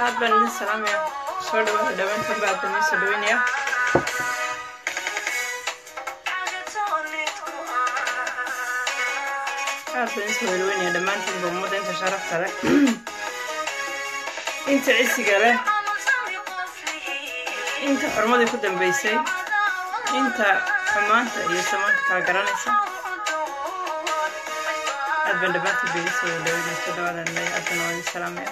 aad baan idin salaamaya soo dhawaada dhawaantan ba aad baan idin soo dhaweynaya aad baan idin soo dhaweynaya dhammaantiinba ummadda inta sharafta leh inta cisiga leh inta xurmadii ku dambeysay inta xumaanta iyo samaanta kala garanaysa aad baan dhammaantiin ba idin soo dhaweynaya soo dhawaadan leeya aad baan waa idin salaamaya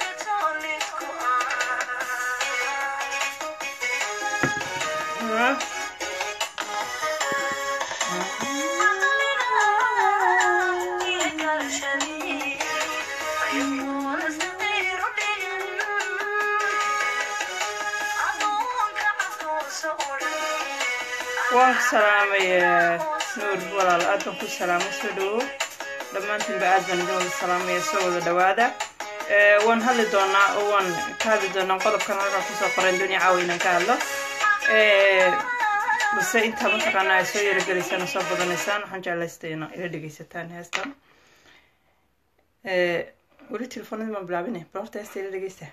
waan ku salaamay nuur walaal aad baan ku salaamay soo dhawow dhammaantiinba aad baan idin wada salaamaya soo wada dhawaada waan hadli doonaa oo waan ka hadli doonaa qodobkan halkaa kusoo qoran dunia caawa inaan ka hadlo balse intaa mataqaanaa ay soo yarogelaysaan oo soo badanaysaan waxaan jeclaystay ina ila dhegeysataan heestan weli telefoonadii baan bilaabinay bal horta heesta ila dhegeysta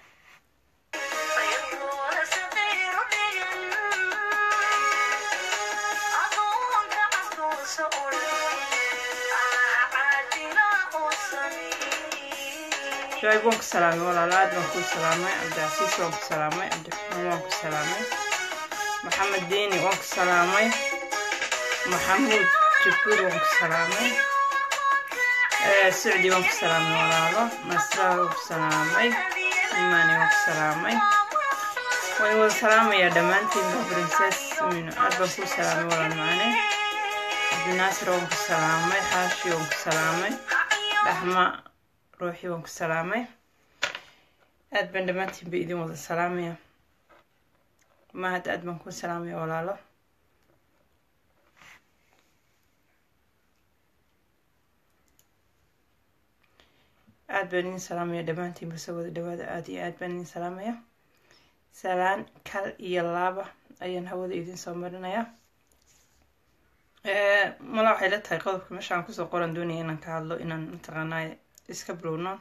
shaayb waan ku salaamay walaalo aad baan kuu salaamay cabdicasiis waan ku salaamay cabdiraxmaan waan ku salaamay maxamed diini waan ku salaamay maxamuud jabuur waan ku salaamay sicdi waan ku salaamay walaalo nasra waan ku salaamay imaani waan ku salaamay waan wada salaamayaa dhammaantiinba princes mino aad baan kuu salaamay walaal macane cabdinaasir waan ku salaamay xaashi waan ku salaamay dhaxma ruuxii waan ku salaamay aad baan dhammaantiinba idin wada salaamaya mahad aad baan ku salaamaya walaalo aad baan idin salaamaya dhammaantiinba soo wada dhawaada aad iyo aad baan idin salaamaya salaan kal iyo laaba ayaan hawada idin soo marinayaa mala waxay la tahay qodobka meeshaan kusoo qoran doonaya inaan ka hadlo inaan mataqaanaa iska bilowno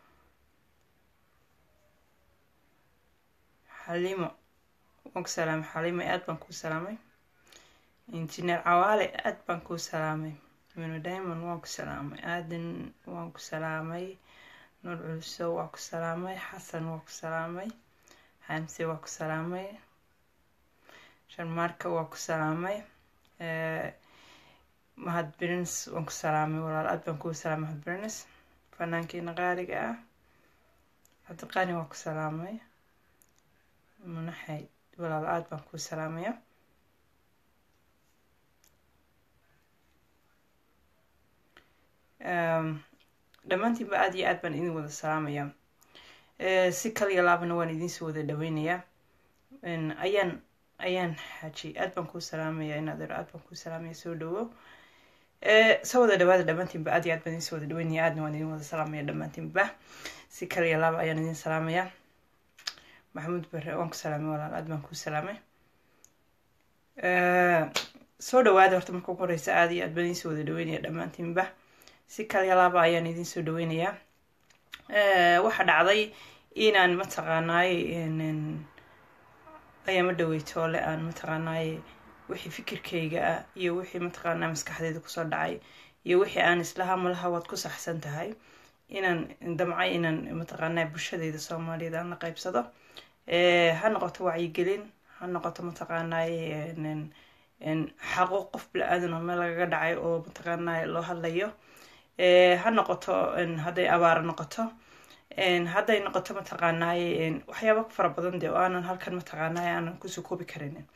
xaliimo waan ku salaamay xaliimo aad baan kuu salaamay injineer cawaale aad baan kuu salaamay mino diamond waan ku salaamay aadan waan ku salaamay nuur culso waa ku salaamay xasan waa ku salaamay xamse waa ku salaamay sharmaarka waa ku salaamay mahad brins waan ku salaamay walaal aad baan kuu salaamay mahad brins fanaankiina qaaliga ah cabdiqaani waa ku salaamay munaxay walaal aad baan kuu salaamaya dhammaantiinba aad iyo aad baan idin wada salaamaya si kaliya laabana waan idinsoo wada dhaweynayaa ayaan ayaan xaaji aad baan kuu salaamaya inaad aad baan kuu salaamaya soo dhawo soo wada dhawaada dhammaantiinba aad iyo aad baan idin soo wada dhaweynaya aadna waan idin wada salaamaya dhammaantiinba si kaliya laaba ayaan idin salaamaya maxamuud bare waan ku salaamay walaal aad baan kuu salaamay soo dhawaada horta marka ugu horeysa aad iyo aad baan idin soo wada dhaweynaya dhammaantiinba si kaliya laaba ayaan idin soo dhaweynayaa waxaa dhacday inaan mataqaanaaye ayaama dhaweytoole aan mataqaanaaye wixii fikirkayga ah iyo wixii mataqaanaa maskaxdeeda kusoo dhacay iyo wixii aan islaha malaha waad ku saxsan tahay inaan damcay inaan mataqaanaa bulshadeyda soomaaliyeed aan la qaybsado ha noqoto wacyigelin ha noqoto mataqaanaaye xaqo qof bila-aadan oo meel lagaga dhacay oo mataqaanaa loo hadlayo ha noqoto hadday abaaro noqoto hadday noqoto mataqaanaaye waxyaaba fara badan dee oo aanan halkan mataqaanaaye aanan kusoo koobi karinin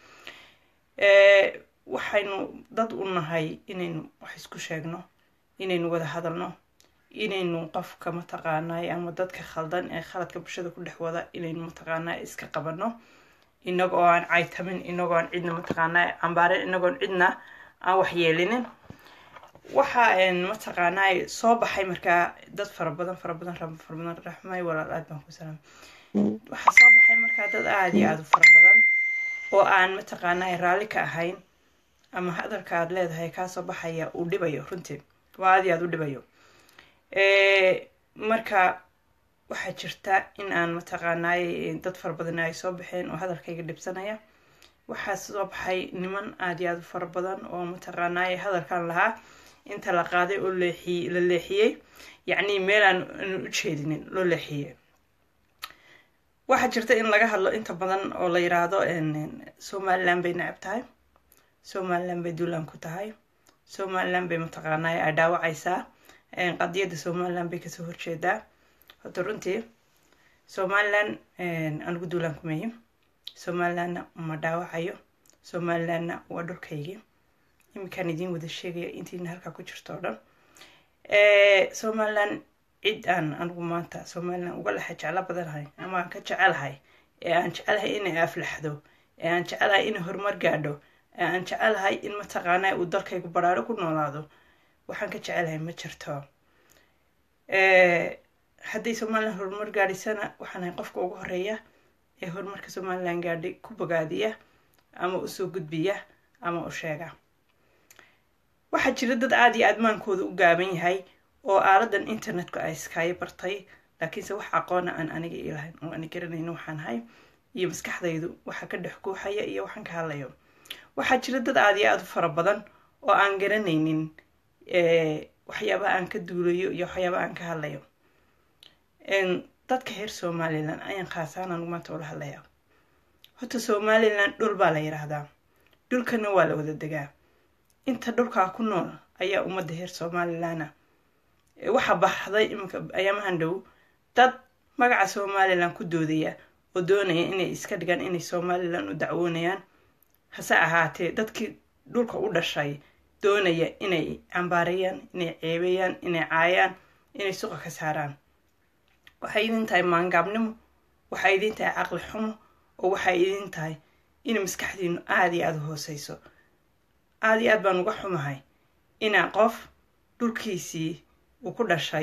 waxaynu dad u nahay inaynu wax isku sheegno inaynu wada hadalno inaynu qofka mataqaanaaye ama dadka khaldan ee khaladka bulshada ku dhex wada inaynu mataqaanaa iska qabano inagoo aan caytamin inagoo aan cidna mataqaanaa cambaarin inagoon cidna aan waxyeelinin waxaa mataqaanaa soo baxay markaa dad fara badan fara badan fara badan raxmay walaal aad baan ku salaamay waxaa soo baxay markaa dad aada iyo aada u fara badan oo aan mataqaanaa raalli ka ahayn ama hadalka aad leedahay kaasoo baxaya uu dhibayo runtii waa aad iyo aada u dhibayo marka waxaa jirta in aan mataqaanaay dad fara badan ay soo baxeen oo hadalkayga dhibsanaya waxaa soo baxay niman aada iyo aada u fara badan oo mataqaanaay hadalkan lahaa inta la qaaday oo leexiy la leexiyey yacni meel aan aan u jeedinin loo leexiyey waxaa jirta in laga hadlo inta badan oo la yiraahdo somaliland bay necab tahay somaliland bay duulaan ku tahay somaliland bay mataqaanay ay dhaawacaysaa qadiyadda somaliland bay kasoo horjeedaa horta runtii somaliland anigu duulaan kumeeyo somalilandna ma dhaawacayo somalilandna waa dhulkaygii iminkaan idiin wada sheegaya intiina halkaa ku jirto oo dhan somaliland cid aan anigu maanta somaliland uga lexa jeclo badanahay ama aan ka jecelahay ee aan jecelahay inay aflaxdo ee aan jecelahay inay horumar gaadho ee aan jecelahay in mataqaanaa uu dalkaygu baraaro ku noolaado waxaan ka jecelahay ma jirto hadday somaliland horumar gaadhisana waxaan ahay qofka ugu horeeya ee horumarka somaliland gaadhay ku bogaadiya ama usoo gudbiya ama u sheega waxaa jira dad aada iyo aadmaankooda u gaaban yahay oo aaladan internetka ay iskaayo bartay laakiinse wax aqoona aan aniga ilahayn oo ani garanayno waxaan ahay iyo maskaxdaydu waxa ka dhex guuxaya iyo waxaan ka hadlayo waxaa jira dad aada iyo aada u fara badan oo aan garanaynin waxyaabaha aan ka duulayo iyo waxyaabaha aan ka hadlayo dadka reer somalilan ayaan khaasaan anigu maanta ula hadlayaa horta somalilan dhul baa la yiraahdaa dhulkana waa la wada degaa inta dhulkaa ku nool ayaa ummadda reer somalilana waxaa baxday iminka ayaamahan dhow dad magaca somalilan ku doodaya oo doonaya inay iska dhigaan inay somalilan u dacwoonayaan hase ahaatee dadkii dhulka u dhashay doonaya inay cambaarayaan inay ceebayaan inay caayaan inay suqa ka saaraan waxay idin tahay maangaabnimo waxay idin tahay caqli xumo oo waxay idin tahay inay maskaxdiinu aada iyo aada u hooseyso aada iyo aad baan uga xumahay inaa qof dhulkiisii uu ku dhashay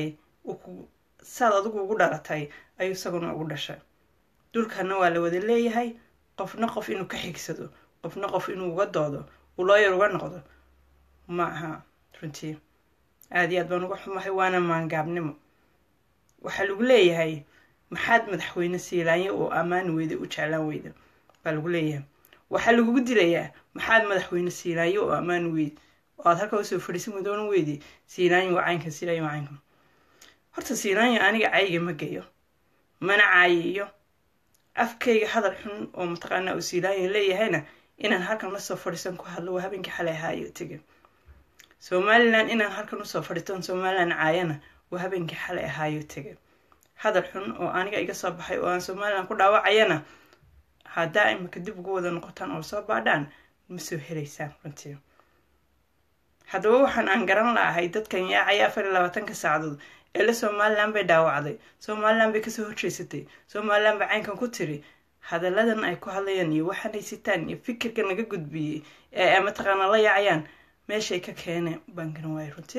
saad adigu ugu dhalatay ayuu isaguna ugu dhashay dhulkana waa la wada leeyahay qofna qof inuu ka xigsado qofna qof inuu uga doodo uu looyar uga noqdo ma aha runtii aada iyo aad baan uga xumahay waana maangaabnimo waxaa lagu leeyahay maxaad madaxweyne siilaanya oo ammaan weyda u jeclaan weyda baa lagu leeyahay waxaa lagugu dilayaa maxaad madaxweyne siilaanyo oo ammaan weyd oo aad halka usoo fadhiisan wadoona weydi siilaanyo waa caynkan siilaanyo waa caynkan horta siilaanyo aniga cayga ma geyo mana caayiyo afkayga hadal xun oo mataqaanaa uu siilaanyo leeyahayna inaan halkan lasoo fadhiisan ku hadlo waa habeenkii xalay ahaayo tege somalilan inaan halkan usoo fadhiisan somalilan caayana waa habeenkii xalay ahaayo tege hadal xun oo aniga iga soo baxay oo aan somalilan ku dhaawacayana haddaa imika dib ugu wada noqotaan oo soo baadhaan ma soo helaysaan runtii haddaba waxaan aan garan la'ahay dadkan yaacaya afar iyo labaatanka saacadood eele somalilan bay dhaawacday somalilan bay kasoo horjeysatay somalilan bay caynkan ku tiri hadalladan ay ku hadlayaan iyo waxaanay sitaan iyo fikirka naga gudbiyey ee mataqaana la yaacayaan meeshay ka keeneen baan garan waayay runtii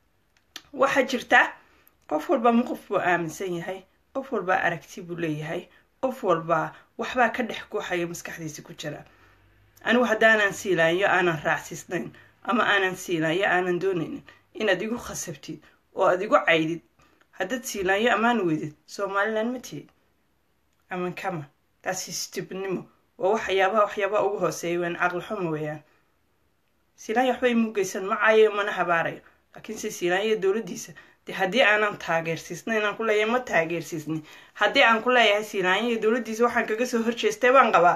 waxaa jirta qof walba ma qof buu aaminsan yahay qof walbaa aragti buu leeyahay qof walbaa waxbaa ka dhex guuxaya maskaxdiisa ku jira anigu haddaanan siilaanyo aanan raacsiisnayn ama aanan siilaanyo aanan doonaynin inaad igu khasabtid oo aad igu caydid haddaad siilaanyo ammaan weydid somalilan ma tihid aman kama taasi stibnimo waa waxyaabaha waxyaabaha ugu hooseeya waan caqli xumo weeyaan siilaanyo waxba imu geysan ma caayayo mana habaarayo laakiinse siilaanyo dowladdiisa de haddii aanan taageersiisna inaan ku leeyahay ma taageersiisni haddii aan ku leeyahay siilaanya iyo dowladdiisa waxaan kaga soo horjeestay baan qabaa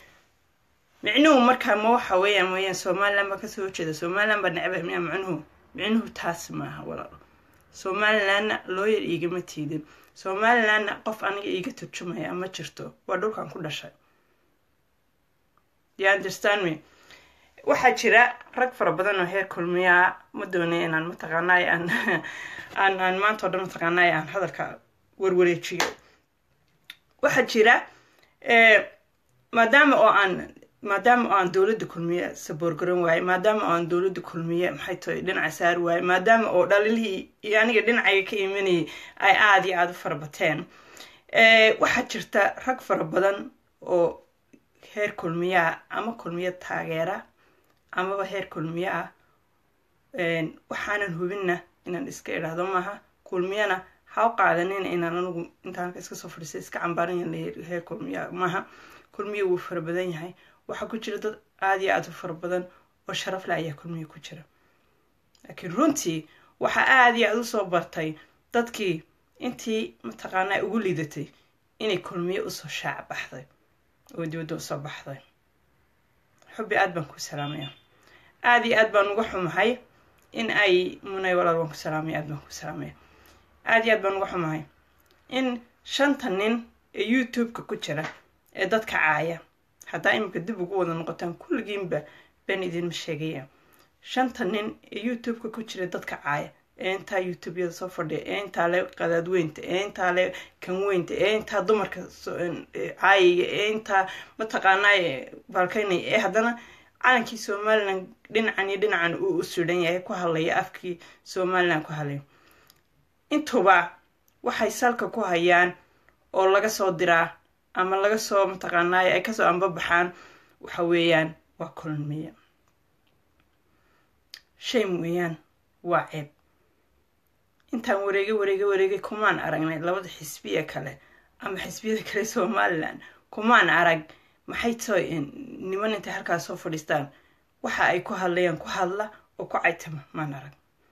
micnuhu markaa ma waxa weeyaan weeyaan somalilan baa kasoo horjeeda somalilan baa necba miyaa micnuhu micnuhu taas maaha walaalo somalilanna looyar iigama tiidin somalilanna qof aniga iiga turjumaya ma jirto waa dhulkan ku dhashay you understand me waxaa jira rag fara badan oo heer kulmiyaa ma doonay inaan mataqaanay aan aan aan maanta o dhan mataqaanay aan hadalka warwareejiyo waxaa jira maadaama oo aan maadaama oo aan dowladda kulmiye saboorgaran waaye maadaama oo aan dowladda kulmiye maxay tahay dhinaca saari waaye maadaama oo dhalilihii iyo aniga dhinacayga ka imanayay ay aada iyo aada u fara bateen waxaa jirta rag fara badan oo heer kulmiyaa ama kulmiye taageera amaba heer kulmiye ah waxaanan hubinna inaan iska idhaahdo maaha kulmiyana ha u qaadanin inaan anigu intaan iska soo fadhiistay iska cambaaran hee kulmiya maaha kulmiya wuu fara badan yahay waxaa ku jira dad aada iyo aada u fara badan oo sharaf leh ayaa kulmiya ku jira laakiin runtii waxaa aada iyo aada usoo bartay dadkii intii mataqaanaa ugu liidatay inay kulmiye usoo shaac baxday oo dibadda usoo baxday xubbi aada baan ku salaamaya aada iyo aad baan uga xumahay in ay munay walaal baan ku salaamaya aad baan ku salaamaya aada iyo aad baan uga xumahay in shanta nin ee youtube-ka ku jira ee dadka caaya haddaa iminka dib ugu wada noqotaan kulligiinba baan idinma sheegaya shanta nin ee youtube-ka ku jira dadka caaya ee intaa youtube-yada soo fadhiya ee intaa le qadaadweynta ee intaa le kanweynta ee intaa dumarka caayaya ee intaa mataqaanaa baalkaynaya ee haddana calankii somalilan dhinacan iyo dhinacan uu u sudan yahay ku hadlaya afkii somalilan ku hadlaya intuba waxay salka ku hayaan oo laga soo diraa ama laga soo mataqaanaayo ay kasoo ambabaxaan waxa weeyaan waa kulmiya shame weeyaan waa ceeb intaan wareege wareege wareegay kumaan aragnay labada xisbiya kale ama xisbiyada kale somalilan kumaan arag maxay too niman intay halkaas soo fadhiistaan waxa ay ku hadlayaan ku hadla oo ku caytama maan arag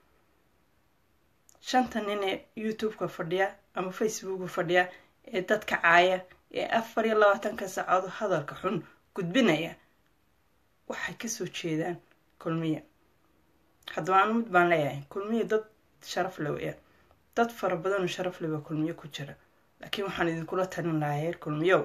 shanta nin ee youtube-ka fadhiya ama facebooka fadhiya ee dadka caaya ee afar iyo labaatanka saacood hadalka xun gudbinaya waxay kasoo jeedaan kulmiya haddaba anu mid baan leeyahay kulmiya dad sharaf le weya dad fara badanoo sharaf le baa kulmiyo ku jira laakiin waxaan idinkula talin lahaa heer kulmiyow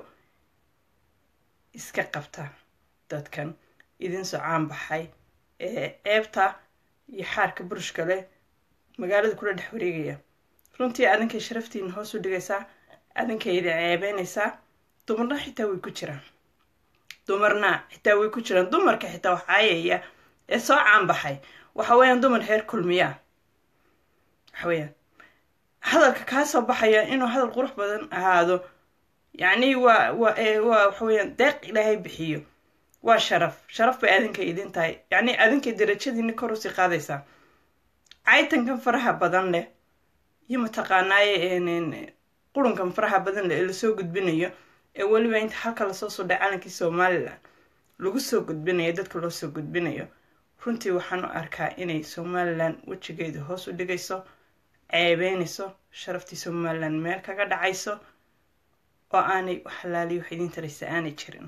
iska qabta dadkan idin socaan baxay ee ceebta iyo xaarka burushka leh magaalada kula dhex wareegaya runtii adinkay sharaftiina hoos u dhigaysaa adinkay idin ceebeynaysaa dumarna xitaa way ku jiraan dumarna xitaa way ku jiraan dumarka xitaa wax caayaya ee soo caan baxay waxa weeyaan dumar heer kulmiyaa waxa weeyaan hadalka kaa soo baxaya inuu hadal qurux badan ahaado yacni waa waa waa waxa weeyaan deeq ilaahay bixiyo waa sharaf sharaf bay adinka idin tahay yacni adinkay darajadiina kor usii qaadaysaa caytankan faraha badan leh iyo mataqaanaaye qurunkan faraha badan leh ee lasoo gudbinayo ee weliba inta halka lasoo sudhay calankii somalilan lagu soo gudbinayo dadka loo soo gudbinayo runtii waxaan u arkaa inay somalilan wejigeeda hoos u dhigayso ceebeynayso sharaftii somalilan meel kaga dhacayso oo aanay waxalaaliy wax idiin taraysa aanay jirin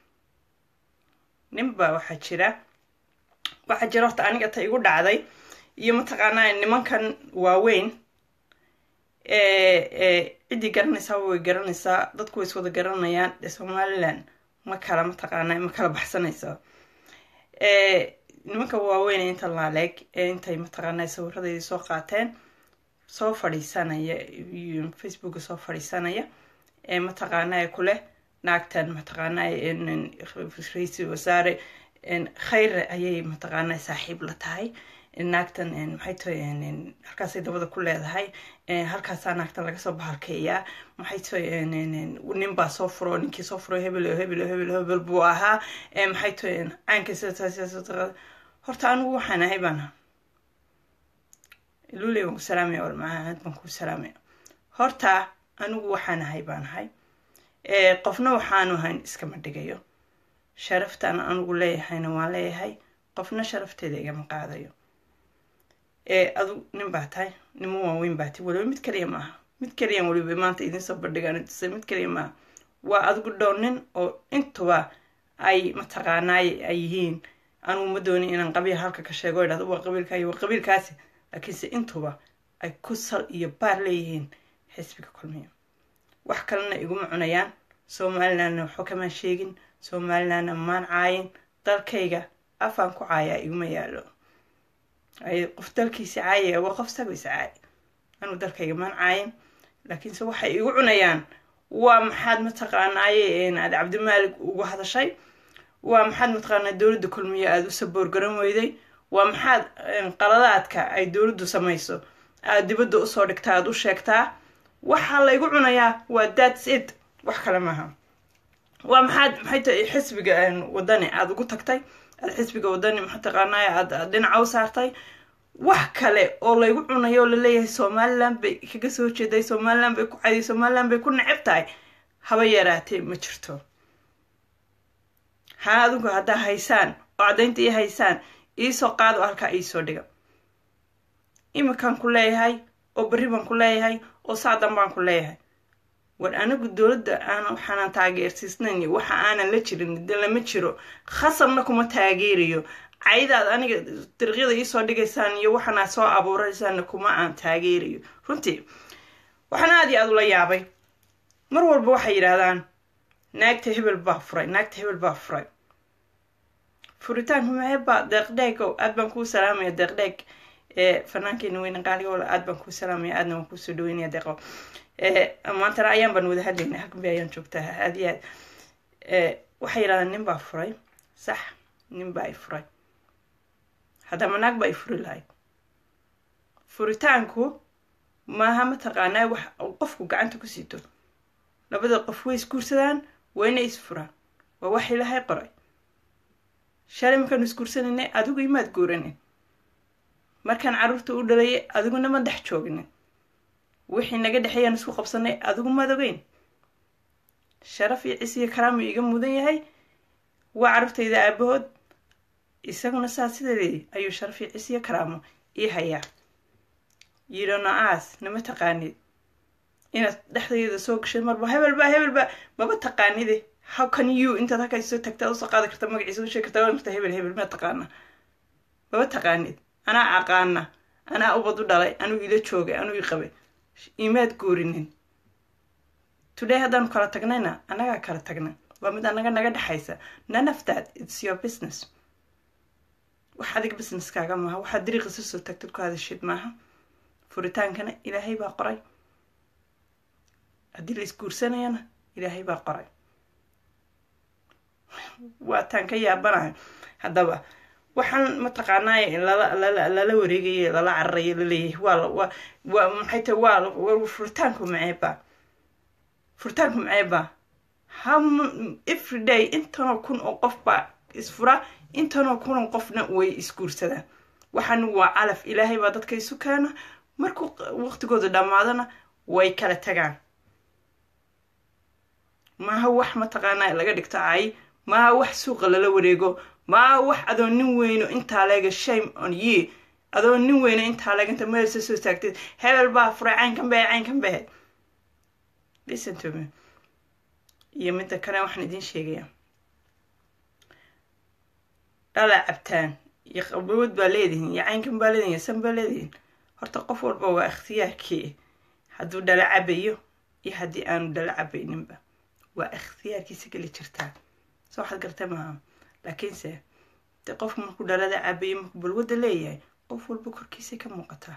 ninba waxaa jira waxaa jira horta aniga ta igu dhacday iyo mataqaanaa nimankan waaweyn ciddii garanaysaa way garanaysaa dadku way iswada garanayaan ee somalilan ma kala mataqaanaa ma kala baxsanayso nimanka waaweyn ee inta laaleeg ee intay mataqaanaa sawiradeydii soo qaateen soo fadhiisanaya facebooka soo fadhiisanaya ee mataqaanaa kuleh naagtan mataqaanaa ra-iisul wasaare khayre ayay mataqaanaa saaxiib la tahay naagtan maxay tahay halkaasay dabada ku leedahay halkaasaa naagtan laga soo bahalkeeyaa maxay tahay nin baa soo furo ninkii soo furo hebel hebel hebel hebel buu ahaa maxay tahay caanka sida horta anigu waxaan ahay baan luley baan ku salaamaya walmacaad baan ku salaamaya horta anigu waxaan ahay baan ahay qofna waxaanu ahayn iskama dhigayo sharaftaan anigu leeyahayna waan leeyahay qofna sharafteeda igama qaadayo adu nin baa tahay nimo waaweyn baa tahay waliba mid kaliya maaha mid kaliyan waliba maanta idinsoo bandhigaan tusay mid kaliya maaha waa adigu dhow nin oo intuba ay mataqaanaay ay yihiin anugu ma dooni inaan qabiil halka ka sheego idhahdo waa qabiilkaay waa qabiilkaasi laakiinse intuba ay ku sal iyo baar leeyihiin xisbiga kulmiya wax kalena iguma cunayaan somalilandna waxba kamaan sheegin somalilandna maan caayin dalkayga afaan ku caayaa iguma yaalo qof dalkiisa caayaya waa qof sagaysa caay anugu dalkayga maan caayin laakiinse waxay igu cunayaan waa maxaad mataqaanaaye aad cabdimaalik ugu hadashay waa maxaad mataqaanaa dowladda kulmiya aada u saboorgaran weyday waa maxaad qaladaadka ay dowladdu samayso aada dibadda usoo dhigtaa aada u sheegtaa waxaa laygu cunayaa waa thats it wax kale maaha waa maxaad maxay tahay xisbiga wadani aada ugu tagtay aada xisbiga wadani mataqaanaa aad dhinaca u saartay wax kale oo laygu cunayo oo laleeyahay somalilan bay kaga soo jeeday somalilan bay ku cadiy somalilan bay ku necab tahay haba yaraatee ma jirto haa adinku haddaa haysaan oo caddaynta ii haysaan iisoo qaad oo halkaa iisoo dhiga iminkaan ku leeyahay oo berri baan ku leeyahay oo sacdan baan ku leeyahay war anigu dowladda aan waxaanan taageersiisnayn waxa aanan la jirin de lama jiro khasabna kuma taageerayo caydaad aniga dariiqyada iisoo dhigaysaan iyo waxaana soo abuuraysaanna kuma aan taageerayo runtii waxaan aad iyo aad ula yaabay mar walba waxay yidhaahdaan naagta hebel baa furay naagta hebel baa furay furitaanka maxeebaa deeqdheegow aad baan kuu salaamaya deeqdheeg fanaankeena weyne qaaligoole aad baan kuu salaamaya aadna waan kuusoo dhaweynaya deeqo maantana ayaan baan wada hadlaynay halkan bay ayaan joogtaa aad iyo aad waxay yidhahdaan nin baa furay sax nin baa i furay haddama naag baa i furi lahayd furitaanku maaha mataqaanaa wax qofku gacanta ku sito labada qof way isguursadaan wayna isfuraan waa wax ilaahay qoray shalay markaanu isguursanayna adigu imaad guuranin markaan carruurta u dhalayay adiguna ma dhex joognin wixii naga dhexeeyaan isku qabsanay adigu maad ogeyn sharaf iyo cis iyo karaam iga mudan yahay waa carruurtayda aabahood isaguna saa sideedii ayuu sharaf iyo cis iyo karaamo ii hayaa yidhano aas nama taqaanid inaad dhexdayda soo gashay marba hebelba hebelba maba taqaanide how can you intaad halkaa soo tagtaa usoo qaadi karta magaciisa usheegi kartaa waa marta hebel hebel ma taqaana maba taqaanid anaa aqaana anaa ubad u dhalay anuu ila joogay anuu i qabay imaad guurinin today haddaanu kala tagnayna annagaa kala tagna waa mid annaga naga dhexaysa none of that it's your business wax adig businesskaaga maaha waxaad dariiqisa soo tagtad ku hadashid maaha furitaankana ilaahay baa qoray haddii la isguursanayana ilaahay baa qoray waataan ka yaabanahay haddaba waxaan mataqaanaaye lala lala lala wareegaye lala cararaye laleeyahay waa waa waa maxay tahay waa furitaanku maceeba furitaanku maceeba how every day intanoo kun oo qof baa isfura intanoo kun oo qofna way isguursadaan waxaan waa calaf ilaahay baa dadka isu keena markuu waqtigooda dhammaadana way kala tagaan maaha wax mataqaanaa laga dhigto cay maaha wax suuqa lala wareego maaha wax adoo nin weyno intaa leega shame on ye adoo nin weyno intaa leega inta meelsa soo taagteed hebel baa furay caynkan behe caynkan behe listen to me iyo midda kale waxaan idiin sheegayaa dhalaa cabtaan iyo qabood baa leedihin iyo caynkan baa leedihin iyo san baa leedihin horta qof walba waa ikhtiyaarkii hadduu dhala cabayo iyo haddii aanu dhala cabayninba waa ikhtiyaarkiisa geli jirtaa soo waxaad gartay maaha laakiinse de qofku markuu dhalada cabayo markuu balwadda leeyahay qof walba korkiisay ka muuqataa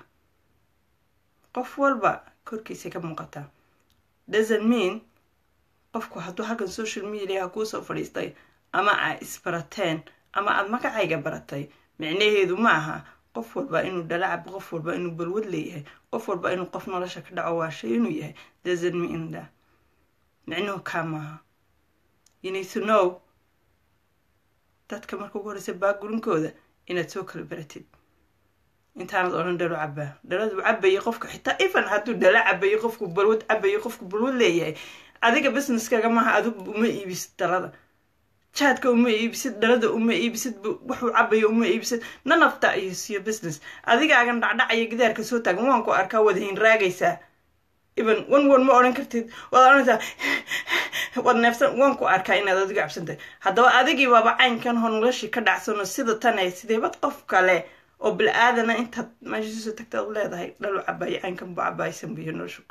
qof walba korkiisay ka muuqataa doesn't mean qofku hadduu halkan social mediaha kuusoo fadhiistay ama aa isbarateen ama aada magacayga baratay micnaheedu ma aha qof walba inuu dhala cabo qof walba inuu balwad leeyahay qof walba inuu qof nolosha ka dhaco waashay inuu yahay doesn't mean that micnuhu kaa maaha you need to know dadka marka ugu horeysa baagurinkooda inaad soo kala baratid intaanad odhan dhalo cabaa dhaladu cabayo qofka xitaa even hadduu dhalo cabayo qofku balwad cabayo qofku balwad leeyahay adiga businesskaga maaha adigu uma iibisid dhalada jaadka uma iibisid dhalada uma iibisid wuxuu cabayo uma iibisid nanafta iyo siyo business adigaagan dhacdhacaya gidaarka soo taagan waan ku arkaa wadahin raagaysaa even wan wan ma odhan kartid waad odhanaysaa waad neefsan waan ku arkaa inaad adigu cabsantahay haddaba adigii baaba caynkan hor noloshii ka dhacsano sida tanay sideebad qof kale oo bil-aadana intaad meeshiisoo tagtaad leedahay dhalu cabaayo caynkan bu cabaaysan biyo noloshu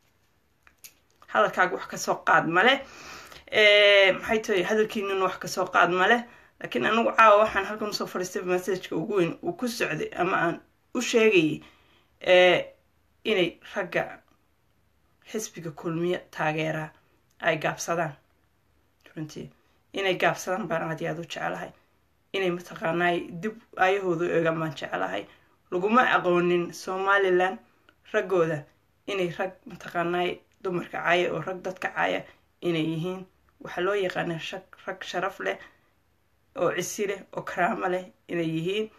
hadalkaaga wax kasoo qaad male maxay tahay hadalkiinuna wax kasoo qaad male laakiin anigu caawa waxaan halkan usoo fadhiistay massajka ugu weyn uu ku socday ama aan u sheegayay inay ragga xisbiga kulmiye taageeraa ay gaabsadaan runtii inay gaabsadaan baan aad iyo aad u jeclahay inay mataqaanaay dib aayahooda u eegaan baan jeclahay laguma aqoonin somalilan raggooda inay rag mataqaanaay dumarka caaya oo rag dadka caaya inay yihiin waxaa loo yaqaanaa rag sharaf leh oo cisi leh oo karaamo leh inay yihiin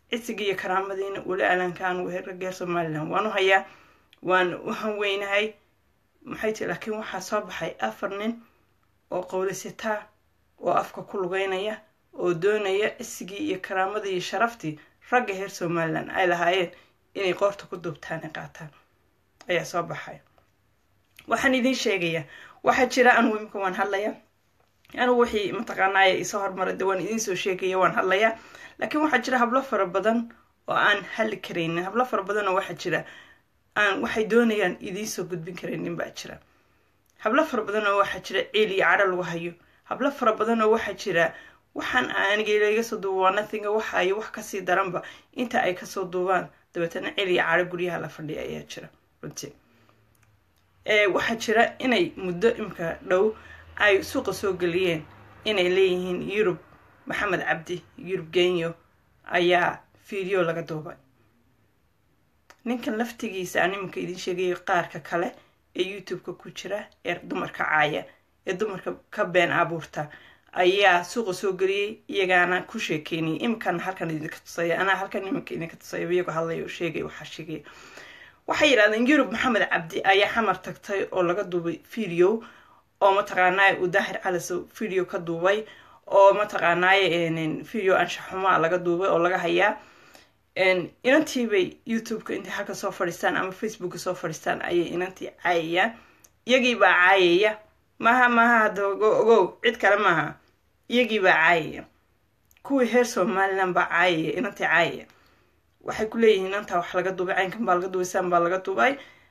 cisigii iyo karaamadiina weli alankaan reer somalilan waan u hayaa waan u hanweynahay maxay tii laakiin waxaa soo baxay afar nin oo qowlisitaa oo afka ku lugeynaya oo doonaya cisigii iyo karaamadii iyo sharaftii ragga reer somalilan ay lahaayeen inay qoorta ku duubtaani qaataan ayaa soo baxay waxaan idiin sheegayaa waxaa jira anugu imika waan hadlayaa anugu wixii mataqaanaaye isoo hormaray de waan idiin soo sheegaya waan hadlayaa laakiin waxaa jira hablo fara badan oo aan hadli karaynin hablo fara badan oo waxaa jira aan waxay doonayaan idiin soo gudbin karaynin baa jira hablo fara badan oo waxaa jira ciil iyo cadho lagu hayo hablo fara badan oo waxaa jira waxaan aniga iga soo duuba waa nothinga waxa ay wax kasii daranba inta ay kasoo duubaan dabeetana ciil iyo cadho guryaha la fadhiya ayaa jira runtii waxaa jira inay muddo imka dhow ay suuqa soo geliyeen inay leeyihiin yurub maxamed cabdi yurub genyo ayaa video laga duubay ninkan laftigiisa aan iminka idiin sheegaya qaarka kale ee youtube-ka ku jira ee dumarka caaya ee dumarka ka been abuurta ayaa suuqa soo geliyey iyagaana ku sheekeynayay iminkana halkan idinka tusaya anaa halkan iminka idinka tusaya iyagoo hadlaya oo sheegay waxaa sheegaya waxay yidhahdeen yurub maxamed cabdi ayaa xamar tagtay oo laga duubay video oo mataqaanaaye uu daahir calisow video ka duubay oo mataqaanaaye video anshaxumaa laga duubay oo laga hayaa inantiibay youtube-ka intay halka soo fadhiistaan ama facebooka soo fadhiistaan ayay inantii caayayaan iyagiibaa caayaya maaha maaha hadda ogow cid kale maaha iyagiibaa caayaya kuwii reer somalilan baa caayaya inantii caayaya waxay ku leeyihiin inantaa wax laga duubay caynkan baa laga duubay saan baa laga duubay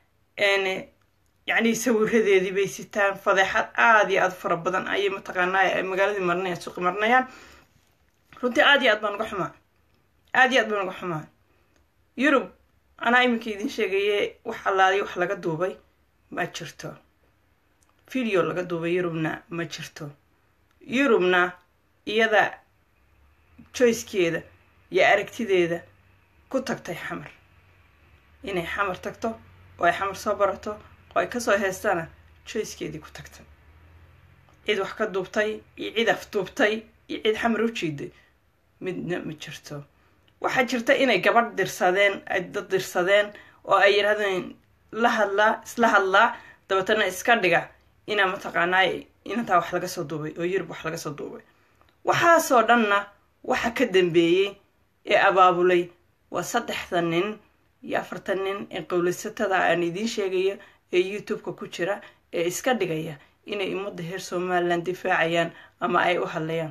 yacni sawiradeedii bay sitaan fadeexad aada iyo aada fara badan ayay mataqaanaa magaaladii marinayaan suuqi marinayaan runtii aada iyo aad baan uga xumaa aada iyo aad baan uga xumaa yurub anaa iminka idiin sheegaye wax allaaliya wax laga duubay ma jirto video laga duubay yurubna ma jirto yurubna iyada joyskeeda iyo aragtideeda ku tagtay xamar inay xamar tagto oo ay xamar soo barato oo ay kasoo heestana joyskeedii ku tagtay cid wax ka duubtay iyo cid af duubtay iyo cid xamar u jiiday midna ma jirto waxaa jirta inay gabadh dirsadeen ay dad dirsadeen oo ay yidhahdeen la hadlaa isla hadlaa dabeetana iska dhiga inaa mataqaanaa inantaa wax laga soo duubay oo yurub wax laga soo duubay waxaasoo dhanna waxa ka dambeeyey ee abaabulay waa saddexda nin iyo afartan nin ee qowlaysatada aan idiin sheegaya ee youtube-ka ku jira ee iska dhigaya inay ummadda reer somalilan difaacayaan ama ay u hadlayaan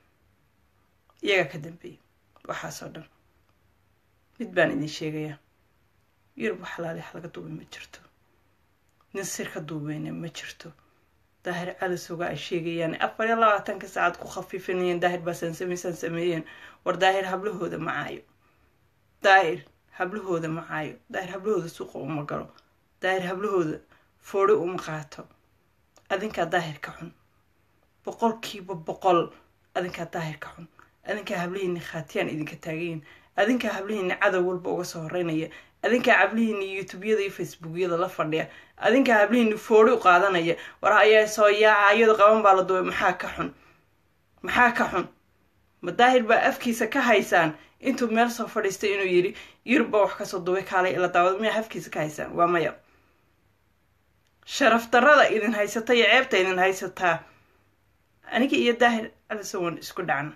iyagaa ka dambeeya waxaasoo dhan mid baan idin sheegayaa yurub wax laali wax laga duubay ma jirto nin sir ka duubeyna ma jirto daahir calisoga ay sheegayaan afar iyo labaatanka saacad ku khafiifinayeen daahir baasaan samaysaan sameeyeen war daahir hablahooda ma caayo daahir hablahooda ma caayo daahir hablahooda suuqa uma galo daahir hablahooda foori uma qaato adinkaa daahir ka xun boqolkiiba boqol adinkaa daahir ka xun adinkaa hablihiini khaatiyaan idinka taagayin adinkaa hablihiini cadow walba uga soo horeynaya adinkaa hablihiini youtubeyada iyo facebookyada la fadhiya adinkaa hablihiini foori u qaadanaya war ayaa soo yaaca iyado qaban baa la duubay maxaa ka xun maxaa ka xun ma daahir baa afkiisa ka haysaan intuu meel soo fadhiistay inuu yidhi yurub baa wax kasoo duubay kaalay ila daawad miyaa afkiisa ka haysaan waa maya sharaf darrada idin haysata iyo ceebta idin haysataa aniga iyo daahir alisowan isku dhacna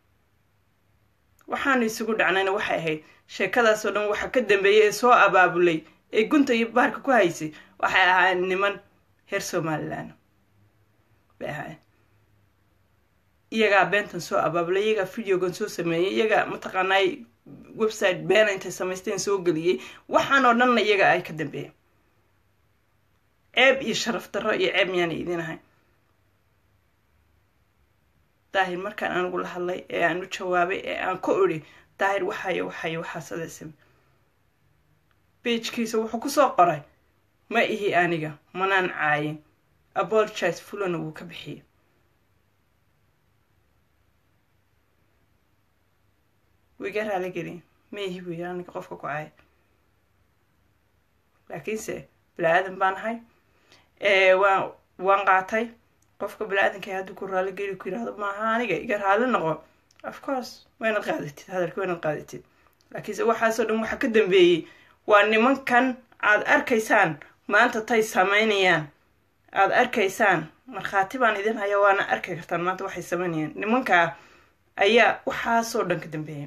waxaanu isugu dhacnayna waxay ahayd sheekadaasoo dhan waxa ka dambeeyay ee soo abaabulay ee gunta iyo baarka ku haysay waxay ahaayeen niman reer somalilan bay ahaayeen iyagaa beentan soo abaabulay iyagaa videogan soo sameeyey iyagaa mataqaanaay website beena intay samaysteen soo geliyey waxaan oo dhanna iyaga ay ka dambeeyeen ceeb iyo sharaf darro iyo ceeb miyaana idin ahayn daahir markaan anigu la hadlay ee aan u jawaabay ee aan ku idhi daahir waxayo waxayo waxaasadaysa beijkiisa wuxuu kusoo qoray ma ihi aniga manaan caayin apologize fulana wuu ka bixiyey wiga raali gelin ma ihi buu yiri aniga qofka ku caaya laakiinse bini-aadan baan ahay waan waan qaatay qofka bini-aadanka hadduu ku raali geli ku yirahdo maaha aniga iga raali noqo of course waa inaad qaadatid hadalka waa inaad qaadatid laakiinse waxaasoo dhan waxa ka dambeeyey waa nimankan aad arkaysaan maanta tay samaynayaan aada arkaysaan markhaati baan idin haya waana arki kartaan maanta waxay samaynayaan nimankaa ayaa waxaasoo dhan ka dambeeya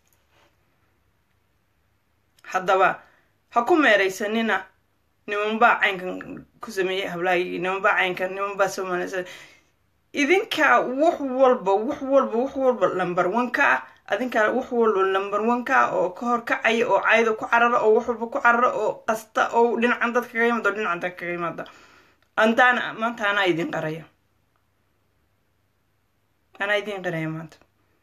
haddaba ha ku meeraysanina nimanbaa caynkan ku sameeyey hablaagii nimanbaa caynkan nimanbaa soomaalisa idinkaa wax walba wax walba wax walba lamber one ka ah adinkaa wax walba lamber one ka ah oo ka hor kacaya oo cayda ku carara oo wax walba ku carara oo qasta oo dhinacan dad kaga yimaada oo dhinacan dad kaga yimaada antaana maanta anaa idin qaraya anaa idin qaraya maanta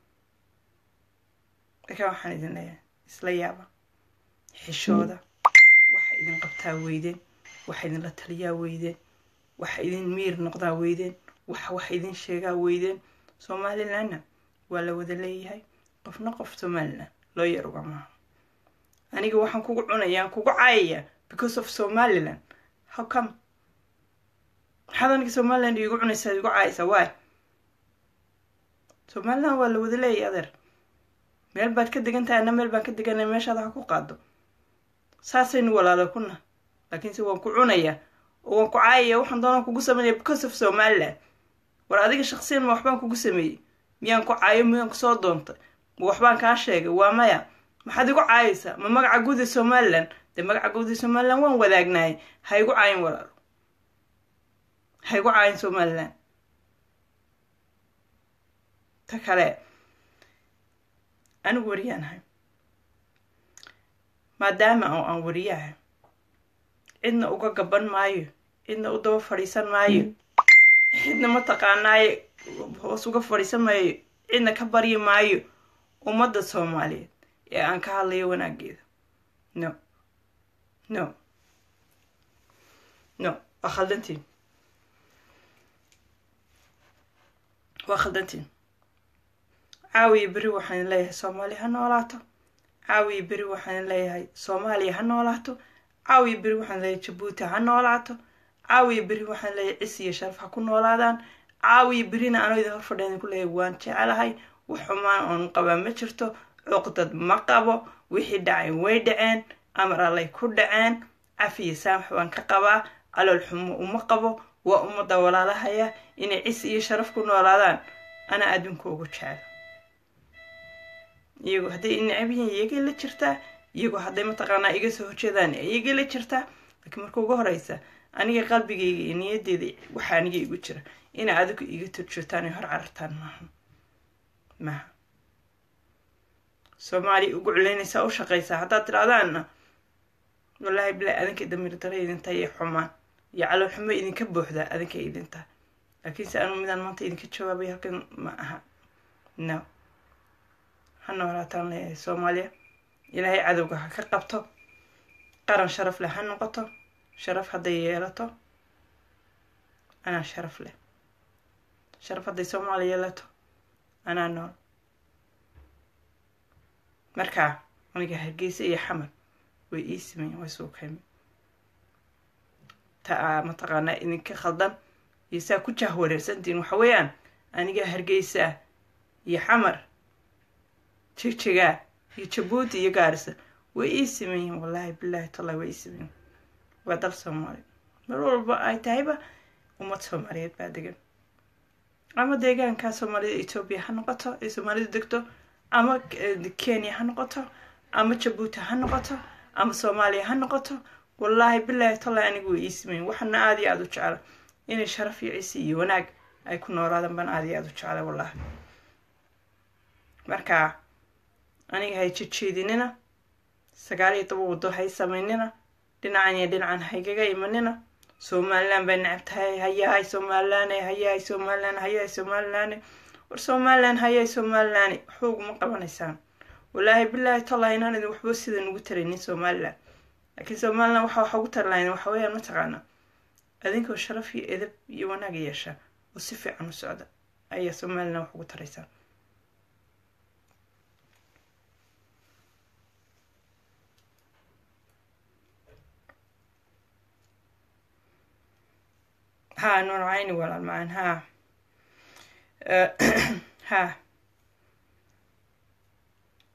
lakin waxaan idin leeyahay isla yaaba xishooda waxa idin qabtaa weydeen waxa idinla taliyaa weydeen waxa idin miir noqdaa weydeen waxa wax idin sheegaa weydeen somalilandna waa la wada leeyahay qofna qof somaliland loo yar uga maaha aniga waxaan kugu cunayaan kugu caayayaa because of somaliland how come maxaad aniga somaliland iigu cunaysaa igu caayaysaa waay somaliland waa la wada leeyahay adeer meel baad ka degan tahay ana meel baan ka deganay meeshaada ha ku qaado saasaynu walaalo kuna laakiinse waan ku cunayaa oo waan ku caayaya waxaan doonaan kugu sameynaya because of somaliland war adiga shaksiyan ma waxbaan kugu sameeyey miyaan ku caayo miyaan kusoo doontay ma waxbaan kaa sheegay waa maya maxaad igu caayaysaa ma magaca guud ee somaliland dee magaca guud ee somaliland waan wadaagnaayay ha igu caayin walaalo ha igu caayin somaliland ta kale anigu wariyaanahay maadaama oo aan wariyahay cidna uga gaban maayo cidna u daba fadhiisan maayo cidna mataqaanaaye hoos uga fadhiisan maayo cidna ka baryi maayo ummadda soomaaliyeed ee aan ka hadlayo wanaageeda no no no waa khaldantiin waa khaldantiin caawiya beri waxaan leeyahay soomaaliya ha noolaato caawiya beri waxaan leeyahay soomaaliya ha noolaato caawiya beri waxaan leeyahay jabuuti ha noolaato caawiya beri waxaan leeyahay cis iyo sharaf ha ku noolaadaan caawiya berina anoo idin hor fadhiya idinku leeyahay waan jecelahay wax xumaan oon qabaa ma jirto cuqdad ma qabo wixii dhacay way dhaceen amar allay ku dhaceen cafiya saamax baan ka qabaa calool xumo uma qabo waa ummadda walaalahaya inay cis iyo sharaf ku noolaadaan anaa adduunka ugu jecel iyagoo hadday necab yihiin iyagay la jirtaa iyagoo hadday mataqaanaa iga soo horjeedaan iyagay la jirtaa laakiin marka ugu horeysa aniga qalbigayga iyo niyadeyda waxaa aniga igu jira inay adigu iga turjoogtaan ay hor carartaan maaha maaha soomaaliya ugu culeynaysaa u shaqaysaa haddaad tidhahdaanna wallaahi bilaa adinka damiir dara idintaa iyo xumaan iyo calool xumo idinka buuxdaa adinka idintaa laakiinse anu midaan maanta idinka jawaabay halkan ma aha no ha noolaataan leeyahay soomaaliya ilaahay cadowga ha ka qabto qaran sharaf leh ha noqoto sharaf hadday yeelato anaa sharaf leh sharaf hadday soomaaliya yeelato anaa nool markaa aniga hargeysa iyo xamar way ii sameyen way soo kaymi ta aa mataqaanaa idinka khaldan iyo saa ku jah wareersantiin waxa weeyaan aniga hargeysa iyo xamar jigjigaa iyo jabuuti iyo gaarisa way ii sameeyiin wallaahi bilaahi tallahi way ii sameeyiin waa dal soomaali mar walba ay tahayba ummad soomaaliyeed baa degan ama deegaanka soomaalida etoobiya ha noqoto ee soomaalidu degto ama kenya ha noqoto ama jabuuti ha noqoto ama soomaaliya ha noqoto wallaahi bilaahi tallahi anigu way ii sameeyin waxana aada iyo aada u jecla inay sharaf iyo cisi iyo wanaag ay ku noolaadaan baan aada iyo aada u jeclay wallaahi marka aniga hay jejeedinina sagaal iyo toban waddo hay samaynina dhinacan iyo dhinacan haygaga imanina somaliland bay necab tahay hayahay somaliland hayahay somaliland hayahay somaliland war somaliland hayahay somaliland waxba uguma qabanaysaan wallaahi bilaahi tallahi inaan idin waxba sidan ugu taraynin somaliland laakiin somaliland waxa waxa ugu tarlayn waxa weeyaan mataqaana adinkoo sharaf iyo edab iyo wanaag yeesha oo si fiican u socda ayaa somaliland wax ugu taraysaan ها نور عيني ولا المعن ها أه ها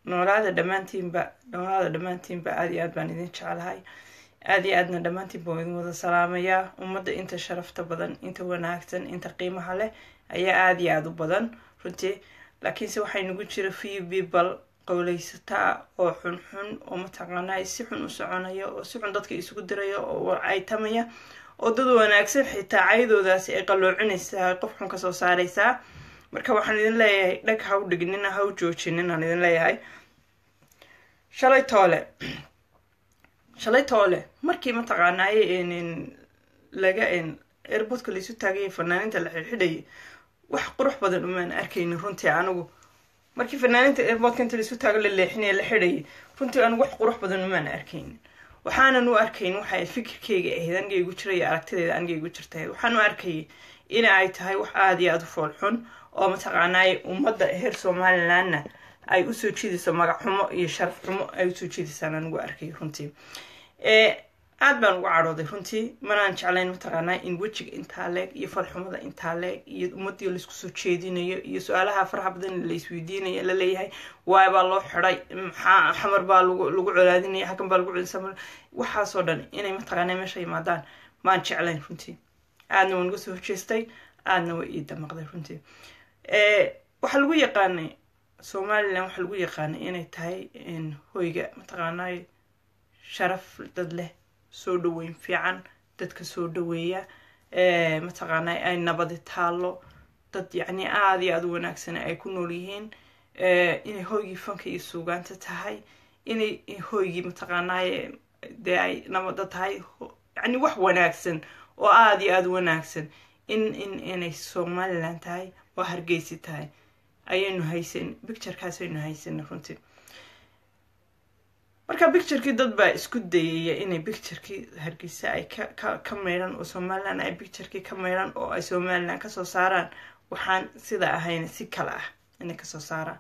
noolaada dhammaantiinba noolaada dhammaantiinba aada iyo aad baan idin jeclahay aada iyo aadna dhammaantiinba waa idin wada salaamayaa ummadda inta sharafta badan inta wanaagsan inta qiimaha leh ayaa aada iyo aada u badan runtii laakiinse waxay nagu jira few people qowleysataa oo xunxun oo mataqaanaa si xun u soconaya oo si xun dadka isugu diraya oo warcaytamaya oo dad wanaagsan xitaa caydoodaasi ay qaloocinaysaa qof xun kasoo saaraysaa marka waxaan idin leeyahay dhag ha u dhignina ha u joojinin aan idin leeyahay shalay toole shalay toole markii mataqaanaaye laga airboodka laisu taagaya fanaaninta la xidhxidhayay wax qurux badan umaan arkaynin runtii anigu markii fanaaninta airboodka inta laisu taago la leexinaya la xidhayay runtii anigu wax qurux badan umaan arkaynin waxaanan u arkayn waxay fikirkeyga ahayd aniga igu jiray aragtideeda aniga igu jirtahayd waxaan u arkayay in ay tahay wax aada iyo aada u fool xun oo mataqaanaaye ummadda heer somalilandna ay usoo jiidayso magac xumo iyo sharaf xumo ay usoo jiidaysaan anigu arkay runtii aad baan uga cadhooday runtii manaan jeclayn mataqaanaa in wejiga intaa leeg iyo falxumada intaa leeg iyo ummadii laisku soo jeedinayo iyo su-aalaha faraha badan laisweydiinayo laleeyahay waay baa loo xiday maxaa xamar baa lagu colaadinaya hakan baa lagu codisa waxaasoo dhan inay mataqaanaa meesha yimaadaan maan jeclayn runtii aadna waan uga soo horjeestay aadna way ii damaqday runtii waxaa lagu yaqaanay somalilan waxaa lagu yaqaanay inay tahay hoyga mataqaanaa sharaf dad leh soo dhaweyn fiican dadka soo dhaweeya mataqaanaa ay nabadi taallo dad yacni aada iyo aada u wanaagsan ay ku nool yihiin inay hoygii fanka iyo suugaanta tahay inay hoygii mataqaanaaye dee ay nabada tahay yacni wax wanaagsan oo aada iyo aada u wanaagsan in in inay somalilan tahay oo hargeysi tahay ayaynu haysan bicturekaasaynu haysana runtii marka bicturekii dad baa isku dayaya inay bicturekii hargeysa ay ka ka maydhan oo somalilan ay bicturekii ka maydhan oo ay somalilan kasoo saaraan waxaan sida ahayn si kale ah inay kasoo saaraan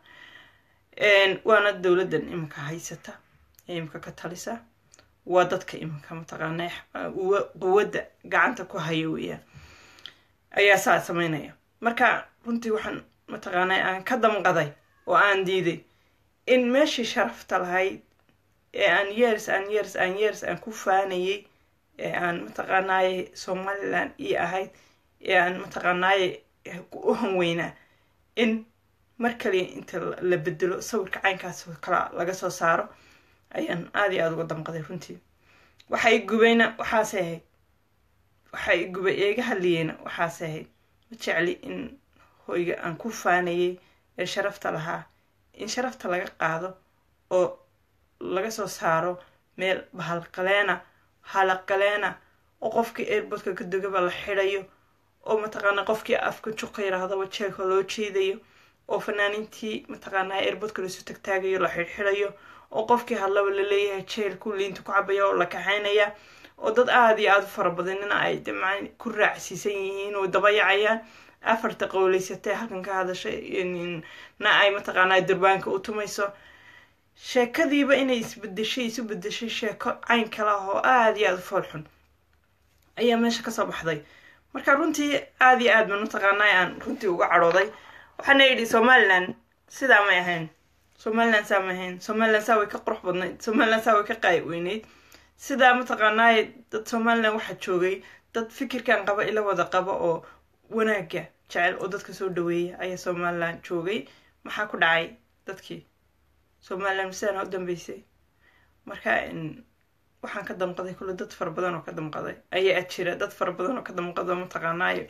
waana dowladdan iminka haysata ee iminka ka talisa waa dadka iminka mataqaana quwadda gacanta ku haya weeyaan ayaa saa sameynaya marka runtii waxaan mataqaanaa aan ka damqaday oo aan diiday in meeshii sharafta lahayd ee aan years aan years aan years aan ku faanayay ee aan mataqaanaaye somalilan ii ahayd ee aan mataqaanaaye u hanweynaa in mar kaliya inta la bedelo sawirka caynkaas kala laga soo saaro ayaan aada iyo aada uga damqaday runtii waxa i gubayna waxaase ahayd waxa i gubay eega hadliyeyna waxaase ahayd ma jecli in hoyga aan ku faanayay ee sharafta lahaa in sharafta laga qaado oo laga soo saaro meel bahalqaleena halaqaleena oo qofkii airbodka ka dogaba la xidhayo oo mataqaanaa qofkii afka juqa yirahdaba jeelka loo jeedayo oo fanaaniintii mataqaanaa airbodka laisu tagtaagayo la xidhxidhayo oo qofkii hadlaba laleeyahay jeelku liinta ku cabaya oo la kaxaynaya oo dad aada iyo aada u fara badanina ay dman ku raacsiisan yihiin oo dabayacayaan afarta qowleysatee halkan ka hadashay na ay mataqaanaa durbaanka u tumayso sheekadiiba inay isbedeshay isu bedeshay sheeko cayn kale ah oo aada iyo aada u fool xun ayaa meesha kasoo baxday marka runtii aada iyo aad baan mataqaanaa aan runtii uga cadhooday waxaana yidhi somalilan sidaa may ahayn somalilan saa may ahayn somalilan saa way ka qurux badnayd somalilan saa way ka qaay weyneyd sidaa mataqaanaaye dad somalilan waxaa joogay dad fikirkan qaba ila wada qaba oo wanaagga jecel oo dadka soo dhaweeya ayaa somalilan joogay maxaa ku dhacay dadkii somalilan sidaana u dambeysay marka waxaan ka damqaday kule dad fara badan oo ka damqaday ayaa jira dad fara badan oo ka damqado mataqaanaayo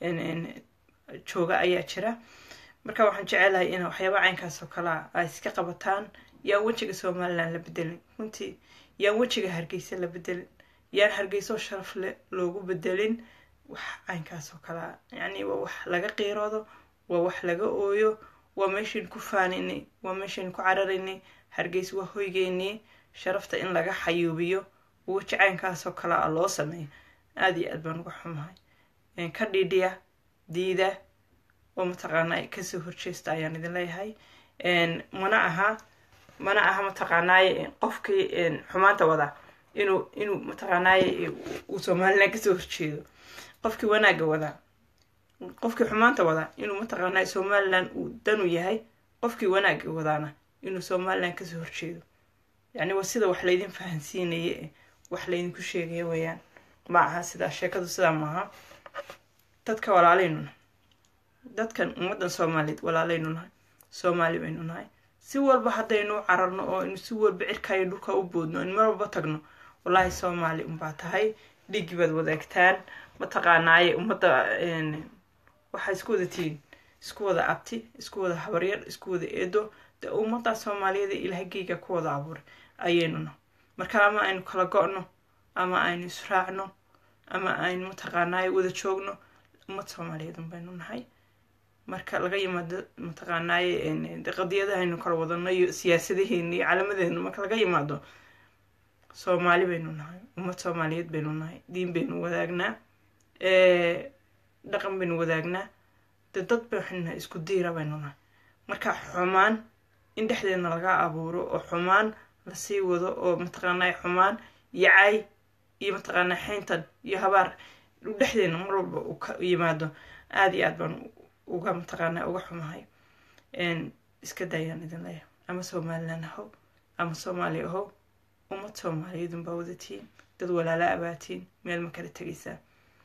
jooga ayaa jira marka waxaan jecelahay in waxyaaba caynkaas oo kalea ay iska qabataan yaan wejiga somalilan la bedelin runtii yaan wejiga hargeysa la bedelin yaan hargeysoo sharaf le loogu bedelin wax caynkaas oo kalea yacni waa wax laga qiiroodo waa wax laga ooyo waa meeshayn ku faaninay waa meeshayn ku cararaynay hargeys waa hoygeynii sharafta in laga xayuubiyo weji caynkaasoo kale a loo sameeyo aada iyo aad baan uga xumahay ka dhiidhiya diida oo mataqaanaa kasoo horjeesta ayaan idin leeyahay mana aha mana aha mataqaanaaye qofkii xumaanta wada inuu inuu mataqaanaaye uu somalilan kasoo horjeedo qofkii wanaagga wadaa qofkii xumaanta wadaa inuu mataqaanaa somalilan uu danu yahay qofkii wanaagga wadaana inuu somalilan kasoo horjeedo yacni waa sida wax laydin fahansiinaya e wax laydinku sheegaya weeyaan ma aha sidaa sheekadu sidaa maaha dadka walaalaynu nahay dadkan ummaddan soomaaliyeed walaalaynu nahay soomaali baynu nahay si walba haddaynu cararno oo aynu si walba cirkaayo dhulka u boodno aynu mar walba tagno wallaahi soomaali unbaa tahay dhiiggii baad wadaagtaan mataqaanaaye ummadda waxaa isku wada tihiin isku wada abti isku wada habaryar isku wada eedo de ummaddaa soomaaliyeed ee ilaahay geyga ku wada abuuray ayaynu nahay marka ama aynu kala go-no ama aynu israacno ama aynu mataqaanaaye wada joogno ummad soomaaliyeed unbaynu nahay marka laga yimaado mataqaanaaye qadiyadahaynu kala wadano iyo siyaasadaheena iyo calaamadeena marka laga yimaado soomaali baynu nahay ummad soomaaliyeed baynu nahay diin baynu wadaagnaa dhaqan baynu wadaagnaa de dad baynu nahay isku diira baynu nahay marka xumaan in dhexdeedna laga abuuro oo xumaan lasii wado oo mataqaanaa xumaan iyo cay iyo mataqaanaa xeyntan iyo habaar dhexdeedna mar walba uu ka yimaado aada iyo aad baan uga mataqaanaa uga xumahay iska daayaan idin leeyahay ama somalilan ahow ama soomaaliya ahow ummad soomaaliyeed unbaa wadatiin dad walaala abaatiin meel ma kala tegaysaa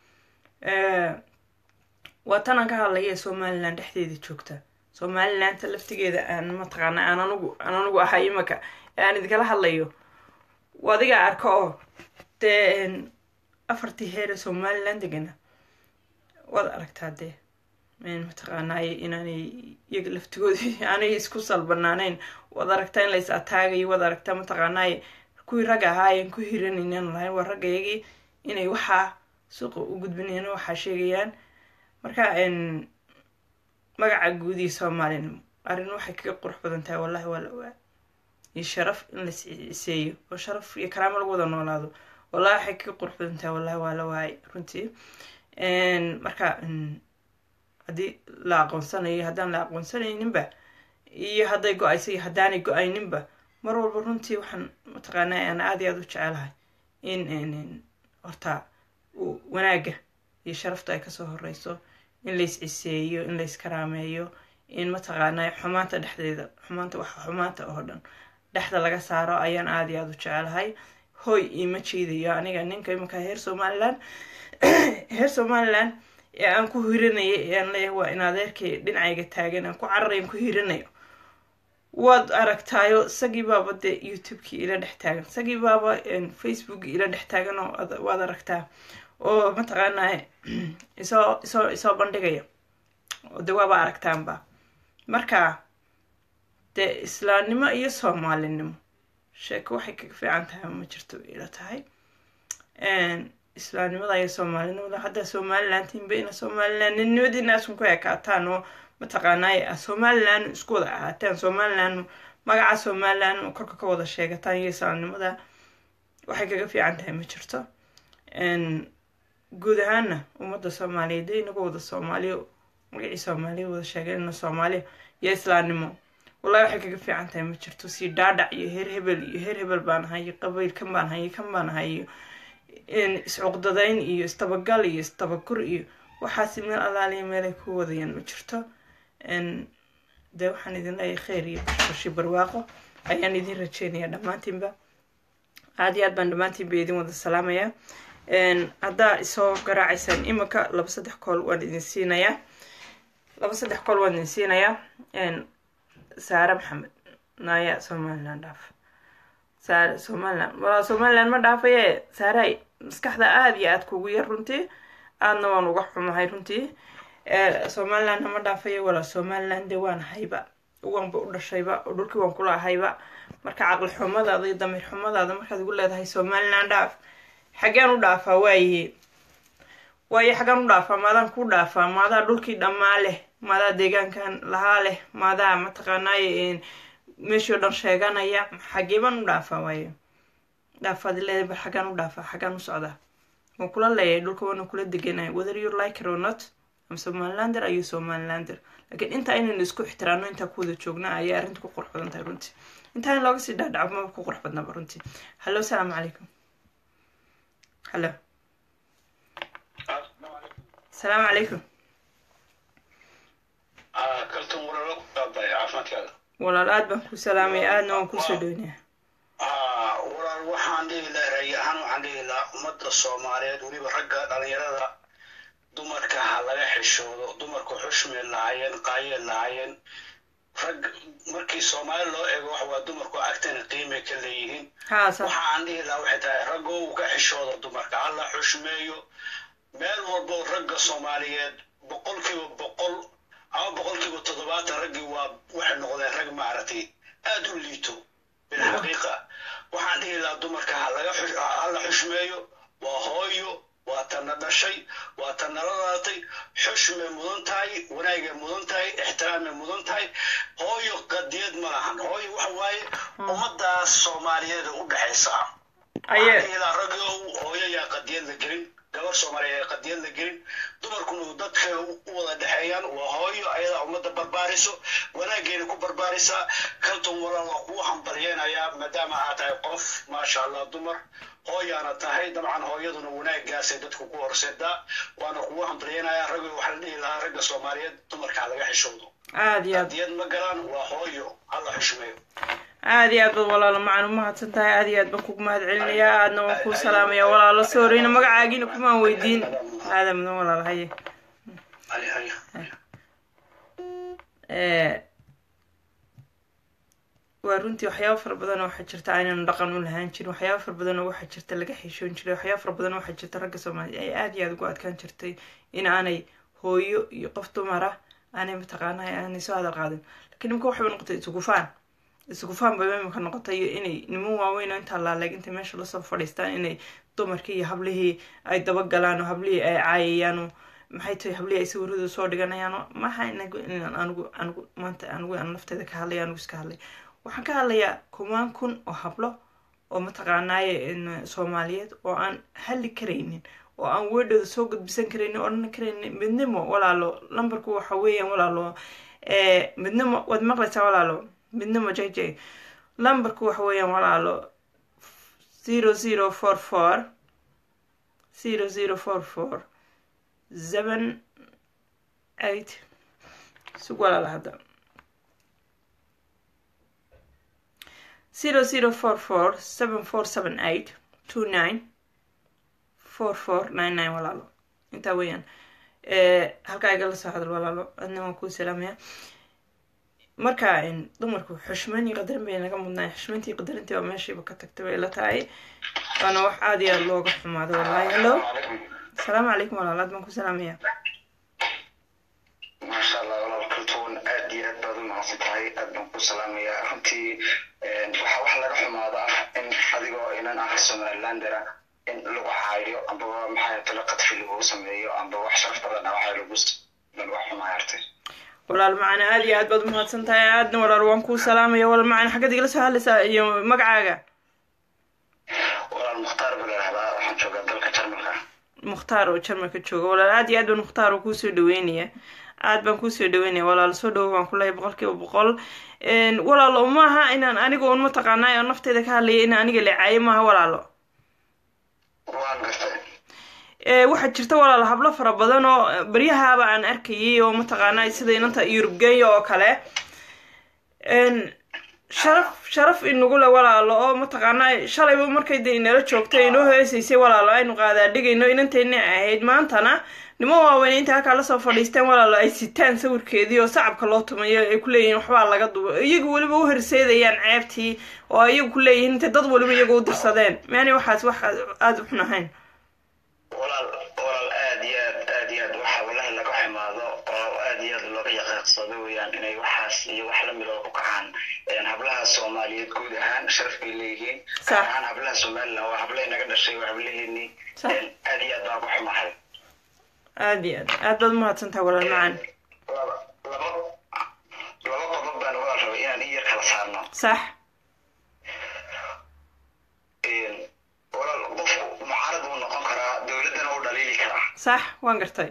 waa tanaan ka hadlaya somalilan dhexdeeda joogta somalilanta laftigeeda aan mataqaana aan anugu aan anugu ahay imaka ee aan idinkala hadlayo adiga arko oo dee afartii heere somalilan degana waad aragtaa dee mataqaanaaye inaanay iyaga laftigoodii aanay isku salbanaaneyn waad aragtaa in lays ataagayo waad aragtaa mataqaanaaye kuwii rag ahaayeen ku hiranaynan lahayn waa raggayagii inay waxaa suuqa u gudbinayaan waxaa sheegayaan marka magaca guud iyo soomaalinimo arrin waxay kaga qurux badan tahay wallahi waa la ogaa iyo sharaf in la ciseeyo oo sharaf iyo karaamo lagu wada noolaado wallahi waxay kaga qurux badan tahay wallahi waa la waayay runtii marka haddii la aqoonsanayo haddaan la aqoonsanayninba iyo hadday go-ayso iyo haddaanay go-ayninba mar walba runtii waxaan mataqaanaa aan aada iyo aada u jecelahay in horta wanaagga iyo sharafta ay kasoo horeyso in lays ciseeyo in lays karaameeyo in mataqaanaa xumaanta dhexdeeda xumaanta waxa xumaanta oo dhan dhexda laga saaro ayaan aada iyo aada u jecelahay hoy iima jeedayo aniga ninka imanka heer somalilan heer somalilan ee aan ku hiranaya ee aan leeyahay waa in adeerkay dhinacayga taagan aan ku cararayan ku hiranayo waad aragtaayo isagii baaba dee youtubekii ila dhex taagan isagii baaba facebookii ila dhex taagan oo waad aragtaa oo mataqaanaa isoo isoo isoo bandhigaya oo de waaba aragtaanba marka dee islaamnimo iyo soomaalinimo sheeko waxay kaga fiican tahay ma jirto ila tahay islaamnimada iyo soomaalinimada haddaa somalilantiinba ina somalilan ninimadiina asun ku ekaataan oo mataqaanaa somalilan isku wada ahaataan somalilan magaca somalilan korka ka wada sheegataan iyo islaamnimada waxay kaga fiican tahay ma jirto guud ahaana ummadda soomaaliyeed dee inaga wada soomaaliyo magacii soomaaliya wada sheegeen soomaaliya iyo islaamnimo wallahi waxay kaga fiican tahay ma jirto sii dhaadhac iyo heer hebel iyo heer hebel baan ahay iyo qabiil kan baan ahay iyo kan baan ahay iyo iscuqdadayn iyo istabagal iyo istabagur iyo waxaasi meel alaaliya meelay ku wadayaan ma jirto dee waxaan idin leeyahay kheyr iyo bashbashi barwaaqo ayaan idin rajeynaya dhammaantiinba aada iyo aad baan dhammaantiinba idin wada salaamayaa haddaa isoo garaacaysaan iminka laba saddex kool waan idin siinayaa laba saddex kool waan idin siinayaa saare maxamed naaya somaliland dhaaf saare somaliland walaa somaliland ma dhaafaye saaray maskaxda aada iyo aada kugu yar runtii aadna waan uga xumahay runtii somalilandna ma dhaafaye walaa somaliland de waan hayba waanba u dhashayba oo dhulkii waan kula ahayba marka caqli xumadaada iyo damiir xumadaada markaad igu leedahay somaliland dhaaf xaggeen u dhaafaa waaye waaye xaggaan u dhaafaa maadaan ku dhaafaa maadaa dhulkii dhammaa leh maadaa deegaankan lahaa leh maadaa mataqaanaaye meeshii o dhan sheeganaya xagee baan u dhaafaa waaye dhaafaad leedahay bar xaggaan u dhaafaa xaggaan u socdaa waan kula leeyahay dhulka waana kula deganaya whether you like it or not am somalilander ayuu somalilander laakiin intaa inaynu isku ixtiraano intaa ku wada joognaa ayay arrinta ku qurux badan tahay runtii intaa in looga sii dhaadhaco maba ku qurux badnaba runtii hallo asalaamu calaykum hallo asalaamu calaykum kaltuun wararo qaabay caafimaadkaada walaal aad baan ku salaamaya aadna waan kusoo dhownaya walaal waxaan dhihi lahaa ray ahaan waxaan dhihi lahaa ummadda soomaaliyeed weliba ragga dhalinyarada dumarka ha laga xishoodo dumarku xushmay lahaayeen qaayeen lahaayeen rag markii soomaali loo eego wax waa dumarku agtana qiimay ka leeyihiin haa sax waxa aan dhihi lahaa waxay tahay raggoo uu ka xishoodo dumarka hala xushmeeyo meel walbo ragga soomaaliyeed boqolkiiba boqol ama boqolkiiba toddobaatan raggii waa waxay noqdeen rag maaragtay aad u liito bilxaqiiqa waxaan dhihi lahaa dumarka ha laga xush- ha la xushmeeyo waa hooyo waa tana dhashay waa ta nala dhalatay xushmay mudan tahay wanaagay mudan tahay ixtiraamay mudan tahay hooyo qadiyad ma lahan hooyo waxa waaye ummadaas soomaaliyeed u dhexaysa aye ilaa ragoo hooyo yaa qadiyad la gelin gabar soomaaliyeed yaa qadiyad la gelin dumarkuna dadka u wada dhexeeyaan waa hooyo ayadaa ummadda barbaariso wanaageena ku barbaarisaa kalton walaal waa kugu hambalyeynayaa maadaama aad tahay qof maasha allah dumar hooyaana tahay dabcan hooyaduna wanaagaasay dadku ku horseedaa waana kugu hambalyeynayaa raggo waxaa la dhihi lahaa ragga soomaaliyeed dumarkaa laga xishoodo aad iyo aad qadiyad ma galaan waa hooyo hala xushmeeyo aad iyo aad baad walaalo macaan umahadsan tahay aad iyo aad baan kugu mahad celinayaa aadna waan kuu salaamaya walaalo sooreyna magacaagiina kumaan weydiin aada mudan walaal haye Hay, hay. Eh, waa runtii waxyaaba fara badan oo waxaa jirta aynanu dhaqan u lahaan jirin waxyaaba fara badan oo waxaa jirta laga xishoon jiray waxyaaba fara badan oo waxaa jirta ragga soomaaliya ay aad iyo aad ugu adkaan jirtay in aanay hooyo iyo qof dumar ah aanay mataqaanaa aanay soo hadal qaadin laakiin imika waxay noqotay isugufaan isugufaan bay imika noqotay iyo inay niman waaweyn oo intaa laaleeg intay meesha lasoo fadhiistaan inay dumarkii iyo hablihii ay dabagalaan oo hablihii ay caayayaan oo maxay tahay hablihii ay sawiradu soo dhiganayaan oo maha inagu inaan anigu anigu maanta anigu aan nafteeda ka hadlay anigu iska hadlay waxaan ka hadlayaa kumaan kun oo hablo oo mataqaanaaye in soomaaliyeed oo aan hadli karaynin oo aan weedhooda soo gudbisan karaynin odhan karaynin midnimo walaalo lambarku waxa weeyaan walaalo eh, midnimo waad maqlaysaa walaalo midnimo j j lambarku waxa weeyaan walaalo zero zero four four zero zero four four seven eight sug walaala hadda zero zero four four seven four seven eight two nine four four nine nine walaalo intaa weeyaan Eh, halkaa igala soo hadal walaalo adna waan kuu salaamaya marka in dumarku xushmayn iyo qadarin bay naga mudnaa xushmayntii qadarintii baa meeshiiba ka tagtay bay ila tahay waana wax aad iyo aad looga xumaado wallahi hello asalaamu calaykum walaal aad baan ku salaamaya maasha allah walaal kaltuun aad iyo aad baad u mahadsan tahay aad baan ku salaamayaa runtii waxaa wax laga xumaado ah in adigoo inan ah somalilandera in lagu caayo ambaba maxaa talo qadfi lagu sameeyo amba wax sharaf badan ah waxaa lagu lagu xumaaya artay walaal macana aad iyo aad baad umahadsan tahay aadna walaal waan kuu salaamaya walaal macana xaggaad igala soo hadlaysaa iyo magacaaga walaal mukhtaar baa la dhahdaa waxaan joogaa dalka jarmalka mukhtaar oo jarmalka jooga walaal aad iyo aad baan mukhtaar oo kuusoo dhaweynaya aad baan kuusoo dhaweynaya walaal soo dhawo baan kuleeyahay boqol kiiba boqol walaalo maaha inaan aniga un mataqaanaa oo nafteyda ka hadlaya in aniga la caayo maaha walaalo waan gartay Eh, waxaa jirta walaal hablo fara badan oo eh, baryahaaba aan arkayay oo mataqaanaa sida inanta yurubgeeya oo kale En, sharaf sharaf inagule walaalo oo mataqaanaa shalayba markay de inala joogtay inoo heesaysay walaalo aynu qaadaa dhigayno inantayna ahayd maantana nimo waaweyn inta halkaa lasoo fadhiisteen walaalo ay sitaan sawirkeedii oo sacabka loo tumayo ay kuleeyihiin waxbaa laga duba iyagu weliba u horseedayaan ceebtii oo iyagu kuleeyihiin intay dad weliba iyaga u dirsadeen maani waxaas wax aada u xun ahayn walaal walaal aad iyo aad aad iyo aad waxa wallahi laga xumaado oo aad iyo aad looga yaqiiqsado weeyaan inay waxaas iyo wax lamid oo ku kacaan Een, hablaha soomaaliyeed guud ahaan sharaf bay leeyihiin Sax. gaar ahaan hablaha somaliland waa hablahay naga dhashay waa hablaheenii Sax. Een, aad iyo aad baan ku xumahay aada iyo aad aad baad umahadsantaha walaal macaan laba laba laba qodob baan walaal rabay inaan in yar kala saarno sax Een, walaal qofku mucaarad wuu noqon karaa dowladdana wuu dhaliili karaa sax waan gartay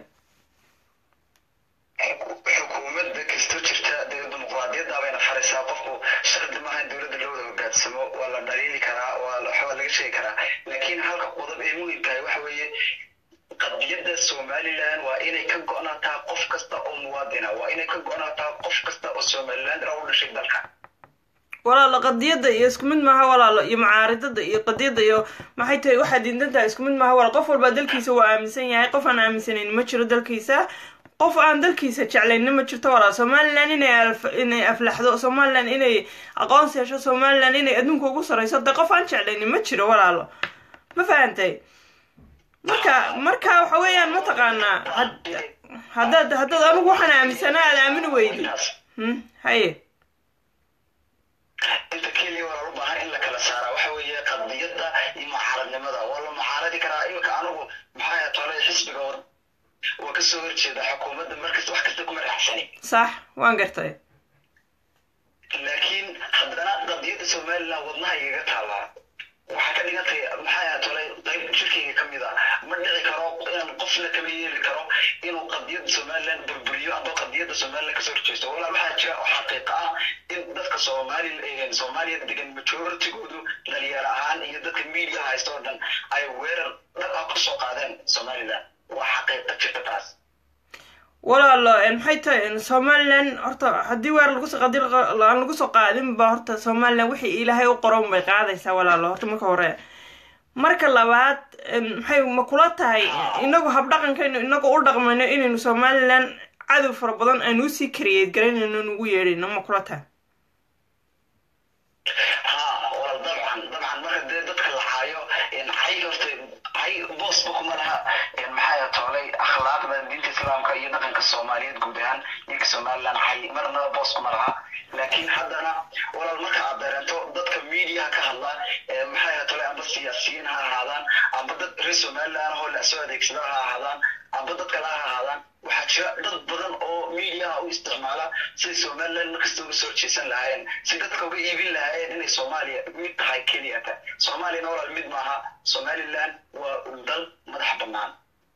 Xuku- xukuumadda kastoo jirta dee dimuqraadiyadda bayna faraysaa qofku shardi maaha in dowladda loo wada hogaansamo waa la dhaliili karaa waa la- waxbaa laga sheegi karaa laakiin halka qodob ee muhimkahay waxa weeye qadiyadda somaliland waa inay ka go-naataa qof kasta oo muwaadina waa inay ka go-naataa qof kasta oo somaliland ah u dhashay dalka walaalo qadiyadda iyo isku mid maaha walaalo iyo mucaaridada iyo qadiyadda iyo maxay tahay waxaad diidan tahay isku mid maaha walaal qof walbaa dalkiisa waa aaminsan yahay qof aan aaminsanayn ma jiro dalkiisa qof aan dalkiisa jeclayna ma jirto walaal somalilan inay inay aflaxdo somalilan inay aqoonsi hesho somalilan inay adduunka ugu sareyso de qof aan jeclaynin ma jiro walaalo ma fahantay marka marka waxa weeyaan mataqaanaa haddaad haddaad anigu waxaan aaminsanaa aad aamini weydi haye inta keliya waa u baahan in la kala saaraa waxa weeye qadiyadda iyo mucaaradnimada waa la mucaaradi karaa imika anigu maxaa tolay xisbiga waa kasoo horjeeda xukuumadda markasta wax kasta kuma raacsani sax waan gartay laakiin haddana qadiyadda somaliland wadnaha igaga taallaa waxaa ka dhigantay maxaa tolay qayb jirkayga ka mid a ma dhici karo inaan qofna kama yeeli karo inuu qadiyadda somaliland burburiyo amba qadiyadda somaliland kasoo horjeesto walaal waxaa jira oo xaqiiqa ah in dadka soomaali soomaaliya degan majoritigoodu dhalinyaro ahaan iyo dadka media haysta oo dhan ay weerar dhab ah kusoo qaadeen somaliland waa xaqiiqa jirta taas walaalo maxay tahay somalilan horta haddii weer lagusoo qadi aan lagu soo qaadin ba horta somalilan wixii ilaahay u qoron bay qaadaysaa walaalo horta marka hore marka labaad maxay ma kula tahay inagu habdhaqankaynu inagu u dhaqmayno inaynu somalilan cadow fara badan aynu usii kariyeed garanayno nugu yeedhayno ma kula tahay ha walaal dabcan dabcan marka dee dadka la caayo cay horta cay boosba kuma laha maxaa toolay akhlaaqda diinta islaamka iyo dhaqanka soomaaliyeed guud ahaan ninka somaliland cay marnaba boos kuma laha laakiin haddana walaal marka aad dareento dadka mediaha ka hadla maxaa toolay amba siyaasiyiin ha ahaadaan amba dad reer somaliland hoo la soo adeegsada ha ahaadaan amba dad kale ha ahaadaan waxaa jira dad badan oo mediaha u isticmaala siday somaliland markasta uga soo horjeesan lahaayeen si dadka uga iibin lahaayeen inay soomaaliya mid tahay keliyata soomaaliyana walaal mid maaha somaliland waa dal madax bannaan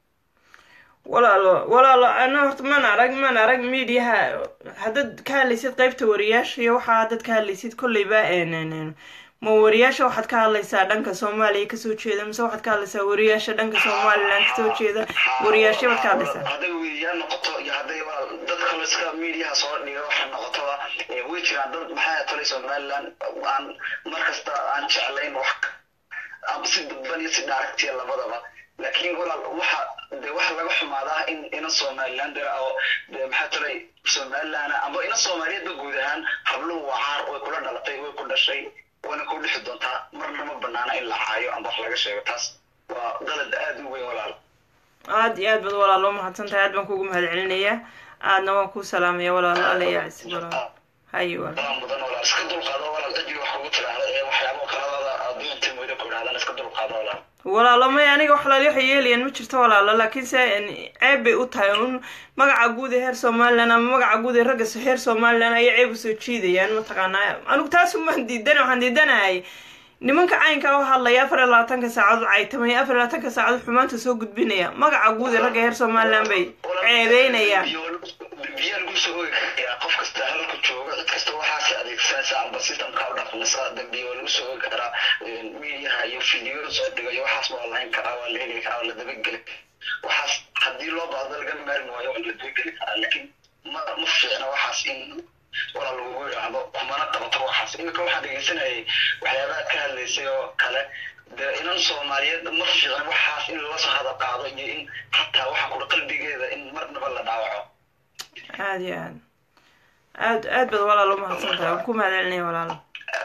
walaalo walaalo ana horta maan arag maan arag mediaha haddaad ka hadlaysid qeybta wariyaasha iyo waxaa haddaad ka hadlaysid kolleyba ma wariyaasha waxaad ka hadlaysaa dhanka soomaaliya kasoo jeeda mise waxaad ka hadlaysaa wariyaasha dhanka somaliland kasoo jeeda wariyaasha baad ka hadlaysaa hadday weriyaa noqoto iyo hadday walaal dad kale iska mediaha soo dhiga waxa noqotoba way jiraan dad maxaa tolay somaliland aan markasta aan jeclayn wax amba si dadban iyo si dhaaragtiya labadaba laakiin walaal waxa de waxa laga xumaadaa in ina somaliland oo de maxaa tolay somaliland amba ina soomaaliyeedba guud ahaan habluhu waa caar way kula dhalatay way ku dhashay wayna ku dhixi doontaa marna ma banaana in la caayo amba wax laga sheego taas waa qalad aada u weyn walaal aada iyo aad baad walaalo umahadsan tahay aad baan kugu mahad celinayaa aadna waan kuu salaamaya walaalo alayaa isig walaal haye walaal badan badan walaal iska dulqaado walaal cidii wax kugu tiraahda ee waxyaabo kaladada adduunta mooda ku idhahdaan iska dulqaado walaal walaalo may aniga wax laali waxay yeelayaan ma jirto walaalo laakiin se ceeb bay u tahay un magaca guud ee heer somaliland ama magaca guud ee ragga heer somaliland ayay ceeb usoo jiidayaan mataqaanaa anigu taas umaan diidan waxaan diidanahay nimanka caynka u hadlaya afar iyo labaatanka saacadood caytamaya afar iyo labaatanka saacadood xumaanta soo gudbinaya magaca guud ee ragga heer somaliland bay ceebeynayaan biyaa lagu soo oogi karayaa qof kasta halku jooga cid kasta waxaas adeegsanaysa amba systemka u dhaqmaysa dambiya waa lagu soo oogi karaa mediaha iyo video soo dhigayo waxaas waa lahayn karaa waa la heli karaa waa la dabageli waxaas haddii loo baahdo laga maarin waayo waa la dabageli karaa laakiin ma ma fiicna waxaas in walaa lagugu yidhaahdo kumana qabato waxaas iminka waxaan dhegeysanayay waxyaabaha ka hadlaysay oo kale dee inan soomaaliyeed ma fiican waxaas in lala soo hada qaado iyo in xataa waxa kudha qalbigeeda in marnaba la dhaawaco aada iyo aad aad aad baad walaalo umahadsan tahay waan ku mahad celinaya walaalo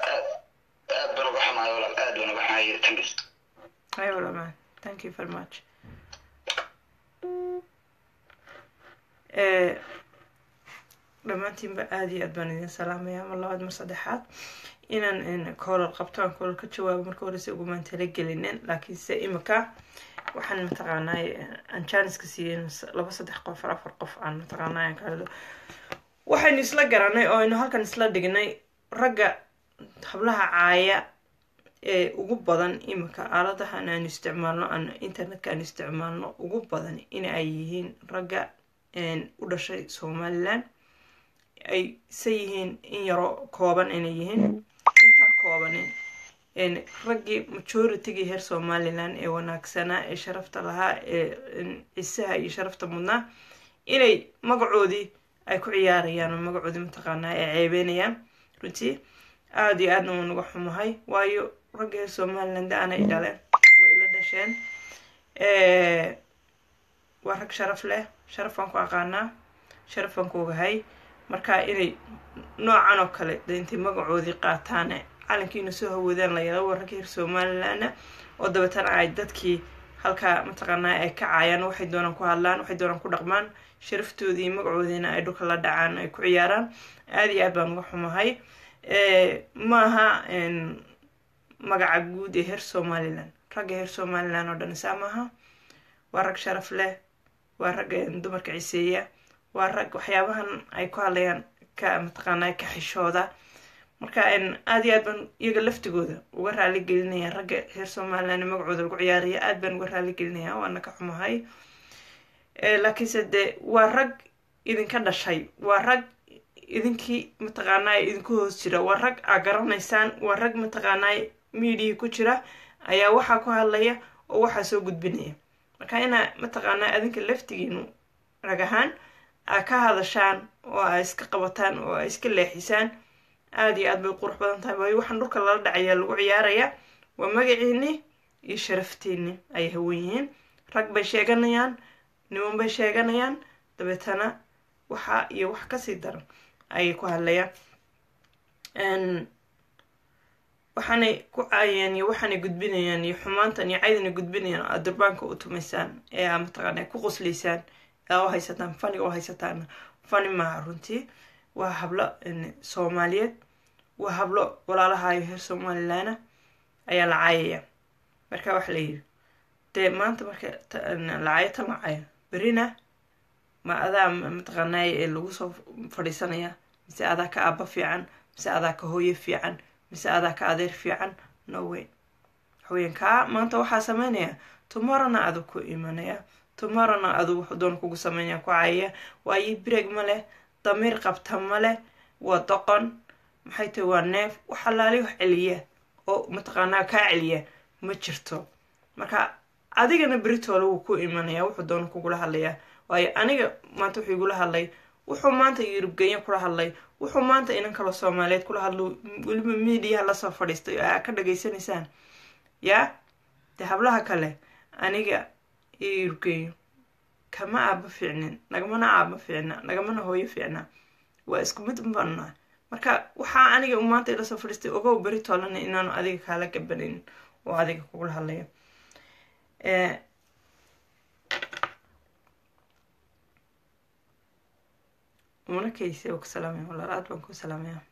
aad baan uga xumahay walaal aad baan uga xumahay thanks hay walaal man thank you very much dhammaantiinba aada iyo aad baan idin salaamaya mar labaad mar saddexaad inaan koolal qabto aan koolal ka jawaabo marka horese ugumaan talagelinin laakiinse imika waxaan mataqaanaa aan janiska siiyey laba saddex qof afar qof aan mataqaanaa aan kahadlo waxaynu isla garanay oo aynu halkan isla dhignay ragga hablaha caaya ee ugu badan imika aaladahan aanu isticmaalno aan internetka aan isticmaalno ugu badan in ay yihiin ragga u dhashay somaliland ay se yihiin in yaro kooban inay yihiin intaa koobanin raggii majoritygii reer somaliland ee wanaagsanaa ee sharafta lahaa ee cisaha iyo sharafta mudnaa inay magacoodii ay ku ciyaarayaan oo magacoodii mataqaanaa ay ceebeynayaan runtii aada iyo aadna waan uga xumahay waayo ragga reer somaliland aanay dhaleen way la dhasheen waa rag sharaf leh sharaf baan ku aqaanaa sharaf baan ku ogahay marka inay noocan oo kale de intay magacoodii qaataane calankiina soo hawoodaan la yala waa ragga reer somalilandna oo dabeetana ay dadkii halkaa mataqaanaa ay ka caayaan waxay doonaan ku hadlaan waxay doonaan ku dhaqmaan sharaftoodii iyo magacoodiina ay dhulka la dhacaan ay ku ciyaaraan aada iyo aad baan uga xumahay maaha magaca guud ee reer somaliland ragga reer somaliland oo dhan isaa maaha waa rag sharaf leh waa rag dumarka ciseeya waa rag waxyaabahan ay ku hadlayaan ka mataqaanaa ka xishooda marka aada iyo aad baan iyaga laftigooda uga raali gelinaya ragga reer somaliland magacooda lagu ciyaaraya aad baan uga raali gelinaya waana ka xumahay laakiinse dee waa rag idinka dhashay waa rag idinkii mataqaanaa idinku hoos jira waa rag aa garanaysaan waa rag mataqaanaa mediahi ku jira ayaa waxaa ku hadlaya oo waxaa soo gudbinaya marka inaa mataqaanaa adinka laftigiinu rag ahaan aa ka hadashaan oo aa iska qabataan oo aa iska leexisaan aada iyo aad bay qurux badan tahay waayo waxaan dhulka lala dhacayaa lagu ciyaaraya waa magaciini iyo sharaftiini ayay hawan yihiin rag bay sheeganayaan niman bay sheeganayaan dabeetana waxa iyo wax kasii daran ayay ku hadlayaan waxaanay ku caayeen iyo waxaanay gudbinayaan iyo xumaantan iyo caydana gudbinayaan aad durbaanka u tumaysaan ee aa mataqaana ku qoslaysaan aa u haysataan faniga u haysataan fani maaha runtii waa hablo soomaaliyeed waa hablo walaalahayo reer somalilandna ayaa la caayaya marka waxa layidhi dee maanta marka lacaayo tan lacayo berina ma adaa mataqaanay ee lagu soo fadhiisanaya mise adaa ka aaba fiican mise adaa ka hooye fiican mise adaa ka adeer fiican no way waxweyan kaa maanta waxaa sameynaya tomorrowna adu ku imanaya tomorrowna adu wuxuu doon kugu sameynaya ku caayaya waayo bireg ma leh damiir qabta ma leh waa doqon maxay tahay waa neef wax alaali wax celiya oo mataqaanaa kaa celiya ma jirto marka adigana beritoola wuu ku imanaya wuxuu doona kugula hadlayaa waayo aniga maanta wuxuu igula hadlay wuxuu maanta yurubgenya kula hadlay wuxuu maanta inan kaloo soomaaliyeed kula hadlo weliba mediaha lasoo fadhiistay oo aa ka dhageysanaysaan yaa dee hablaha kale aniga iyo yurubgenyo kama aaba fiicnin nagamana aaba fiicna nagamana hooyo fiicna waa isku mid banaa marka waxaa aniga maanta ilasoo fadhiistay ogow beri toolana inaanu adiga kaala gabanin oo adiga kugula hadlaya umana kayse oo ku salaamaya walaal aad baan ku salaamaya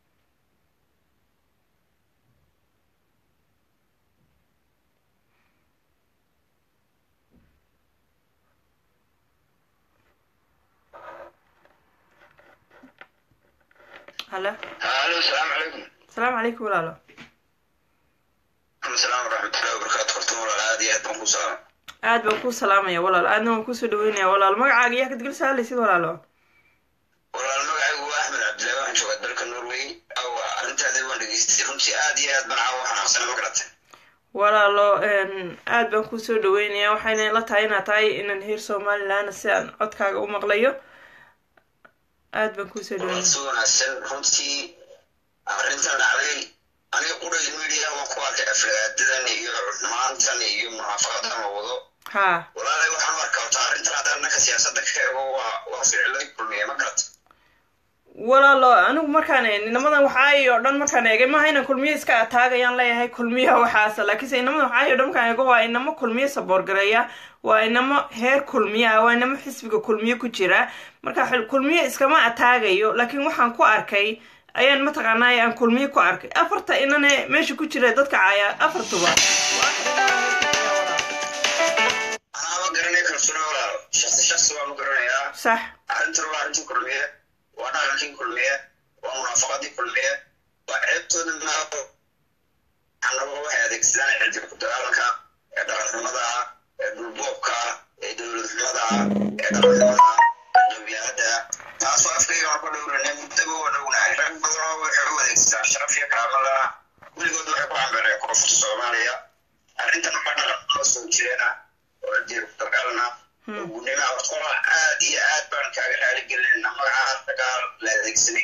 halo halo asalaamu calaykum asalaamu calaykum walaalo asalaam waraxmatullahi wabarakaatu horta walaal aad iyo aad baan ku salaam aad baan kuu salaamaya walaal aadna waan kuusoo dhaweynaya walaal magacaaga yaa kadgel saalaysid walaalo walaal magacaygu waa axmed cabdillahi waxaan joogaa dalka norway awa arrintaadii waan dhegeystay runtii aad iyo aad baan caawa xanaaqsana ma garatay walaalo aad baan kuusoo dhaweynaya waxayna la tahay inaad tahay inaan heer somaliland si aan codkaaga u maqlayo aad baan kuusoo walaal dhaweynaya si wanaagsan runtii arrintan dhacday aniga qudhay media waan ku arkay aflagaadadan iyo xumaantan iyo munaafaqadan la wado haa walaalay waxaan u arkaa horta arrintan haddaan dhanka siyaasadda ka eego waa waa ficilay kulmiye ma garata walaalo anigu markaan inamadan waxaay oo dhan markaan eegay maaha inaan kulmiye iska ataagayaan leeyahay kulmiyaha waxaasa laakiinse inamadan waxaay oo dhan markaan eego waa inamo kulmiye saboorgareeya waa inamo heer kulmiyaha waa inamo xisbiga kulmiye ku jira marka xil- kulmiye iskama ataagayo laakiin waxaan ku arkay ayaan mataqaanaa aan kulmiye ku arkay afarta inane meesha ku jira dadka caaya afartuba anaaba garanay kalsooni walaal shaksi shaksi waan u garanayaa sax arrintan waa arrintii kulmiye waa dhaqankii kulmiye waa munaafaqadii kulmiye waa ceebtooda maaho anaba waxay adeegsadaan xildiga ku dagaalanka ee dhaqanxumada ah ee dhulboobka ah ee dowladxumada ah ee dhaqanxumada ah ee qabyaalada taasoo afkayga aan ku dhowranay muddaba waa dhownahay rag badanoo waxay u adeegsadaan sharaf iyo karaamada weligood waxay ku cambeereen koonfurta soomaaliya arrintan waa dhaqan noo soo jireena oo xildiga ku dagaalana gudnima horta aad iyo aad baan kaaga raali gelinayna magaca dagaal la adeegsaday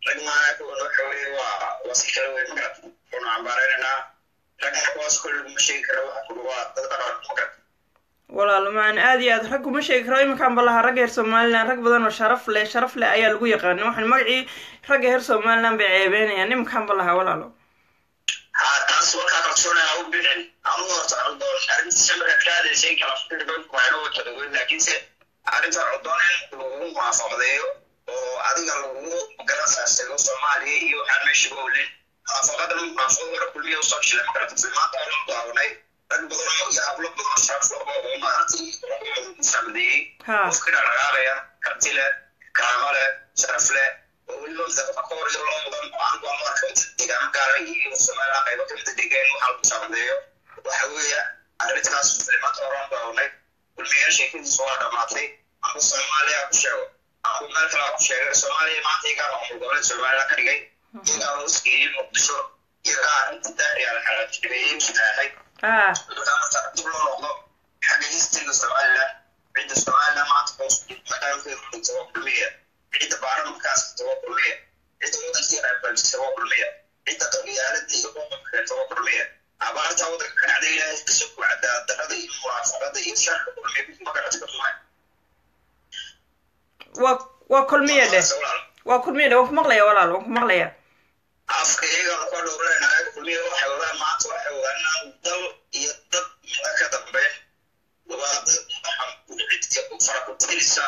rag maanaha waxa weye waa waa si kala weyn magarad wuxuuna cambaareynanaa ragna kuwaas kole laguma sheegi karo waxa kuli waa dad dhaqan magarad walaalo macaan aad iyo aad rag kuma sheegi karo iminkaan ba lahaa ragga reer somaliland rag badan oo sharaf leh sharaf leh ayaa lagu yaqaana waxaan magacii ragga reer somaliland bay ceebeynayaan iminkaan ba lahaa walaalo ha taas warkaa kalsoonaya u bixin anu horta codoon arrintiisa markaad ka hadlaysay kala firdhoon waayna wata dhaweyn laakiinse arrinta codoon in lagu muwaafaqdeeyo oo adiga lagu garasaasago soomaaliya iyo waxaan meesha gowlin muwaafaqadan muwaafaqada hore kulmiya usoo jilay makarata maanta oran daawanay rag badan oo iyo hablo badan oo sharaf leh oo maaragtay sacmadeeyey ha qofka dhaqaaqaya karti leh kaamo leh sharaf leh oo weliba midaba ka hor iyo loo mudan oo aan go'aan marka deegaan gaara iyo soomaaliya qaybo kamida degaan waxa lagu sacmadeeyo waxa weeye arrintaas maanta oran daawanay kulmiya sheekadiisu waa dhamaatay ama soomaaliya ku sheego ama meel kale ku sheegay soomaaliya maanta iyagaa maamul goboleed somaliland ka dhigay iyagaa hoosgeeyey muqdisho iyagaa arrinta daariya la xalaajibeyey mutaahay ha markaa marka dib loo noqdo xagga historyga somaliland cidda somaliland maanta hoos maqaamkeedu dhigta waa kulmiya cidda baarlamankaas dhigta waa kulmiya cidda wadankii reerbalisa waa kulmiya cidda qabiyaalada iyo qoqobka keenta waa kulmiya abaarta wadanka ka dhacda ilaahay kasoo ku cadaalad darrada iyo muwaafaqada iyo sharka kulmiya magarata ka tumay waa waa kulmiya dheh waa kulmiya dheh waan ku maqlaya walaalo waan ku maqlaya afka iyagana ka dhowranayo kulmiya waxay wadaan maanta waxay wadaan inaan dal iyo dad mida ka dambeyn waa dad cidka fara ku tirisa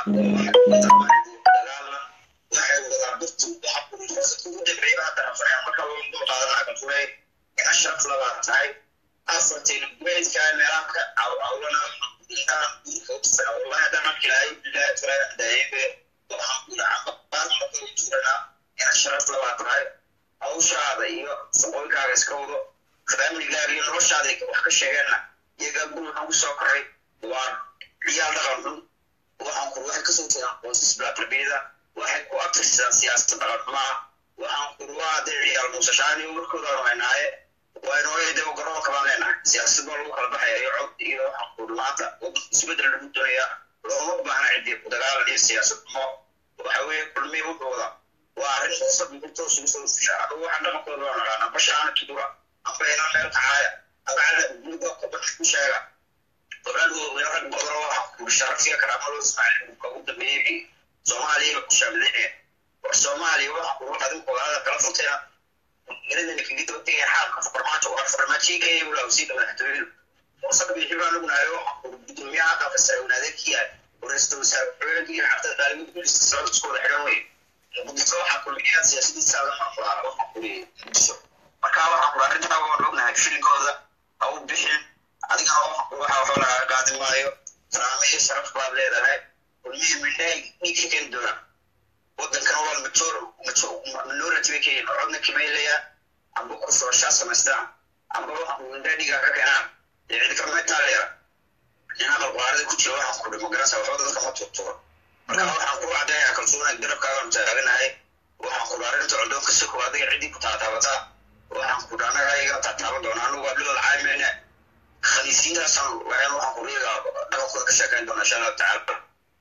dagaalan waxay wadaan dadku waxa fursadka ugu dambeeya hadda rafaaya marka loo dul qaadanaa kalfulay in ashraf labaa tahay afartan gubeedka meelaha ka cawcawlana intaan guurka u tusaya wallahi haddaan markii lahay bilahi tulaa daayebe waxaan ku dhaca baan marka u turanaa in ashraf labaa tahay hawshaada iyo shaqooyinkaaga iska wado faamligaaga iyo noloshaada wax ka sheegeenna iyagaa guri waxaan kusoo koray waa ciyaal dhaqan xun waxaan kur waxay kasoo jeedaan qoysas bilaaqlabiyada waxay ku abtirsadaan siyaasada dhaqan xumaa waxaan kur waa dee ciyaal muusashaan iyo warkoodaanu haynaaye waynooyade garoonka baan leenahay siyaasad baa lagu kala baxaya iyo cod iyo waxaan kur maanta wadanka isbedel lagu doonayaa looma baahna cidii ku dagaalan iyo siyaasad xumo waxa weeye kulmiya wuxuu wadaa waa arrin hoosad muqurtoos ugu soo fushaa adugu waxaan dhaqankooda waa naqaana bashaana tudura amba inaan meel kacaaya agacada guriga kubadka ku sheega oradooda rag badan oo waxa ku sharafsiga karaamado ismaaciil ka ugu dambeeyey soomaaliya ku shaamlinaya war soomaaliya waxa ku adinku walaada kala funteena geladana kaga daba tegaya xaalka farmaajo war farmaajiga iyo walaw sii dhawa xatooyadu fursad bixi baan ognahay waxa ku gudoomiyaha aqalka sare wanaadekiya waraysta wasaare xoogankii xabtada daalibada booliska socodkooda xidhan weye muqdisho waxaa kulmiyaa siyaasadiisa maamulaa waxa kuliyay muqdisho marka waxaa kula arrintaa waan ognahay filinkooda ha u bixin adigana waxa waxba lagaa qaadi maayo karaame iyo sharaf baad leedahay kulmihii midhay dhiig ka keeni doonaa wadankan waa major minority bay ka yihiin codna kimaylaya amba kusooshaa samaystaan amba waxa midhay dhiiga ka keenaan dee cidi kama taaleera nin aqal qaarada ku jira waxaan ku dhimo garanaysa waxba dadka ma turtuuro marka waxaan ku caddayaa kalsoonaa garabkaagaan taaganahay waxaan ku arrinta coddoonka si koo adiga ciddii ku taataabataa waxaan ku anaga ayaga taataaban doonaa anigu waa dhilal caymeyne khaniisiintaasaan waxaan waxaan ku iyaga dhaqankooda ka sheekayn doonaa insha allahu tacaala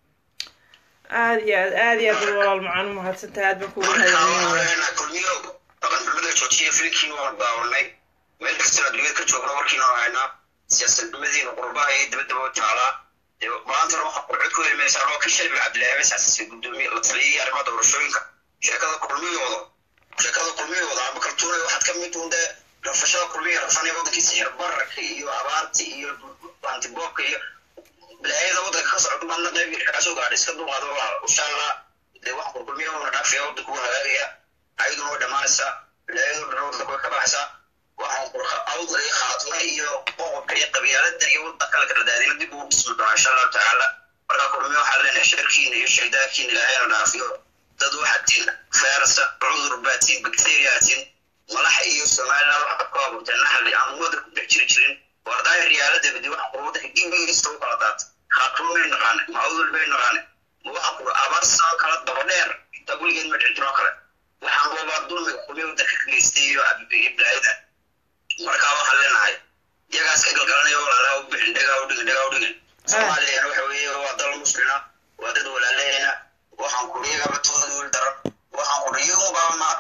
aad iyo aad aad iyo aad bal walaal macaan u mahadsantahay aad baan kuugu mahadcelinaya kulmiyo dhaqan xumada joojiya filinkiina waan daawanay meel kastana adduunyada ka joogna warkiina waan haynaa siyaasadnimadiina qurbaha iyo dibadaba jaalaa maantana waxaa qurcod ku helimaysaa loo ka shalbi cabdilaahi mesaas gudoomiye la taliyay arrimaha doorashooyinka sheekada kulmiyooda sheekada kulmiyooda ama kaltuunay waxaad ka mid un dee rafashada kulmiya rafanaya wadankiisa xir bararka iyo abaarta iyo antiboobka iyo bilaayada wadanka ka socda madna qayb kasoo gaadha iska dulqaado walaal insha allah dee wax kulmiya una dhaafaya wadanka u hagaagaya ayaduna way dhammaanaysaa bilaayadoo dhan wadanka way ka baxaysaa waxaan awdal iyo khaatuma iyo qoqobka iyo qabyaalada iyo wadanka la kala daadina dib ugu dhismi doonaa insha allahu tacaala markaa kulmiya waxaa leenahay sharkiina iyo shaydaankiina ilaahayna dhaafiyo dad waxaad tihin fayrasa cudur baatiin bacteriaatiin malaxa iyo somaliland waxaad ku abuurteen naxali aan wadan ku dhex jiri jirin wardaaya riyaalada badi waxa kula wadanka gibigiisa u kala daata khaatuma may naqaane ma awdal bay naqaane ma waxa kula abaar saan kala daba dheer intaa weligeed ma dhici jiroo kale waxaan loobaa dulmiga kulmiya wadanka ka geystay iyo bilaayada markaa waxaan leenahay iyagaas ka galgalanaya walaalaha u bixin dhagaa u dhigin dhagaa u dhigin soomaaliyana waxa weeye waa dal muslina waa dad walaalahayna waxaan kuri iyagaba tooda wiil daran waxaan kuri iyagu baa ma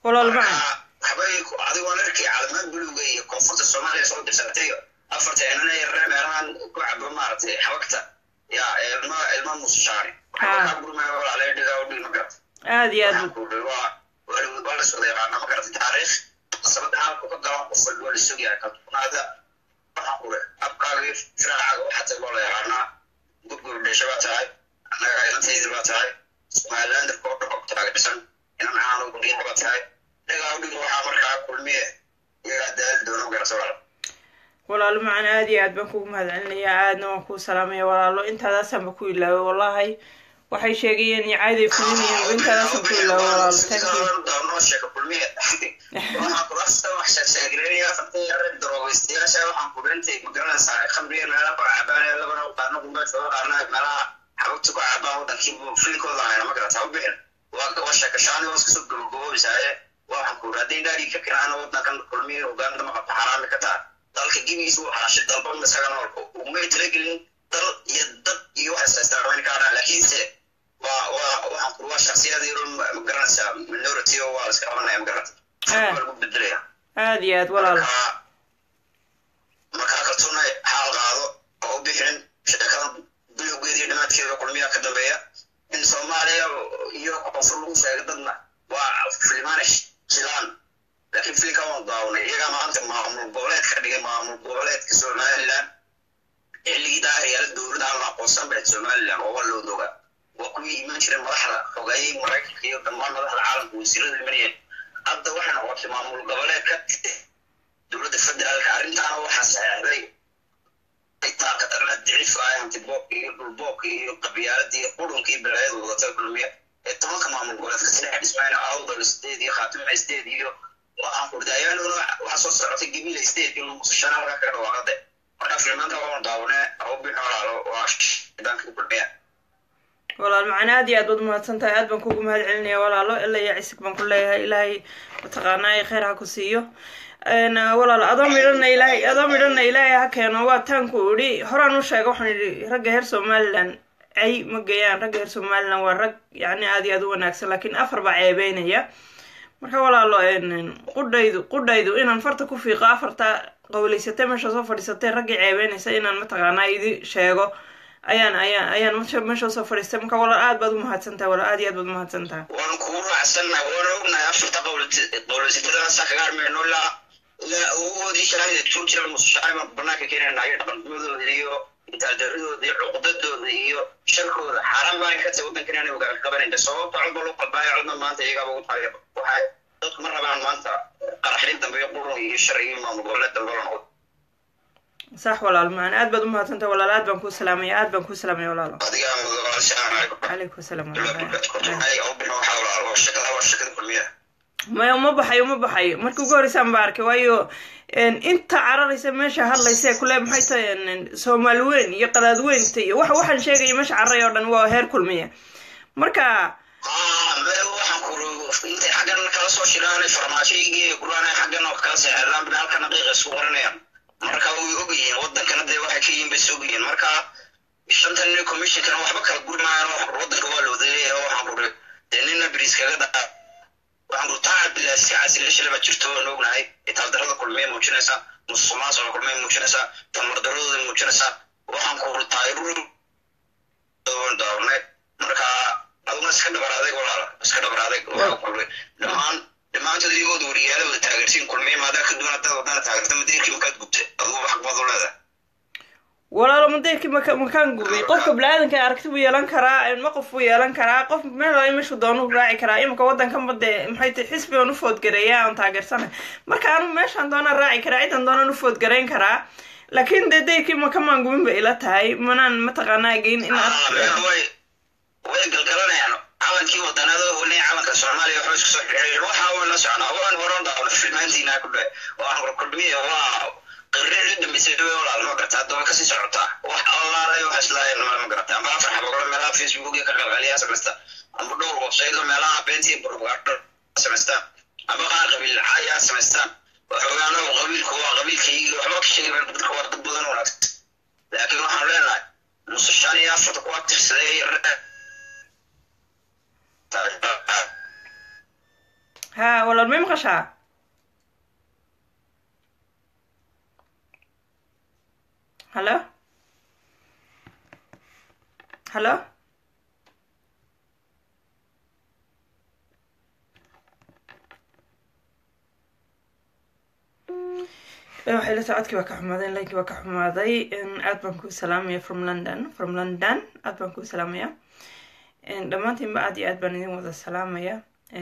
walaal macaan habay adigoo arkay calaamad buluuga iyo koonfurta soomaaliya soo dirsatay afarta inana yarre meelahan ku cabo maaragtay xabagta ya ilma ilma musashaani aad iyo aad waa la socda yaqaana ma garatay taariikh sabada halku ka galan qof walba waa la sugaya kaltunaada waxaan kule abkaaga firaacaga waxaa loo la yaqaanaa gurgur dhasha baa tahay annaga ilantaydi baa tahay somalilandarka oo dhan taaga dhisan inan caano guriyada baa tahay dhagaa udhiga waxaa markaa kulmiye iyagaa daali doono garata walaal walaalo macaan aad iyo aad baan kugu mahadcelinayaa aadna waan kuu salaamaya walaalo intaadaasaanba ku ilaaway wallahi waxay sheegayeen icaaday fulinayeen intaadaasaan ku ilaaway walaalo thank you daroobaystayaasha waxaan kubintay magaranaysaa khamriya meela kora cabaan labana qaarna kumba jooga qaarna meelaha xabagta ku cabaan wadankii fiilkooda hayna ma garata ubixin waa sheekashaani waa iskasoo gabagaboobaysaaye waxaan ku haddii dhaadii ka kiraana wadankan kulmiya uganda ma qabta xaraami ka taa dalka gibigiisa uu xaashay dalba isaga nool umay talagelin dal iyo dad iyo waxa saystaameyn kaadhaa laakiinse waa waa waxaan ku waa shaksiyad yaro magaranaysaa minority oo waa la iska qabanaya magarata waa lagu bedelaya aad iyo aad walaalo markaa kaltuuna xaal qaado oo u bixin sheekada bilowgeeda iyo dhimaadkeeda kulmiya ka dambeeya in soomaaliya iyo koonfur lagu sheegay dadna waa filimaanish jilaan laakiin filinka waan daawanay iyagaa maanta maamul goboleed ka dhigay maamul goboleedka somaliland xilligii daahiryaala dowladda aan la aqoonsan bayd somaliland oo waa loo doga waa kuwii iman jiray madaxda xogeeyey maraykanka iyo dhammaan madaxda caalamka wasiirada imanayeen hadda waxay noqotay maamul goboleed ka dowladda federaalka arrintaana waxaa saxeexday itaaka darna dicif ah hantiboobka iyo dhulboobka iyo qabyaaladii iyo qurunka iyo balaayada wadata kulmiya ee tobanka maamul goboleedka saddex dhismayna awdal state iyo khaatuma state iyo waxaan kurdaayaanuna waxaa soo socotay gibila state iyo musashana halkaa kaga dhawaaqade marka filmaanta waan daawone awbin walaalo waa shidaanka kulmiya walaal macana aad iyo aad baad umahadsan tahay aad baan kugu mahad celinaya walaalo ilaa iyo cisig baan ku leeyahay ilaahay mataqaanaa kheyr ha ku siiyo walaal adoo midhana ilaahay adoo midhana ilaahay ha keeno waa taanku idhi horaan u sheega waxaan idhi ragga reer somaliland cay ma geeyaan ragga reer somaliland waa rag yacni aad iyo aad u wanaagsan laakiin afar baa ceebeynaya marka walaalo qudhaydu qudhaydu inaan farta ku fiiqo afarta qawleysatay meesha soo fadhiisatay raggii ceebeynaysa inaan mataqaanaa idi sheego ayaan ayaan ayaan meesha soo fadhiistay marka walaal aad baad umahadsan tahay walaal aad iyo aad baad umahadsan tahay waan kugu raacsannahay waana ognahay afarta qawleysatadaasa kaga armayno ilaa ilaa awoodii shalaayda tuur jira musashaaiman banaanka keenayna iyo dhaqannimadooda iyo intaaldaradooda iyo cuqdadooda iyo sharkooda xaaraan baan ka tahay waddankan inay ogaan qabanayna sababta codba loo qalbaaya codna maanta iyagaaba ugu tahay waxay dadku ma rabaan maanta qaraxdin dambe iyo qurun iyo shar iyo maamul goboleed dambe la noqdo sax walaal macana aad baad umahadsan tahay walaal aad baan kuu salaamaya aad baan kuu salaamaya walaalo adiga assalaamu calaykum calaykum asalaam kulmiya maya uma baxayo uma baxayo markii ugu horreysaan baa arkay waayo inta cararaysa meesha hadlaysa kule maxay tahay soomaali weyn iyo qadaad weynta iyo waxa waxaan sheegaya meesha carray oo dhan waa heer kulmiya marka waxaan kuru intay xaggan kala soo shiraan farmaashooyigii guraan xaggan oo kala seexdaan bina halkan daqiiqa isku qaranayaan marka way ogyihiin wadankana dee waxay ka yihiin bay sogyihiin marka shantan nin commissionkana waxba kala guri maayaan wadanka waa looda leeyahay waxaan kuri dee nina bris kaga daa waxaan kuri taa cabdillahi si casilashala baa jirto waan ognahay itaaldarada kulmee muujinaysa musuqmaasuqa kulmee muujinaysa tamardaradooda muujinaysa waxaan kuri taayirur daawanay marka aduna iska dhabar adeeg walaala iska dhabar adeeg waxaa kuri dhammaan dhammaantood iyagooda wariyaalooda taageertiin kulmiye maadaa ka duwan haddaad wadana taageerta madeerkii makaad gubtay adugu xaq baad u leedahay walaalo madeerkii maka makaan gubay qofka bini-aadanka aragti buu yeelan karaa ma qof buu yeelan karaa qof meel meeshuu doonu raaci karaa imika waddankanba dee maxay tahay xisbi aan u foodgareeya aan taageersanay marka anu meeshaan doonaan raaci karaa cidan doonaan u foodgarayn karaa laakiin dee deyrkii makamaan gubin bay ila tahay manaan mataqaanaa geyn in way way galgalanayaan calankii wadanada weli calanka soomaaliya waxba isku soo xiriireen waxa waan la soconaa waan horan daawna filmaantiina ku dhe waan kulmiye waa qirrici dhamisay way walaal ma garata hadda way kasii socotaa wax allaalay wax islaayeen ma garata amba afar xabagolo meelaha facebook iyo ka qalqaliyaa samaysta amba dhowr website meelaha beentii propaganda samaystaan amba qaar qabiil ayaa samaystaan waxoogaana qabiilku waa qabiilkaygii waxba ka sheegi dadka waa dad badan wanaagsan laakiin waxaan leenahay nuse shan iyo afarta kuwa tirsaday ha walaal may maqashaa hallo hallo waxay la socodkii waa ka xumaaday linkii waa ka xumaaday aad baan kuu salaamaya from london from london aad baan kuu salaamaya dhammaantiinba aad iyo aad baan idin wada salaamaya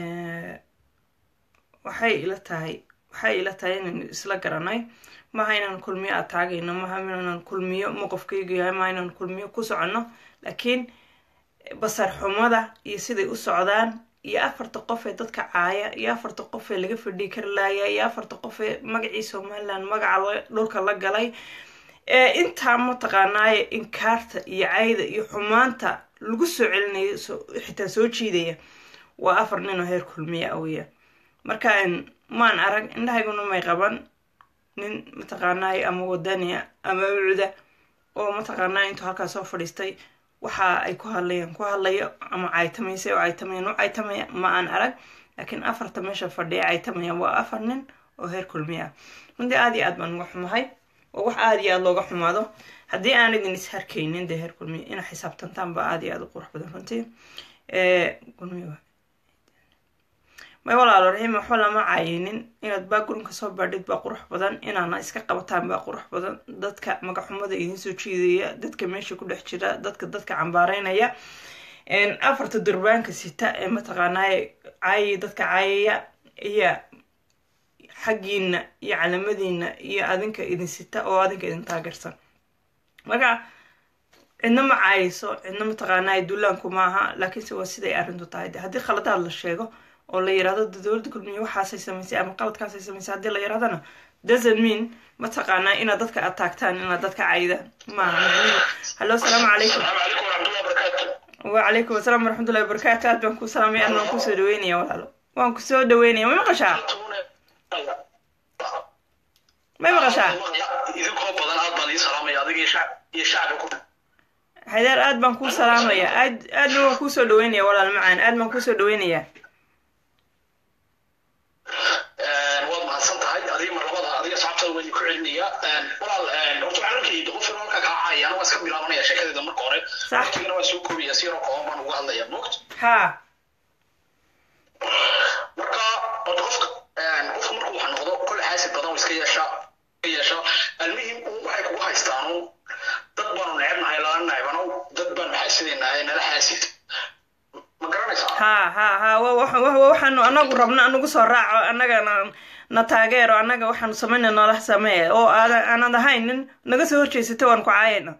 waxay ila tahay waxay ila tahay inaynu isla garanay maha inaan kulmiyo ataagayno maha inaan kulmiyo mowqofkaygu yahay maha inaan kulmiyo ku soconno laakiin basar xumada iyo siday u socdaan iyo afarta qof ee dadka caaya iyo afarta qof ee laga fadhii kari laaya iyo afarta qof ee magacii somaliland magaca dhulka la galay ee intaa mataqaanaaye inkaarta iyo cayda iyo xumaanta lagu soo celinayo xitaa soo jiidaya waa afar nin oo heer kulmiya aweya marka maan arag indhahayguna may qaban nin mataqaanaaye ama wadaniya ama ucuda oo mataqaanaa intuu halkaa soo fadhiistay waxa ay ku hadlayaan ku hadlayo ama caytamaysa oo caytamayan u caytamaya ma aan arag laakiin afarta meesha fadhiya caytamaya waa afar nin oo heer kulmiya ah runtii aad iyo aad baan uga xumahay oo wax aada iyo aada looga xumaado haddii aan idin isharkaynin dee heer kulmiya ina xisaabtantaan ba aada iyo aada u qurux badan runtii may walaalo raxiim waxba lama caayinin inaad baagurunka soo baadhid baa qurux badan inaana iska qabataan baa qurux badan dadka magaxumada idinsoo jiidaya dadka meesha ku dhex jira dadka dadka cambaareynaya afarta durbaanka sita ee mataqaanaaye caayaya dadka caayaya iyo xaggiina iyo calamadiina iyo adinka idin sita oo adinka idin taageersan marka cidna ma caayayso cidna mataqaanaaye dullaanku maaha laakiinse waa siday arrintu tahay de haddii khaladaad la sheego oo la yirahdo dowladda kulmiye waxaasay samaysay ama qaladkaasay samaysay haddii la yirahdana doesn't mean mataqaanaa inaad dadka ataagtaan inaad dadka caydaan maaha macnihi hallo asalaamu calaykum wacalaykum asalaam waraxmatullahi wabarakaatu aad baan kuu salaamay aad waan kusoo dhaweynaya walaalo waan kusoo dhaweynaya may maqashaa may maqashaa idinkoo badan aad baan ii salaamaya adiga iyo shacbi ku xaydaar aad baan kuu salaamaya aad aadna waan kuusoo dhaweynaya walaal macaan aad baan kuusoo dhaweynaya waad mahadsan tahay adiga mar labada adiga saxabtada waan ku celinaya walaal horta waxaan arkayay qof inuu halka kaa caayaan waa iska bilaabanaya sheekadeeda marka hore waqtigana waa soo koobaya si yaroo kooban baan uga hadlaya mogt ha marka horta qofka qofka markuu wax noqdo kole xaasid badan iska yeesha yeesha almuhim waxay kugu haystaan dad baanu necebnahay lala necbano dad baanu xaasidaynahay nala xaasid ha ha ha waxaanu anagu rabno anagu soo raaco annagana na taageero annaga waxaanu samayna noola samee oo aanad ahayn nin naga soo horjeysata waan ku caayayna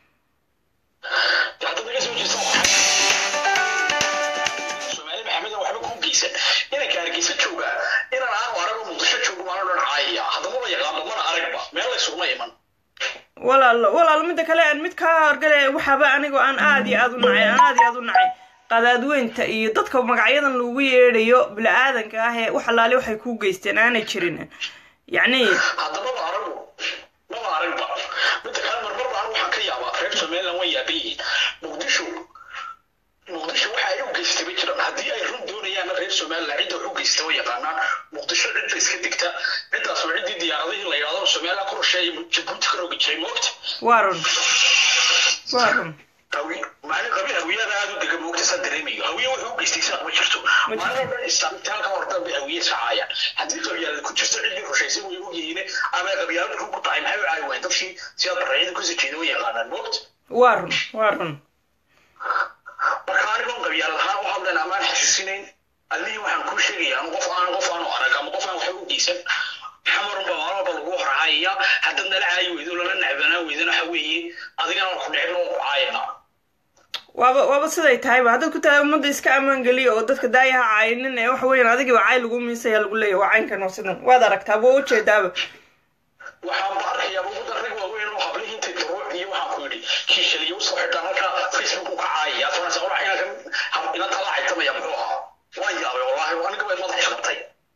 soomaali maxamed waxba kuu geysan inanka hargeysa jooga inaan aanu arago muqdisho joogo waana dhan caayaya haddama la yaqaano mana aragba meel laysuguma iman walaal walaal midda kale aan mid kaa horgale waxaaba anigoo aan aada iyo aada u nacay aan aada iyo aada u nacay qadaadweynta iyo dadka magacyadan lagu yeedhayo bili-aadanka ah ee wax alaali waxay kuu geysteen aanay jirin yacni haddaba ma aragu maba aragba midda kale marmarba anu waxaan ka yaabaa reer somaliland way yaaban yihiin muqdisho muqdisho waxa ay u geystay ma jiran haddii ay run doonayaanna reer somaliland cidda wax u geystay way yaqaanaan muqdisho cidda iska digta ciddaas waa ciddii diyaaradihii la yidhahdo somaliland ku rusheeya jabuuti ka rogi jiray moogta waa run waa run maalin qabiil hawiyada aada u dega moogta saa dareemayo hawiye wuxuu u geystay isaaq ma jirto maalin dhan istaamitaanka hordan bay hawiye sacaayaan haddii qabyaalad ku jirto ciddii rushaysay way ogyihiin ama qabyaalad ku tahay maxay u caayi waayeen dadkii sidaa barracyada kusii jeeda way yaqaanaan moogta waa run waa run marka anigoon qabyaalad ahaan u hadlayn amaan xasuusinayn allihii waxaan kuu sheegaya anu qof aan qof aanu arag ama qof aan waxba u geysan xamarunba maalmalba lagu horcaayaya haddaad nala caayi weydo lala necbanaan weydana waxa weeye adigana ku necbna waan ku caayana waaba waaba siday tahayba haddaad ku tahay ummadda iska ammaan geliya oo dadka daayaha caayinin ee waxa weeyaan adigiiba caay lagu miisaya lagu leeyahy waa caynkan waa sidan waad aragtaaba waa ujeedaaba waxaan ba arkayaa ugudan rag waaweyn oo hablihii intay daruuc iyo waxaan ku yidhi kiishaliyo usoo xidhaan halka facebook ku kacaaya faransa orax inanka inan tala caytamaya muxuu ahaa waan yaabay wallahi aniga way madax isqabtay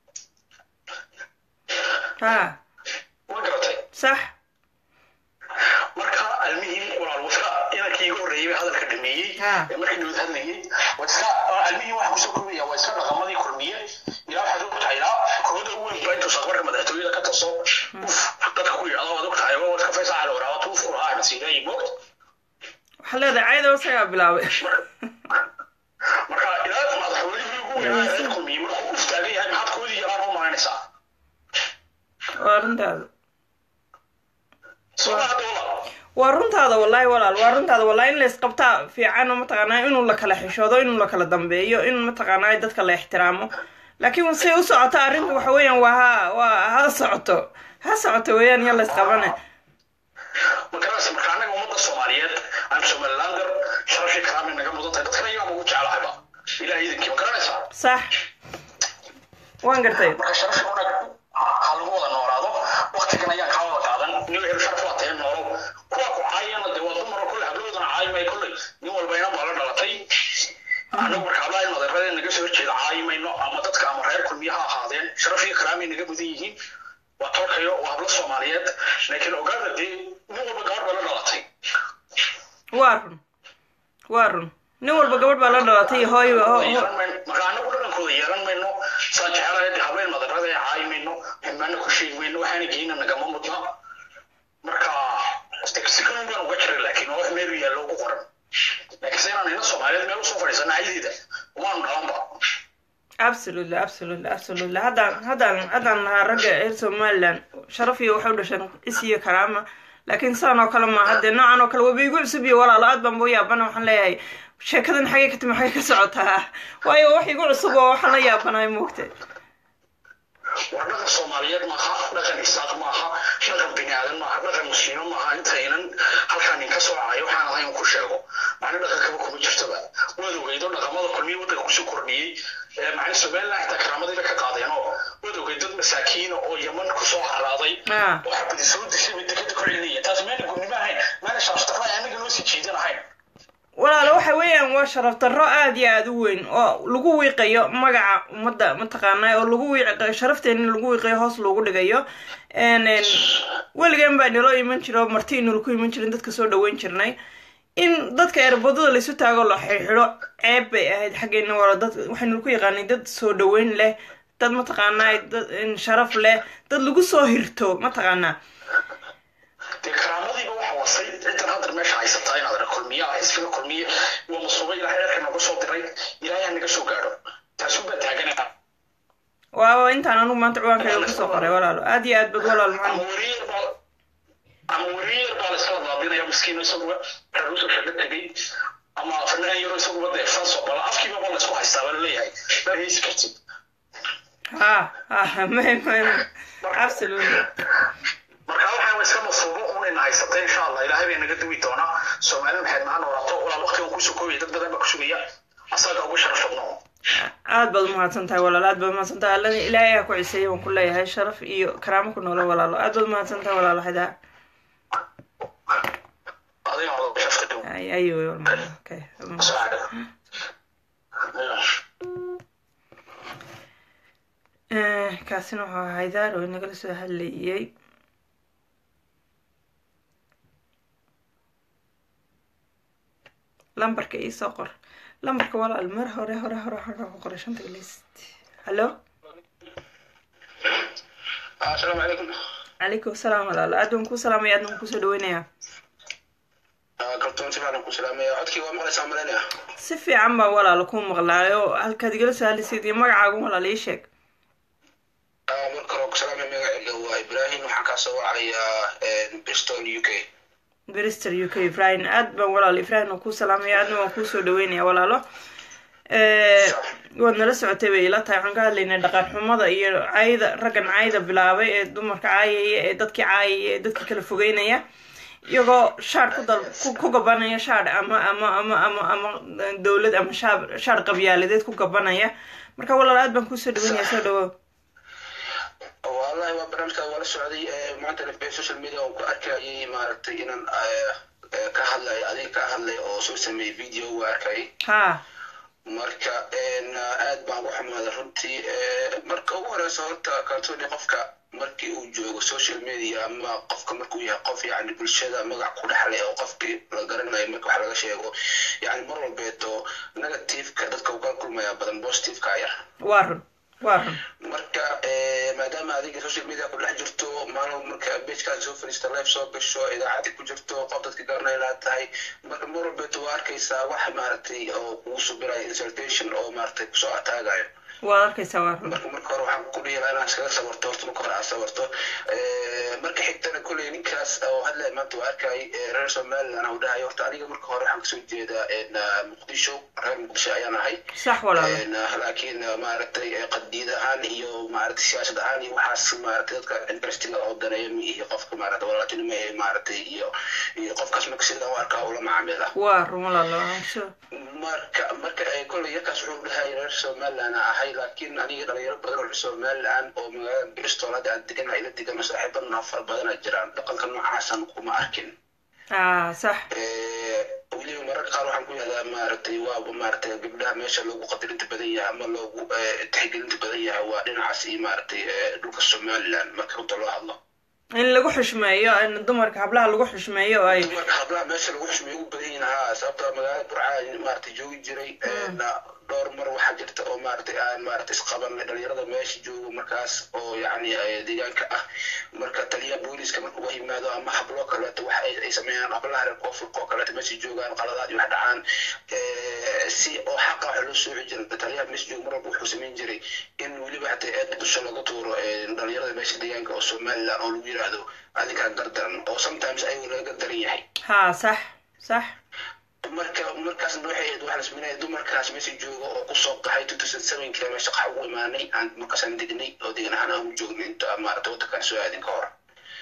ha ma garatay sax marka almihim walaal waska inankii iga horreeyay bay hadalka dhameeyey hadlayey Ha. ee markii dawlad hadlayey waa iska almihii waxa kusoo kobaya waa iska dhaqamadii kulmiye ilaa waxaad og tahay ilaa kooda ugu weyn baa intuu saqbarka madaxtooyada ka taso uf dadka ku yidhahdo waad og tahay waa iska faysaa cali waraaba tuuf ku lahaa masiireeyi moogta waxaa leedahay cayda isagaa bilaabay marka ilaa madaxweynihii ugu weynaa reer kulmiye markuu uf taagan yahay maxaad koodii yaraan u malaynaysaa waa runtaada sabaa doola waa runtaada wallaahi walaal waa runtaada wallaahi in la isqabtaa fiican oo mataqaanaa inuu la kala xishoodo inuu la kala dambeeyo in mataqaanaa dadka la ixtiraamo laakiin say u socota arrinta waxa weeyaan waa ha waa ha socoto ha socoto weeyaan iyo la isqabane magarasa marka annaga ummadda soomaaliyeed aan somalilander sharafii karaami naga mudan tahay dadkana iyaaba ugu jeclahayba ilaah idinkii ma garanaysaa sax waan gartay marka sharafii unag ha lagu wada noolaado waktigan ayaan kaa wada qaadan nin la helo sharaf waa tahay noolow kuwa ku caayana dee waa dumar oo kolley hablahoodana caayi may kolley nin walba inan baa la dhalatay annagu marka hablaha in madeerada naga soo horjeeda caayi mayno ama dadka ama reer kulmiye ha ahaadeen sharafii karaami naga mudan yihiin waa tolkayo waa hablo soomaaliyeed laakiin ogaada dee nin walba gabadh baa la dhalatay waa run waa run nin walba gabadh baa la dhalatay iyo hooy ho- ho- yeelan mayno marka anagu dhaqankooda yeelan mayno saan jecelahay dee habeen madarada ee caayi mayno xumaano ku sheegi mayno waxaana geyna nagama mudna marka sikanon baan uga jiray laakiin waa wax meel u yaallo ugu qoran laakiin se inaan ina soomaaliyeed meel usoo fadhiisana caydeeda umaanu dhalanba absolutely absolutely absolutely haddaan haddaan haddaan nahaa ragga reer somaliland sharaf iyo waxay u dhasheen is iyo karaama laakiin saan oo kale maaha dee noocan oo kale waba igu cusub iyo walaalo aad baan buu yaabana waxaan leeyahay sheekadan xagee ka timi xagee ka socotaa waayo wax igu cusub oo waxaan la yaabanahay moogta war dhaqan soomaaliyeed maaha dhaqan isaaq maaha dhaqan bini aadan maaha dhaqan muslimo maaha intaynan halkaan nin ka soo cayo waxaan ahayn ku sheego macna dhaqankaba kuma jirtaba waad ogeydo dhaqamada kulmiye waddanka kusoo kordhiyey ee macna somaliland xitaa karaamadayba ka qaadeen oo waad ogeyd dad masaakiina oo yaman kusoo haraaday Ah. oo xabadi soo dishay bay dekada ku celinaya taas meena gudnimo ahayn meena shaashtarra ay anaga noo sii jiidan ahayn walaalo waxa weeyaan waa sharaf darro aada iyo aada u weyn oo lagu wiiqayo magaca ummadda mataqaanaa oo lagu wiiqayo sharafteena lagu wiiqayo hoos loogu dhigayo n n weligan baa naloo iman jira oo marti inuu ku iman jirin dadka soo dhaweyn jirnay in dadka erbadada laysu taago la xidho ceeb bay ahayd xaggeena wala dad waxaynu ku yaqaanay dad soo dhaweyn leh dad mataqaanaa dad n sharaf leh dad lagu soo hirto mataqaanaa dee karaamadiiba waxa wasay ciddan hadda meesha haysataa inaad ara kulmiya xisbiga kulmiye waa masuuba ilaahay erka nooga soo diray ilaahay ha naga soo gaadho taasuu baa taaganaa waa intaan anugu maanta ciwaankayga kusoo qoray walaalo aada iyo aad bad walaal ama maxamed wariyar baa ama wariyar baa la iskala daadinaya miskiino isaguba raruusa shaga tegay ama fanaan yaro isaguba dee faso bala afkiiba ba la isku haystaa baa laleeyahay baa heysi kartid ha ha may may absolutely marka waxaan iska masuubo unayna haysatay insha allah ilaahay bay naga duwi doonaa soomaali maxayd maha noolaato walaal waqtigan kusoo koobaya dad badan baa ku sugaya asaga ugu sharaf badno aad baad umahadsan tahay walaalo aad baad umahadsan tahay alla ilaahay aa ku ciseeyay waan ku leeyahay sharaf iyo karaamo ku noolo walaalo aad baad umahadsan tahay walaalo xidaa adiga oo sharaf ka dhow ay ayo walaalo okay Eh, kaasina wuxuu ahaa haydaar oo inagala soo hadlayay lambarka iisoo qor lambarka walaal mar hore hore hore hore ku qoray shanta list hallo asalaamu calaykum calaykum asalaam walaalo aad baan kuu salaamaya aadna waan kusoo dhaweynayaa kaltoon si fiican ku salaamaya codkii waa maqlaysaa malaynaya si fiican baan walaalo kuu maqlaayo halkaad igala soo hadlaysayd iyo magacaagu walaal ii sheeg marka hore ku salaamaya magacayga waa ibrahim waxaan kaa soo wacayaa bristol u k brister u k ibrahim aad baan walaalo ibrahim waan kuu salaamaya aadna waan kuusoo dhaweynaya walaalo Eh, waad nala socotay bay ila tahay waxaan ka hadlaynay dhaqan xumada iyo cayda raggan cayda bilaabay ee dumarka caayaya ee dadkii caayaya ee dadkii kala fogeynaya iyagoo shaar ku dal ku ku gabanaya shaar ama ama ama ama ama dowlad ama shaar shaar qabyaaladeed ku gabanaya marka walaal aad baan kuusoo dhaweynaya soo dhawow wallahi waa barnaamijka waa la socday maanta lafbay social media oo ku arkayay maaragtay inaan ka hadlay adiga ka hadlay oo soo sameeyey video waa arkayay ha marka aad baan ugu xumaaday runtii marka ugu horeysa horta kalsooni qofka markii uu joogo social media ama qofka markuu yahay qof yani bulshada magac ku dhexleh oo qofkii la garanayo marka wax laga sheego yani mar walbeeto negativeka dadka uu kala kulmaya badan positiveka yar waa run waa run marka maadaama adiga social media ku dhex jirto maalin marka bejkaas soo fadhiista live soo gasho idaacadii ku jirto qof dadka garanay laa tahay marka mar walbeeto waa arkaysaa wax maaragtay oo kugu subirayo insultation oo maaragtay kusoo ataagayo waad arkaysaa waa run marka marka hore waxaan ku dhihi lahaa inaan iskaga sabarto horta marka hore aad sabarto marka xigtana kolley ninkaas oo hadlaya maanta waa arkay reer somaliland uu dhahay horta aniga marka hore waxaan kasoo jeedaa muqdisho reer muqdisho ayaan ahay sax walaalo laakiin maaragtay qadiid ahaan iyo maaragtay siyaasad ahaan iyo waxaas maaragtay dadka interestiga oo daneeya ma iyo qofka maaragtay walaatinimo ee maaragtay iyo iyo qofkaas marka sidaan u arkaa ula macaamila waa run walaalo sure marka marka kolley yarkaas wuxuu dhahay reer somaliland ahay laakiin aniga dhalinyaro badan oo reer somaliland oo magaalada bristol hadda aan deganahay ila degano saaxiibadana fara badana jiraan dhaqanka noocaasan kuma arkin ah sax weliba mararka qaar waxaan ku yahdaa maaragtay waa maaragtay gabdhaha meesha loogu qadarinta badan yahay ama loogu tixgelinta badan yahay waa dhinacaas iyo maaragtay dhulka somaliland marka runta loo hadlo in lagu xushmeeyo in dumarka hablaha lagu xushmeeyo oo ay dumarka hablaha meesha lagu xushmeeyo ugu badan yihiin haa sababta magaalada burca maaragtay joogi jiray dhowr mar waxaa jirta oo maaragtay aan maaragtay isqabanay dhalinyarada meesha joogo markaas oo yacni deegaanka ah marka taliya booliska marka uga yimaado ama hablo kaleeto waxa ay sameeyaan hablaha reer koonfurka oo kaleeto meesha joogaan qaladaad iyo wax dhacaan si oo xaqa waxa loo sooci jira taliyaha meesha joogo mar walba wuxuu samayn jiray in weliba hataa eed dusha laga tuuro dhalinyarada meesha deegaanka oo somaliland oo lagu yiraahdo adinkaa gardaran oo sometimes ayagu laga gardaran yahay ha sax sax marka markaasna waxay ahayd waxaan isminaya dumarkaas meesha jooga oo kusoo qaxay two thousand sevenka meesha qaxa ugu imaanay aan markaasaan degnay oo degan ahaan aan u joognay inta maarata waddankaan soo aadin ka hor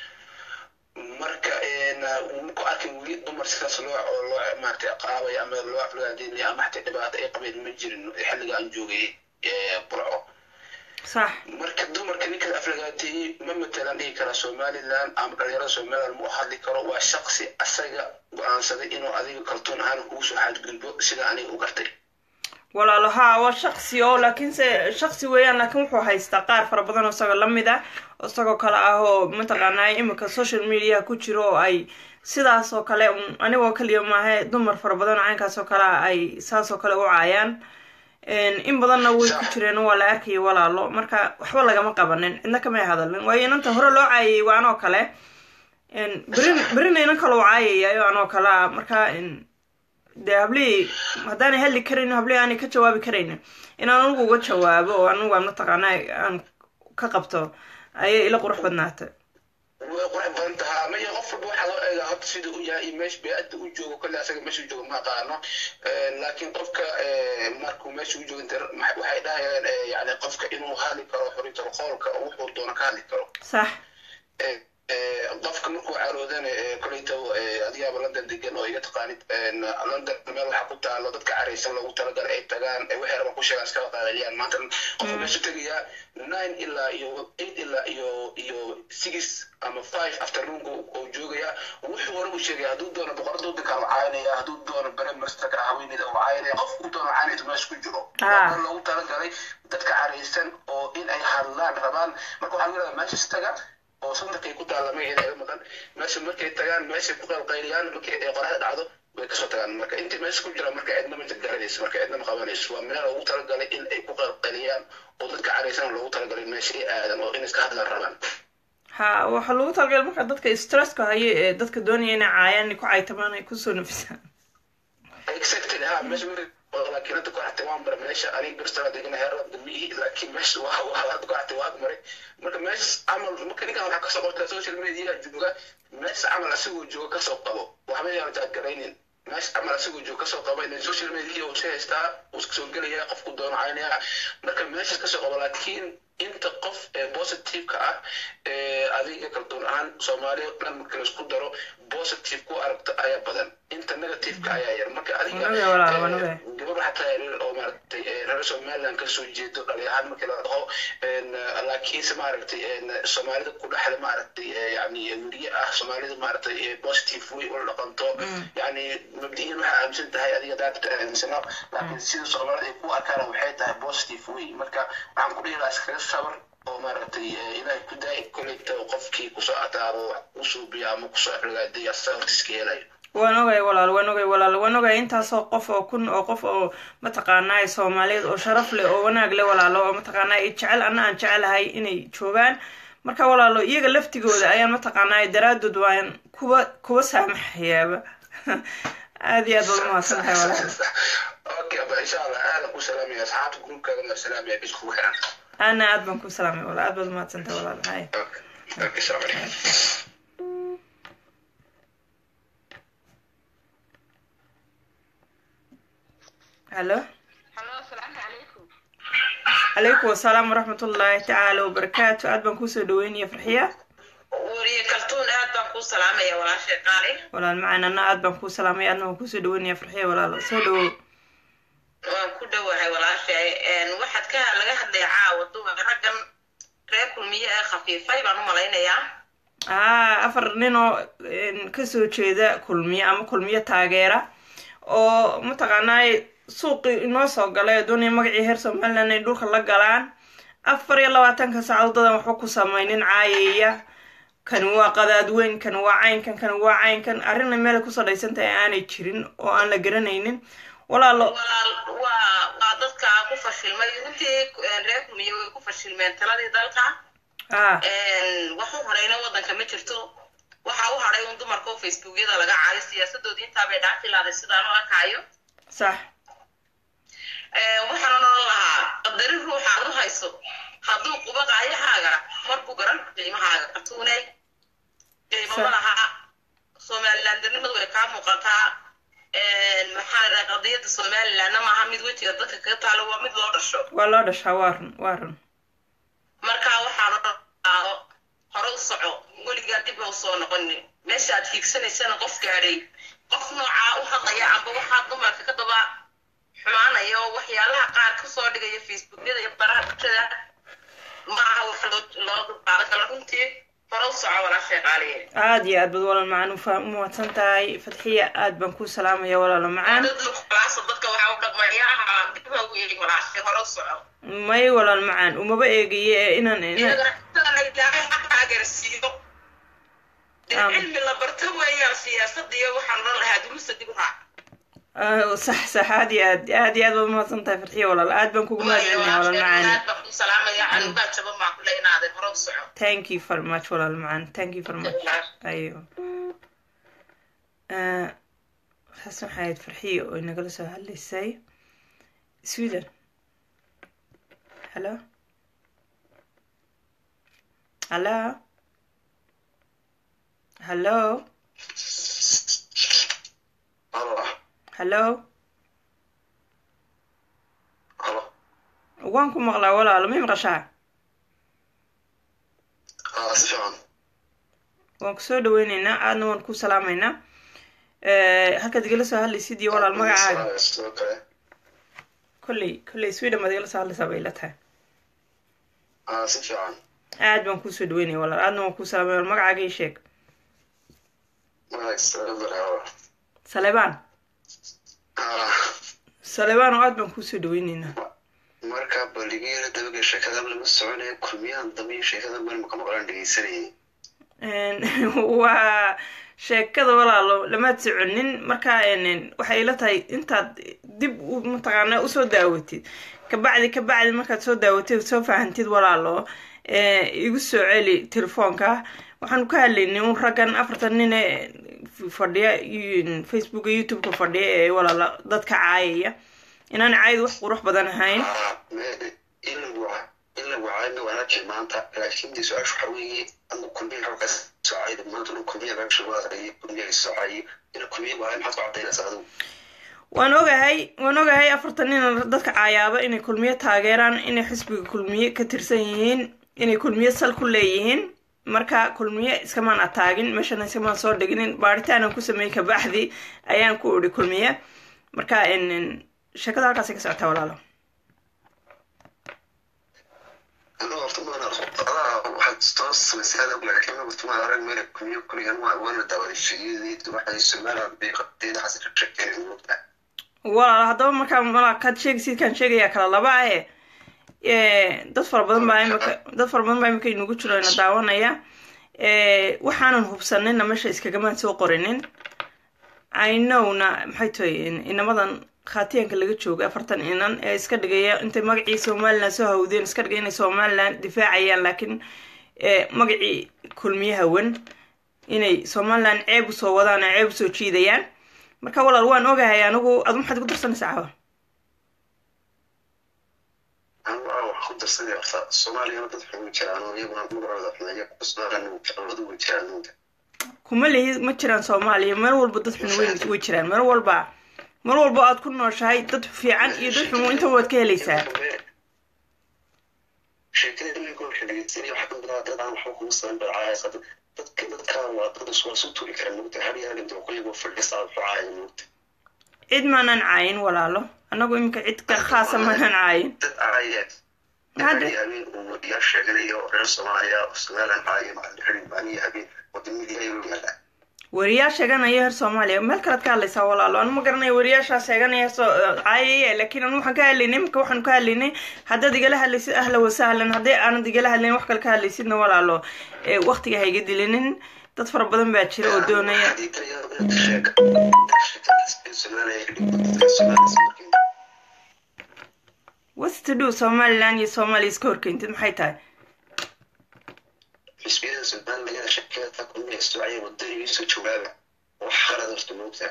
marka ku arkin weli dumar sidaas loo oo loo maarata qaabay ama loo aflagaadinaya ama xataa dhibaato ay qabeen ma jirin xilliga aan joogay burco sax marka dumarka ninkaas aflagaateeyey ma matalan dhihi karaa somaliland ama dhalinyarada somaliland ma u hadli karo waa shaqsi asaga go-aansaday inuu adiga kaltoon ahaan kugu soo xadgudbo sida aniga u gartay walaalo haa waa shaksi oo laakiinse shaksi weeyaan laakiin wuxuu haystaa qaar fara badan oo isagoo lamid ah isagoo kale ah oo mataqaanaa imika social media ku jiro oo ay sidaas oo kale anigoo kaliya maahe dumar fara badan oo caynkaas oo kale ay saas oo kale u caayaan in badanna way ku jireen waa la arkayay walaalo marka waxba lagama qabanin cidna kamay hadalin waayo inanta hore loo caayayay waa anoo kale berin berina inan kaloo caayayayo anoo kale ah marka dee hablihii haddaanay hadli karayn hablihii aanay ka jawaabi karaynin inaan anigu uga jawaabo oo anigu aan mataqaana aan ka qabto ayay ila qurux badnaatay way qurux badan tahaa maya qof walba waxaa loo eegaa horta sida u yahay iyo meesha bey-adda u joogo kolle asaga meesha u joogo ma aqaano laakiin qofka markuu meesha u joogo waxay dhahayaan yani qofka inuu hadli karo xuriyatul qoolka oo wuxuu doono ka hadli karo sax qofka markuu caroodana koleyta adigaaba london degan oo iga taqaanid london meel waxaa ku taalo dadka caraysan loogu talagal ay tagaan waxay rabaan ku sheegaan iskaba qaalaliyaan maanta qofka meesha tegayaa nine ilaa iyo eight ilaa iyo iyo six ama five afternoonka oo joogaya wuxuu hore u sheegaya hadduu doono boqorada waddanka u caayinaya hadduu doono prime ministerka haweeneyda u caayinaya qof uu doono caayinaysa meesha ku jiro waa loogu talagalay dadka caraysan oo in ay hadlaan rabaan marka waxaa lagu yidhahdaa manchester taga oo sandarkay ku taalamay inaga maqan meesha markay tagaan meeshay ku qalqayliyaan markay ay qoraxda dhacdo way kasoo tagaan marka intii meesha ku jira marka cidna ma garanayso marka cidna ma qabanayso waa meel loogu talagalay in ay ku qalqayliyaan oo dadka caraysan loogu talagalay meesha ay aadan oo in iska hadlaan rabaan ha waxaa lagu talagalay marka dadka stresska haye ee dadka doonaya inay caayaan inay ku caytamaan ay kusoo nafisaan exactly ha meesha laakiin hadda kuxatay waan maray meesha aniga birstala degana heerada damihi laakiin meesha waa waa hadda kuxatay waan maray marka meesha camal marka ninkan waxaa kasoo qortaa social media jooga meesha camal asagoo jooga kasoo qabo waxba yaan jaadgaraynin meesha camal asagoo jooga kasoo qabo in social media uu si haystaa uu iska soo gelaya qofku doono caynaya marka meesha kasoo qabo laakiin inta qof ee positiveka ah ee adiga kaldoon ahaan soomaaliya dhan marka laisku daro positive ku aragto ayaa badan inta negativeka ayaa yar marka adiga gabar xataa oo maaragtay reer somaliland kasoo jeedo dhali ahaan markii la dhaho laakiinse maaragtay soomaalida ku dhexda maaragtay yani weriye ah soomaalida maaragtay positive way ula dhaqanto yani mabdiyan waxaa aaminsan tahay adiga daadta aaminsano laakiin sida soomaalida ay ku arkaan waxay tahay positive way marka waxaan ku dhihi lahaa iskaga sabar oo maaragtay ilaahay ku daay kolleyta qofkii kusoo ataabo u suubiya ama kusoo xilgaadiya asaa hortiiska helayo waan ogay walaal waan ogay walaal waan ogay intaasoo qof oo kun oo qof oo mataqaanaa soomaaliyeed oo sharaf leh oo wanaag leh walaalo oo mataqaanaa jecel anna aan jecelahay inay joogaan marka walaalo iyaga laftigooda ayaan mataqaanaa daraadood waan kuwa kuwa saamaxayaaba aada iyo aad baad umahadsan tahay walaal okay aba insha allah aadan ku salaamaya asxaabta gruubkaagana waa salaamaya bis kugu xiran ana aad baan ku salaamay walaal aad baad umahadsan tahay walaal hay okay okay salaam calaykum hallo Halo, asalaamu calaykum. calaykum wasalaam waraxmatullaahi tacaala wabarakaatu aad baan kuusoo dhaweynaya farxiya Wariye kaltuun aad baan kuu salaamaya walaashay qaali. walaal macaan anna aad baan kuu salaamay aadna waan kuusoo dhaweynaya farxiya walaalo soo dhawow Waan ku dhowahay walaashay. Een waxaad ka laga hadlay caawa dumar raggan reer kulmiye ee khafiifay baan u malaynayaa. haa afar nin oo een, kasoo jeeda kulmiye ama kulmiye taageera oo mataqaanaa suuqii inoo soo galay oo doonaya magacii heer somaliland ay dhulka la galaan afar iyo labaatanka saacadood dadan waxba ku samaynin caayaya kani waa qadaad weyn kani waa caynkan kani waa caynkan arrinna meel ay kusoo dhaysan tahay aanay jirin oo aan la garanaynin walaalo Walaal waa waa dadka ku fashilmay runtii een, reer kulmiye way ku fashilmeen taladii dalka. ah Een wax u horeyna waddanka ma jirto. Waxa u haray un dumarka oo Facebookyada laga caayo siyaasadoodii intaa bay dhaafi laaday sidaan u arkaayo. sax waxaan odhan lahaa qadarin ruuxa aad u hayso hadduu quba qaayahaaga markuu garan qiimahaaga katuunay qiimo ma laha somalilandarnimadu way kaa muuqataa maxaa la dhaha qadiyadda somalilandna maaha mid wejiga dadka kaga taalo waa mid loo dhasho waa loo dhashaa waa run waa run marka waxaan odhan lahaa hore u soco weligaa dib ha usoo noqonin meesha aad hiigsanaysana qof gaadhay qof noocaa u hadlaya amba waxaa dumarka ka daba xumaanaya oo waxyaalaha qaar kasoo dhigaya facebookyada iyo baraha bulshada maaha wax loo loo dulqaadan karo runtii hore u soco walaashay qaaliye aada iyo aad bad walaal macaan ufa umahadsan tahay fadxiya aad baan ku salaamaya walaalo macaan dad luqalaasa dadka waxaa u dhaqmayaha dib ha ugu yeegi walaashay hore u soco may walaal macaan umaba eegaye ee inaan inaan iyagana sidana ilaahay xaqaa garsiiyo dee Aamin. cilmi la barto weeyaan siyaasadda iyo waxaan odhan lahaa duruusta dib u raac Ah, sax sax aad iyo aad aad iyo aad baad umahadsan tahay farxiya walaal aad baan kugu mahadcelinaya walaal macaani aad baan ku salaamaya anigaa jaba maa kule inaadeen hore u soco thank you very much walaal macaan thank you very much ayo Ah, taas waxay ahayd farxiya oo inagala soo hadlaysay sweden hello hello hello halo hello halo waan ku maqlaa walaalo may maqashaa aa si fiican waan kusoo dhaweyneynaa aadna waan ku salaamaynaa Eh, halkaad igala soo hadlaysid iyo walaal magacaaga sidoo kale kolley kolley sweden baad igala soo hadlaysaa bay ila tahay aa si fiican aad baan kusoo dhaweynaya walaal aadna waan ku salaamaya walaal magacaaga ii sheeg magac salaamadaraa salebaan aa salebaan oo aad baan kusoo dhaweyneynaa marka baligeera dabaga sheekadan lama soconaya kulmiyahan dambe iyo sheekadan meel maka maqlaan dhegeysanayay Een, waa sheekada walaalo lamaad soconin marka een, waxay ila tahay intaad dib u mataqaana usoo daawatid kabacdi kabacdi markaad soo daawatid soo fahantid walaalo eh, igu soo celi telefoonka waxaanu ka hadlaynay un raggan afartan nin ee fadhiya iyo- facebooka youtube-ka fadhiya ee walaala dadka caayaya inaan caayadu wax qurux badan ahayn aa me- in lagu wa- in lagu caayna wanaajir maanta laakiin dee su-aasha waxaa weeye ama kulmiya halkaas soo caayda maanta dhan kulmiya laga shabaadayo kulmiya soo caayo ina kulmiya waayo maxaad ku cadaynaysaa adigu waan ogahay waan ogahay afartan nin dadka caayaaba inay kulmiye taageeraan inay xisbiga kulmiye ka tirsan yihiin inay kulmiye sal ku leeyihiin marka kulmiye iskamaan ataagin meeshana iskamaan soo dhiginin baaritaanaan ku sameeyey kabacdi ayaan ku idhi kulmiye marka en- en, sheekada halkaasay ka socotaa walaalo anigu horta maan adaa waxaad toos samaysay laakiin horta maan arag meel kulmiya kulmiyan waa waana daawaday shaqadeed waxay somaliland bay qabteed xasan ka sheekeen moogtaa walaalo haddaba markaa malaa kaad sheegaysid kaan sheegayaa kala laba ahe Eh, dad fara badan baa imika dad fara badan baa imika inugu jiro ina daawanaya Eh, waxaanan hubsanayna meesha iskagamaan soo qorinin inowna maxay tahay in- inamadan khaatiyanka laga jooga afartan inan ee iska dhigaya intay magacii somalilan soo hawdeen iska dhigay inay somalilan difaacayaan laakiin eh, magacii kulmiye hawan inay somalilan ceeb usoo wadaan oo ceeb usoo jiidayaan marka walaal waan ogahay anigu adu maxaad igu darsanaysaa caawa anigu aa wax ku darsaday horta soomaaliyana dad xun way jiraan oo iyaguna magacooda xumeeya somalilan labadu way jiraan nuuda kuma lihi ma jiraan soomaaliya meel walba dad xun way way jiraan meel walba meel walba aad ku nooshahay dad fiican iyo dad xun intaba waad ka helaysaa sheekada iminka waxay dhegeysanaya waxaa ka midaa dad aan waxba kuma saban barcaayasa dadka dadkaan waa dad is- waa isu turi kara nuugta har yaa dhinta kuligoo fadhiisa waxu caaya nuugta cid maanan caayin walaalo annagu iminka cid ka khaasa maanan caayin dad caaya Hadda- hari habeen uu wadiyaa sheeganayo reer soomaaliya oo somalilan caaya macalin xidhin baaniya habeen wadamadii ayuu yaalaa wariyaa sheeganaya heer soomaaliya meel kalead ka hadlaysaa walaalo anu ma garanayo wariyaashaa sheeganaya soo caayaya laakiin anu waxaan ka hadlaynay iminka waxaan ka hadlaynay haddaad igala hadlaysid ahla wasahlan haddii aanad igala hadlayn wax kale ka hadlaysidna walaalo ee waqtiga ha iga dilinin dad fara badan baa jira oo doonaya what's to do somaliland iyo soomaaliya iska horkeyntid maxay tahay xisbiyada somalilan sheekada kulmiya socaya wadanigiisoo jawaaba wax qalad horta moogtaa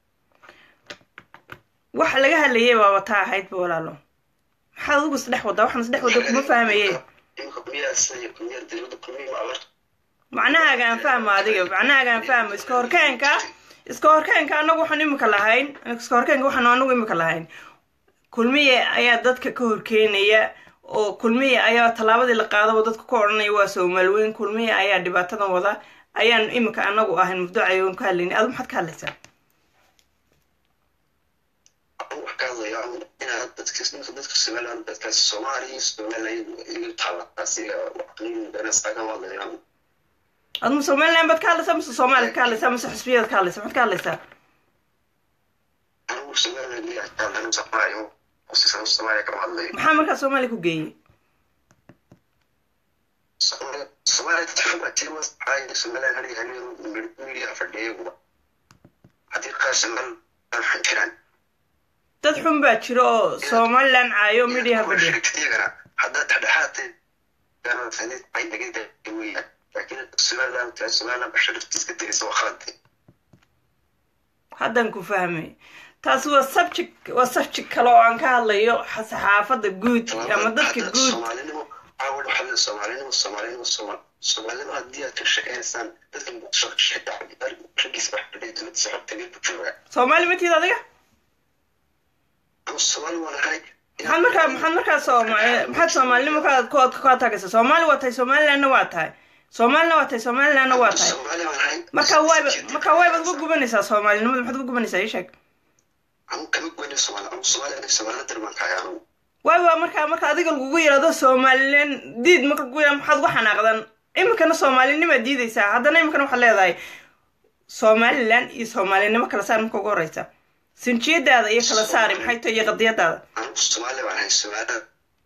waxa laga hadlayay baaba taa ahaydba walaalo maxaad adigu isdhex wadaa waxaan isdhex wada kuma fahmaye imika kulmiyaa sida iyo kulmiyaa dawladda kulmiya ma abarta macnahaaga aan fahmo adiga macnahaaga aan fahmo iska horkeenka iska horkeenka anagu waxaan imika lahayn iska horkeenka waxaan anagu imika lahayn kulmiye ayaa dadka ka horkeenaya oo kulmiye ayaa tallaabadii la qaadaba dadka ku odhanaya waa soomaaliweyn kulmiye ayaa dhibaatadan wada ayaan imika anagu ahayn mubducayoon ka hadlaynay adu maxaad ka hadlaysaa wax ka hadlaya inaad dadka dadka somalilan dadkaasi soomaaliya somalilan igu taalaasiga benasagan hadlayaan adma somaliland baad ka hadlaysaa mise soomaaliya ka hadlaysaa mise xisbiyaad ka hadlaysaa maxaad ka hadlaysaa anigu somalilan iga hadlayan soomaaliya kusisan soomaaliya kama hadlayo maxaa markaa soomaaliya ku geeyey soomaaliya dadka tima caaya somalilan hali habeen midiya fadhiyaguba haddii qaar somalilan waxaan jiraan dad xun baa jira oo somaliland caayo midhiya fadhiya iyagana haddaad dhexdhexaatay laakiin somalilan somalilan basharaftiiska dirisa waa khalade haddaan ku fahmay taasi waa subject waa subject kale oo aan ka hadlayo saxaafadda guud ama dadka guud soomaalinimo caawal waxaa leedahay soomaalinimo soomaalinimo sooma soomaalinimo haddii aad ka shaqaynaysaan dadka muqdisho raggiisa wax fadhiya dowladdiisa xog tagay buu joogaa soomaali ma tiid adiga ama soomaali waan ahay maxaad markaa maxaad markaa sooma maxaad soomaalinimo ka ku ka tagaysa soomaali waa tahay somalilandna waa tahay soomaalina waa tahay somalilandna waa tahay soomaali waan ahay marka wayba marka waybaad uga gubanaysaa soomaalinimada maxaad uga gubanaysaa ii sheeg anu kama goyna soomaali anu soomaali aniga soomaalina dir baan kahay anugu wayba markaa marka adiga lagugu yidhahdo somalilan diid marka lagu yidhahdo maxaad uga xanaaqdan iminkana soomaalinimaad diidaysaa haddana iminkana waxaad leedahay somalilan iyo soomaalinimo kala saar marka ugu horeysa sinjiyadaada iyo kala saari maxay tahay iyo qadiyadaada anu soomaali baan ahay soomaali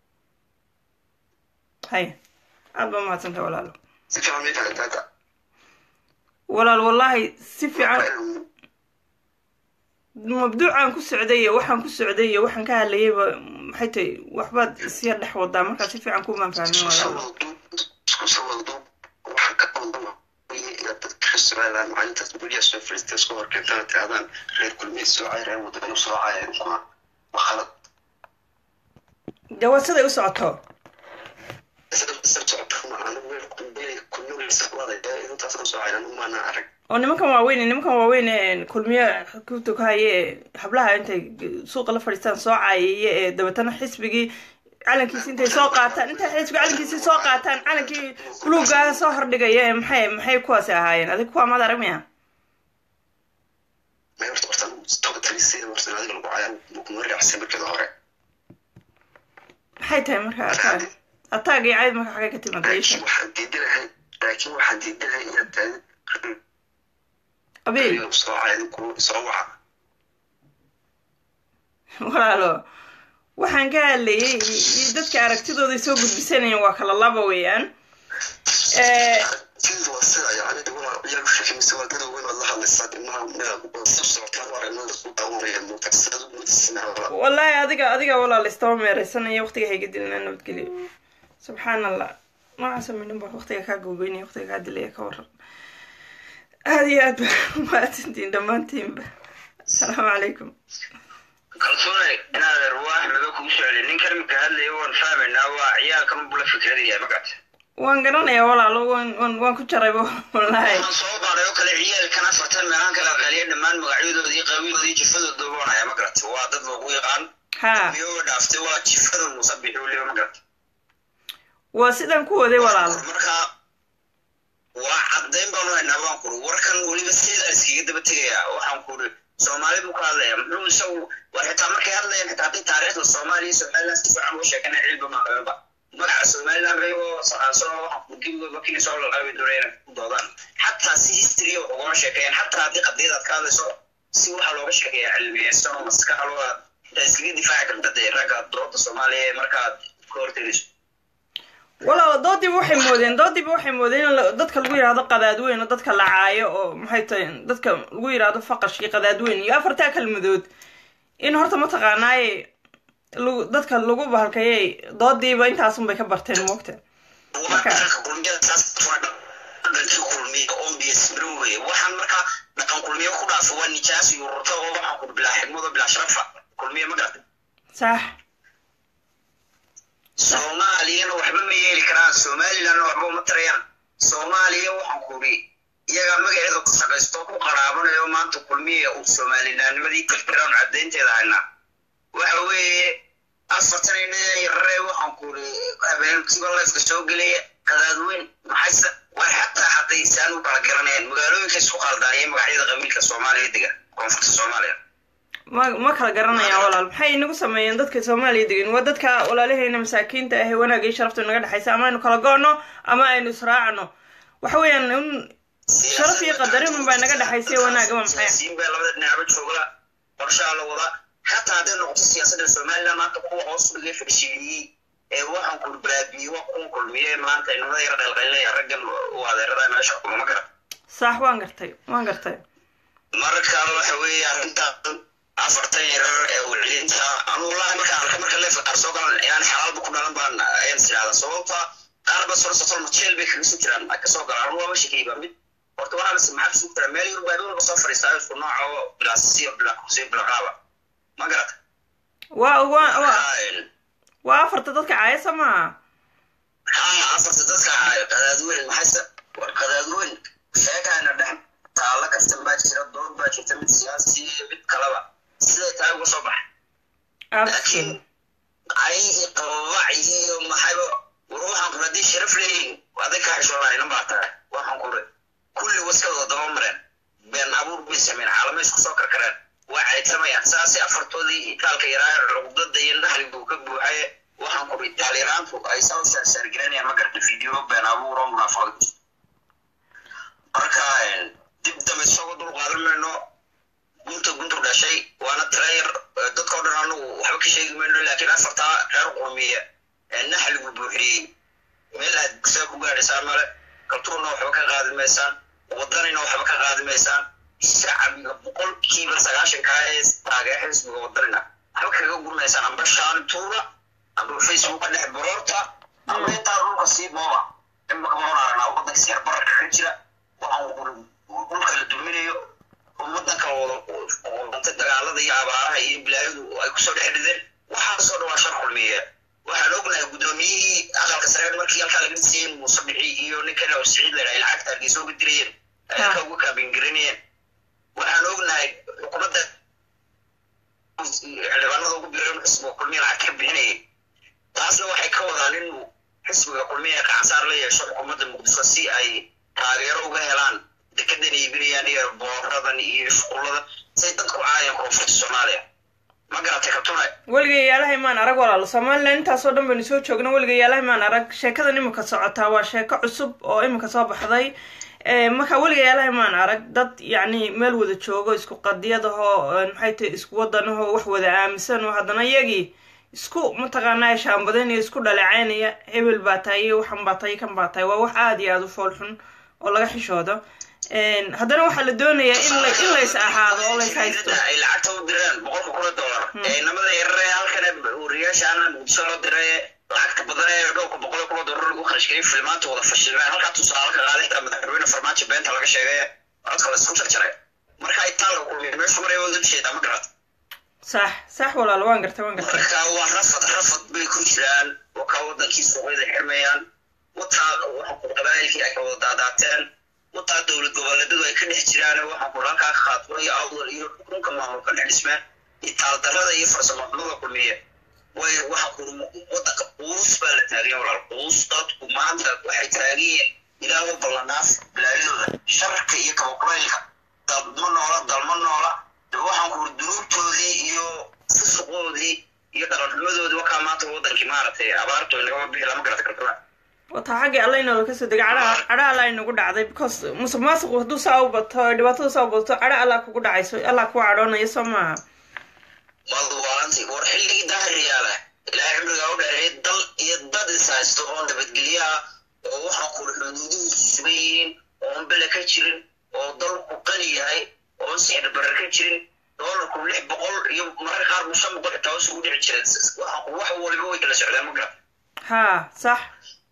hay aad baa mahadsantay walaalo si fiican may fahantaata walaal wallaahi si fiican mabduucaan ku socday iyo waxaan ku socday iyo waxaan ka hadlayayba maxay tahay waxbaad isyar dhex wadaa markaa si fiican kumaan fahmin walaalo isku soo walduub waxaa ka qaldama inaad dadka somalilan maalintaas guryaha soo fadhiista isku horkeentaan tirahdaan reer kulmiye soocay reer wadani soo caayeen kuma waa khalad dee waa siday u socoto oo nimankan waaweyn nimankan waaweyn ee kulmiye ku tukahaye ee hablaha intay suuqa la fadhiistaan soo caayaya ee dabeetana xisbigii calankiisi intay soo qaataan intay xisbiga calankiisi soo qaataan calankii buluuga soo hordhigaya ee maxay maxay kuwaasi ahaayeen adig kuwaa maad arag miya maxay tahay marka ataag ataag iyo cayd marka xagay ka timaada isha waxaan diidanahay laakiin waxaan diidanahay inaad tahay abiil soo caayeen kuwa soo waca walaalo waxaan ka hadlayay iyo dadka aragtidooda soo gudbisanayeen waa kala laba weeyaan aragtidu waa sida yani waa iyagu sheekaysa waa dad weyn oo la hadlaysaa ilmaha meel soo socotaan waa aragna dadku daawanaya muuqatisada muuqatisina wallaahi adiga adiga walaal istaba meereysanaya waqtiga hayga dilina nabadgelyo subxaan allah nooca sameynin baa waqtiga kaa googoynaya waqtiga kaa dilaya ka waran aada iyo aad ba mahadsantiin dhammaantiinba asalaamu calaykum kalsoonay inaad ruwaax maba kugu socday ninkan imika hadlaya waan fahmaynaa waa ciyaalkan bula fikradaya magacta waan garanayaa walaalo waan waan waan ku jarayba wallaahi waxaan soo baaray oo kale ciyaalkan afartan meelaan kala qaliya dhammaan magacyadoodii qabiiloodii jifadooda doonaya ma garata waa dad lagu yaqaan ha miyooga dhaaftay waa jifada musabixi weliba ma garata waa sidaan ku waday walaalo marka waa caddayn baanu haynaa baan kuri warkan weliba sidaa iskaga daba tegaya waxaan kuri soomaali buu ka hadlaya muxuu isagu war xitaa markay hadlayaan xitaa haddii taariikhda soomaaliya somaliland si fiican uga sheekana cilba ma qabanba magaca somaliland ayagoo soo waxaan kini soo lalqabi doona inay ku doodaan xataa si history wax ugama sheekeeyaan xataa haddii qadiyad aad ka hadlayso si waxa looga sheekeeya cilmiyeysan oo maskaxdooda intaa iskaga difaaci karta dee ragga dooda soomaaliya ee markaad ka hortegayso walaalo doodiiba waxay moodeen doodiiba waxay moodeen in la- dadka lagu yidhaahdo qadaadweyn oo dadka la caayo oo maxay tahay dadka lagu yidhaahdo faqashkii qadaadweyn iyo afartaa kalmadood in horta mataqaanaaye lagu dadka lagu bahalkayay doodiiba intaasunbay ka barteen moogta Marka- dhaqanka kulmiyada saas waa dhaqankii kulmiya oo biyasmiro weye waxaan markaa dhaqan kulmiya ku dhaafo waa nijaas iyo ururta oo waxaan ku bilaa xigmado bilaa sharafa kulmiya ma garata sax soomaaliyana waxba ma yeeli karaan somalilandna waxba uma tarayaan soomaaliya waxaan kuri iyagaa magaceeda ku shaqaysto ku qaraabanayo maanta kulmiya uu somalilandnimadii tirtiraan caddaynteeda haynaa waxa weeye afartan ina yarare waxaan kuri habeenkiiba lifka soo gelaya qadaadweyn maxayse war xataa hadday saan u kala garanayaan magaalooyinka isku qaldaan iyo magacyada qabiilka soomaaliya dega koonfurta soomaaliya ma ma kala garanayaan walaal maxay inagu sameeyeen dadka soomaaliya degan waa dadka walaalaheena masaakiinta ah ee wanaagga iyo sharafta naga dhexaysa ama aynu kala go'no ama aynu israacno waxa weeyaan in sharaf iyo qadarin unbaa naga dhexaysa iyo wanaagga waa maxay siyaasiyiin baa labada dhinacba jooga qorshaha la wada xataa hadday noqoto siyaasadda somaliland maanta kuwa hoos dhigay fadhishiiliyey ee waxaan kulbaabiye waa kuwa kulmiye maanta inamada yara dhalqalinaya raggan u adeerada meesha kulama gara sax waan gartay waan gartay marka waxa weeye arrintan afartan yarar ee wicilinta anuu laha markaan arka marka leefka qaar soo galan inaan xalaalba ku dhalan baan ayaan tidhahda sababta qaar ba soo sotol majeel bay kaga soo jiraan ay kasoo galaan anuu waaba shakeyba mid horta waxaa lase maxaa kusug jiraa meel yurub baa walba soo fadhiistaa isku nooca oo bilaasisiyo bilakusiyo bilaqaaba ma garata waa waa waa Marka, waa afarta dadka caayasa maaha haa afarta dadka haayo qadaadweyn maxayse war qadaadweyn sheekaana dhex taalla kaftan baa jira dood baa jirta mid siyaasi iyo mid kalaba siday tahay uga soo baxa laakiin absolute ayagii qababac iyo maxayba war waxaan kure haddii sharaf leeyihin aday kaa xishoonaayna baa tahay waxaan kure kulli waskadooda daba mareen been abuur bay sameyn caalamo isku soo karkareen waa caydsamayaan saasay afartoodii itaalka yaraaye cuqdada iyo naxligu ka buuxaye waxaan kure itaal-yaraantu ay saa u saarsaargelinayaan ma garta video been abuur oo munaafaqad marka dib dambe isagoo dul qaadan mayno gunta guntu dhashay waana trayar dadkao dhan anagu waxba ka sheegi mayno laakiin afartaa reer qurmiya ee naxligu buuxiyey meel aad saa ku gaadhaysaan male kaltuurna waxba ka qaadi maysaan wadanina waxba ka qaadi maysaan shacbiga boqolkiiba sagaashanka ee taageera xisbiga wadanina waxba kaga gurmaysaan amba shaantuura amba facebooka dhex baroorta amba intaa dhulka sii booba imaka mauna aragnaa wadanka siyar bararka ka jira waxaan dhulka la duminayo wadanka wada dagaalada iyo abaaraha iyo bilaayadu ay kusoo dhex dhideen waxaasoo dhan waa shar kulmiye waxaan ognahay guddoomiyihii aqalka sare markii halkaa laga dhisayeen muuse bixi iyo ninkan oo siciid la dhahay lacagta hargeysa uga dirayeen ay halka uga kaabingarinayeen waxaan ognahay xukuumadda xildhibaanada ugu biran xisbiga kulmiya lacag ka bixinayay taasna waxay ka wadaan inuu xisbiga kulmiya gacansaar la yeesho xukuumadda muqdisho si ay taageero uga helaan dekedan iibinayaan iyo booradan iyo shuqulladan say dadku caayaan koonfurta soomaaliya ma garatay kabtuna weligay yaalahay maan arag walaalo somalilan intaasoo dhan baynu soo joogna weligay yaalahay maan arag sheekadan imika socotaa waa sheeko cusub oo imika soo baxday marka weligay yaalahay maan arag dad yacni meel wada joogo isku qadiyadahoo maxay tahay isku wadanahoo wax wada aaminsan oo haddana iyagii isku mataqaanaa shaambadanaya isku dhaleecaynaya hebel baa tahay iyo waxan baa tahay kan baa tahay waa wax aada iyo aada u fool xun oo laga xishoodo haddana waxaa la doonayaa in la in lays ahaado oo lays haysto ay lacagta u direen boqolka kun oo dollar ee namada yarare halkan wariyaashaana muqdisho loo diray lacagta badan ee dhowrka boqol kun oo dollar lagu kharashgeliyay filmaanta wada fashilmeen halkaa tusaale ka qaaday xitaa madaxweyne farmaajo beenta laga sheegay codka la isku jarjaray marka itaan la kulmiyay meeshu maray wada jeedaa ma garata sax sax walaal waan gartay waan gartay marka waa rafad rafad bay ku jiraan wakaa wadankii suuqyada xirmayaan wataa waxa ku qabaayilkii ay ka wada daadaateen wataa dowlad goboleedyadu ay ka dhex jiraan waxaa ku halkaa khaatmo iyo awdal iyo dhulka maamul ka dhex dhismeen iyo taaldarrada iyo farsamada kulmiye way waxa ku wadanka quus baa la taaganya walaal quus dadku maanta waxay taagiyiin ilaahu ballanaaf bilaayadooda sharka iyo kabaqulaylka dalma noola dalma noola waxaan ku dunuubtoodii iyo fusuqoodii iyo dhaqanxumadoodii wakaa maanta wadankii maaragtay abaarto inagama bixi lama garata kartaba wataa xaggii alla inoola kasoo degay cadha cadha alla inagu dhacday because musuq maasuqu hadduu saa u bato dhibaatada saa u bato cadha alla kugu dhacayso alla kugu cadhoonaya soo maaha malwaanti war xilligii daahiriyaala ilaahay cimrigaa u dheereeyay dal iyo dad is haysto oo nabadgelyaha oo waxaan kuri xuduuduhu sugan yihiin oon bele ka jirin oo dalku qani yahay oon sixir barar ka jirin doolarku lix boqol iyo mararka qaar bu shan boqol xitaa hoos ugu dhici jireen wax waliba way kala socdeen ma garan ha sax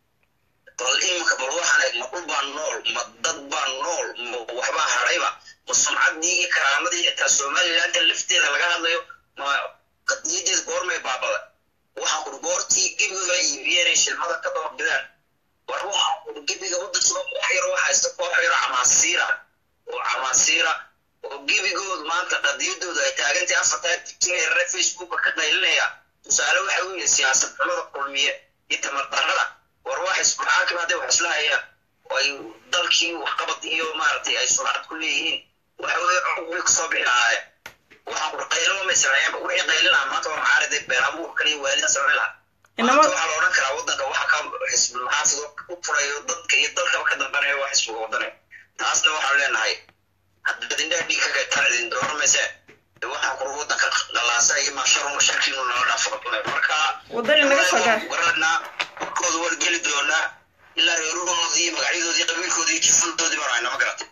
bal iminka bal waxaan eeg ma dhul baa nool ma dad baa nool ma waxbaa hadhayba ma sumcaddii iyo karaamadii xitaa somalilandka lafteeda laga hadlayo ma qadiyadeed goormay baabada waxaan kuri goortii gebiga iibiyeen ay shilmada ka dababidaan war waxaan kuri gebiga wadankiiba wax yaro waxa haysta koox yaro camaasiira oo camaasiira oo gebigoodu maanta qadiyadoodu ay taagantay afartaa digtigeerare facebooka ka qaylinaya tusaale waxa u yihi siyaasad xumada kulmiye iyo tamardarrada war wax ismaxaakim hadday wax isla hayaan oo ay dalkii waxqabad iyo maaragtay ay sumcad ku leeyihiin waxa weye cugbi kasoo bixi lahaayeen waxaan kuri qaylama may sameeyeenba wixii qaylinaha maanta waa macaariday been abuurkan iyo waalida samayn lahaa maanta waxaa la odhan karaa wadanka waxa ka xisbul maxaafid u furayo dadka iyo dalkaba ka dambanaya waa xisbiga wadanayo taasna waxaan leenahay haddaad indhaha dhiig ka gaytaan idin dooramayse waxaan kuri wadanka qalaasa iyo maasharu mashakiinu nala dhaafaqatunay marka wadani naga soo gaar garanaa warkooda war geli doonaa ilaa reeruhoodii iyo magacyadoodii qabiilkoodii iyo jifadoodii baan hayna ma garatay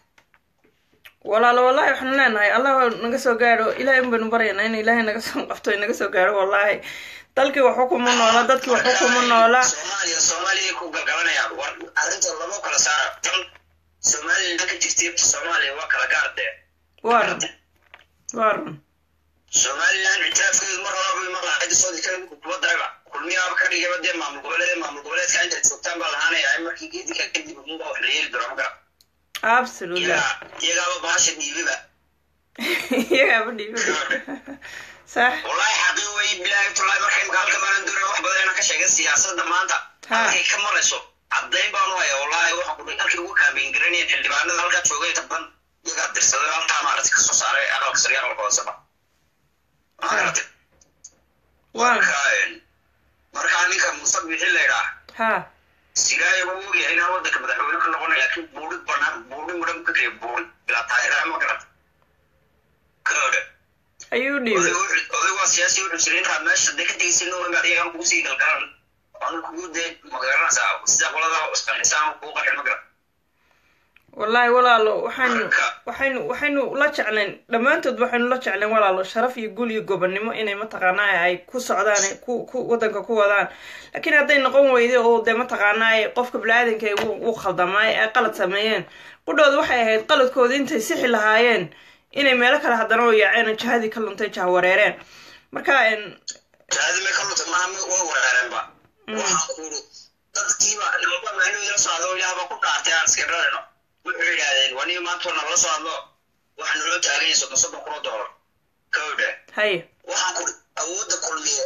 walaalo wallahi waxaanu leenahay allah naga soo gaadho ilahay un baynu baryaynaa in ilaahay naga soo qabto naga soo gaadho wallahi dalkii waxu kuma noola dadkii waxu kuma noola soomaaliya soomaaliya ku galgalanayaan war arrinta lama kala saara tan somaliland ka jirtay soomaaliya waa kala gaardee waa run waa run somaliland ictiraafkeedu mar horaba mar lahayd soo dikada kuba daraba kulmiyaaba ka dhigaba dee maamul goboleed maamul goboleedka intaad joogtaan baa lahaanaya markii geedika kadib unba wax la yeeli doona ma gara absolutely iyagaaba baasha dhiibiba iyagaaba dhiibi sax wallahi xaqii wey bilaahi tulahi marka imka halka maalan doonaya wax badan inaan ka sheegin siyaasadda maanta halkay ka marayso caddayn baan u haya wallahi waxaan kudhi halkay ugu kaambeyn garanayeen xildhibaanada halkaa joogay taban iyagaa dirsaday halkaa maaragtay kasoo saaray aqalka sare aqalka hooseba maaragtay marka markaa ninka musabixi la idhaa ha sigaaya wuu ogyahay inaan wadanka madaxweyne ka noqonay laakiin buuri banaan buuri mudan ka kaya buuri bilaa taageeraa ma garata kaodhe ayuu dhiibay oday waa siyaasi wuxuu jiray intaad meesha dee ka tegaysa nowamaad iyagaan kugu sii galgalan anu kugu dee magaranaysaa sida qolada isqanxisaan kugu qarxin ma garan wallahi walaalo waxaynu waxaynu waxaynu la jeclayn dhammaantood waxaynu la jeclayn walaalo sharaf iyo gul iyo gobonnimo inay mataqaanaa ay ku socdaan ku ku wadanka ku wadaan laakiin hadday noqon weyde oo dee mataqaanaa qofka bini-aadanka uu khaldamaay ay qalad sameeyeen qudhooda waxay ahayd qaladkooda intay sixi lahaayeen inay meelo kale haddana oo yaaceen oo jahadii ka luntay jah wareereen marka jahadii may ka luntay maama way wareereenba waxaan ku yidhi dadkiiba naba maaluu ila socda oo ilaahba ku dhaartay aan iska dhalino wuxuu yidhaahdeen waniga maanta nala soo hadlo waxaa naloo taaganya soddon soddon kun oo doolar kawdhe haye waxaan ku awoodda kulmiye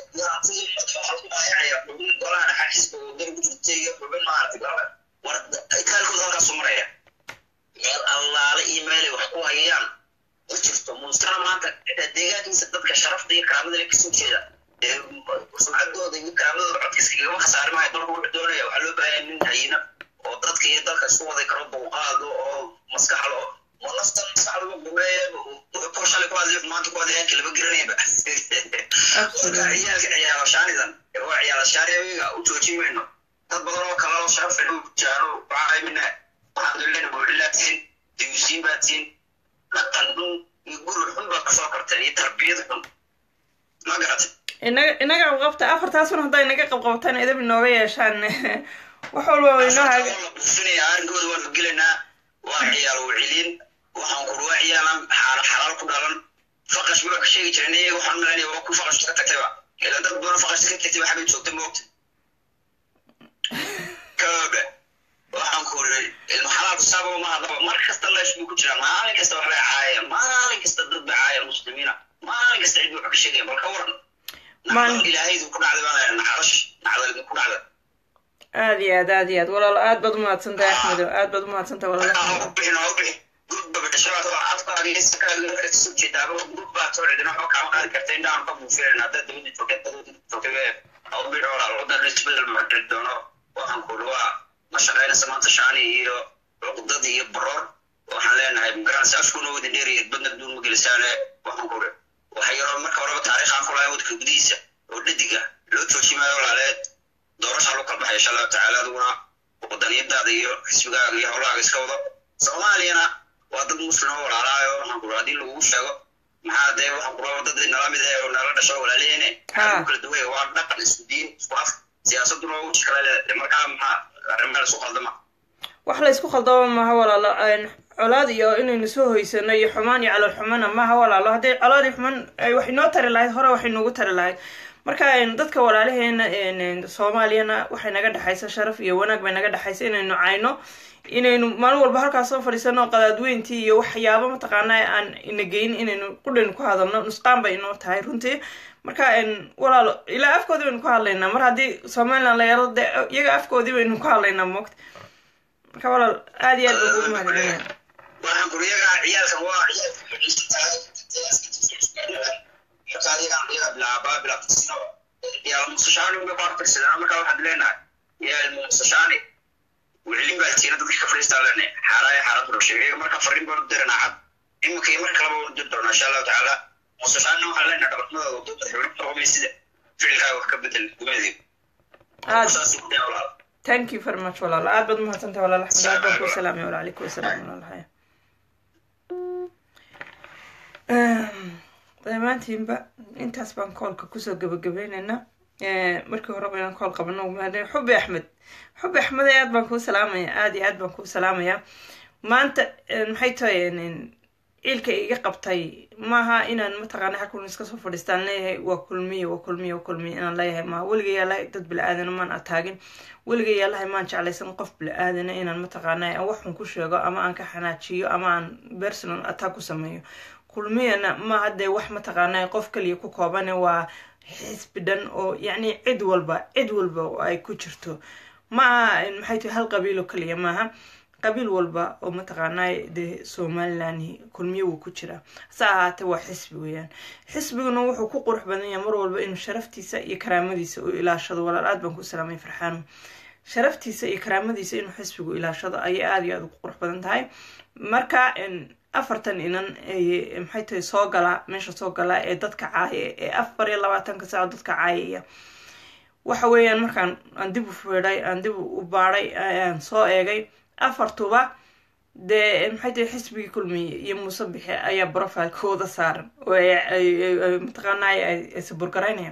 yaaaaya xubin golaha dhaxa xisbiga wadani ku jirtay iyo xubin maaragtay gala war itaalkooda halkaasu maraya meel allaale iyo meelay wax ku hayaan ma jirto muustana maanta deegaankiisa dadka sharafta iyo karaamada le kasoo jeeda sumcaddooda iyo karaamadooda codka iskagama khasaari maayo dalku wuxuu doonaya waxaa loo baahanya nin hayina oo dadka iyo dalka isku waday karo dulqaado oo maskaxlo ma nafta maskaxdaba gumeeye shalay ku hadlay maanta ku hadlay kalaba garanayba marka ciyaalka ciyaalashaanidan waa ciyaalashaaniga u joojin mayno dad badan oo kale oo sharaf u jaaro waxaa mina alxamdulillah buuxilaa tihin diyuusiin baa tihin dhaqan xun iyo guri xun baad kasoo karteen iyo tarbiyad xun ma garatay inaga inaga qabqabta afartaasun hadday inaga qabqabtaan idab inooga yeeshaan wax walba way inoo haga la buufinaya arrinkooda waan gelinaa waa ciyaal wicilin waxaan kuri waa ciyaalan xaala xalaal ku dhalan faqash baa ka sheegi jiren iyaga waxaan malanaya waa ku faqash ka tagtayba ila dad badan faqash ka tagtay waxbay joogta moogta koobe waxaan kuri ilma xalaalku saaba ma hadlaba mar kasta leesh buu ku jiraa maalin kasta wax bay caayaan maalin kasta dad bay caayaan muslimiina maalin kasta cid buu wax ka sheegaya bal ka waran Maalin- nacdal ilaahaydu ku dhacday baa leeyahay nacdash nacdal ku dhacday aad iyo aad aad iyo aad walaalo aad baad umahadsantahay axmedo aad baad umahadsantahay walaalo waxaan leenahay magaranaysa afkuna wada dheeriyad badna duun ma gelisaane waxaan kure waxa yaroo marka horeba taariikhaan ku lahay wadka gudihiisa oo dhadiga loo joojimaayo walaaleed doorashaa loo kala baxay insha allahu tacaala adiguna wadaniyadaada iyo xisbigaaga iyo howlahaaga iska wado soomaaliyana waa dad muslim oo walaalaayo waxaan kura haddii lagugu sheego maxaa dee waxaan kura dad nala mid eh oo nala dhasho walaaleene Ha. kala duway waa dhaqan isku diin isku af siyaasaduna waa uji kala leedahay markaa maxaa arrimaha isku qaldama wax la isku khaldamo maaha walaalo een, colaad iyo inaynu soo hoysano iyo xumaan iyo calool xumana maaha walaalo hadday colaad iyo xumaan ay wax inoo tari lahayd hore wax inoogu tari lahayd marka een, dadka walaalaheena een, een, soomaaliyana waxay naga dhexaysa sharaf iyo wanaag bay naga dhexaysa inaynu cayno inaynu maalin walba halkaas soo fadhiisano qadaadweyntii iyo waxyaabo mataqaana aan ina geyn inaynu qudhaynu ku hadalno nusqaan bay inoo tahay runtii marka een, walaalo ilaa afkoodii baynu ku hadlaynaa mar haddii somaliland la yaro dee iyaga afkoodii baynu ku hadlaynaa moogta marka walaal aad iyo aad baan kugu mahadcelinaya waxaan kuri iyaga ciyaalkan waa markaa waxaad leenahay yaal muusashaani wicilin baa tiina dadka ka fadhiistaa leenahay xaaraaya xaarad rusheeyo markaa fariin baan u diranaa cad iminka iyo mar kaleba waan u diri doonaa insha allahu tacaala muusashaanina waxaan leenahay dhabarnimadooda wadada xibrin qabamay sida ficilkaaga wax ka bedel gumeedii aad saas u dee walaal thank you very much walaal aad baad umahadsantahay walaal axmed aad baan kuu salaamay walaalaikum wasalaam walaalahay dhammaantiinba intaas baan koolka kusoo gabagabeyneynaa markii horeba inaan kool qabano mahadin xubi axmed xubi axmed aad baan kuu salaamaya aad iyo aad baan kuu salaamaya maanta maxay tahay ciilka iga qabtay maaha inaan mataqaana halkun iska soo fadhiistaan leeyahay waa kulmiye waa kulmiye waa kulmiye inaan leeyahay maaha weliga yaalahay dad bili-aadana maan ataagin weliga yaalahay maan jeclaysan qof bili-aadana inaan mataqaana aan waxun ku sheego ama aan ka xanaajiyo ama aan personal attack ku sameeyo kulmiyana maaha dee wax mataqaana qof kaliya ku koobane waa xisbi dhan oo yacni cid walba cid walba oo ay ku jirto maaha maxay tahay hal qabiilo kaliya maaha qabiil walba oo mataqaanaa dee somaliland kulmiye wuu ku jiraa hase ahaatee waa xisbi weeyaan xisbiguna wuxuu ku qurux badan yahay mar walba inuu sharaftiisa iyo karaamadiisa uu ilaashado walaal aad baan ku salaamay farxaano sharaftiisa iyo karaamadiisa inuu xisbigu ilaashado ayay aada iyo aada ugu qurux badan tahay marka afartan inan maxay tahay soo galaa meesha soo galaa ee dadka caaya ee afar iyo labaatanka saaco dadka caayaya waxa weeyaan markaan aan dib u fiidhay aan dib u baadhay aan soo eegay afartuba dee maxay tahay xisbigii kulmiye iyo muuse bixe ayaa profilekooda saaran oo mataqaanaa ay saburgaraynayaan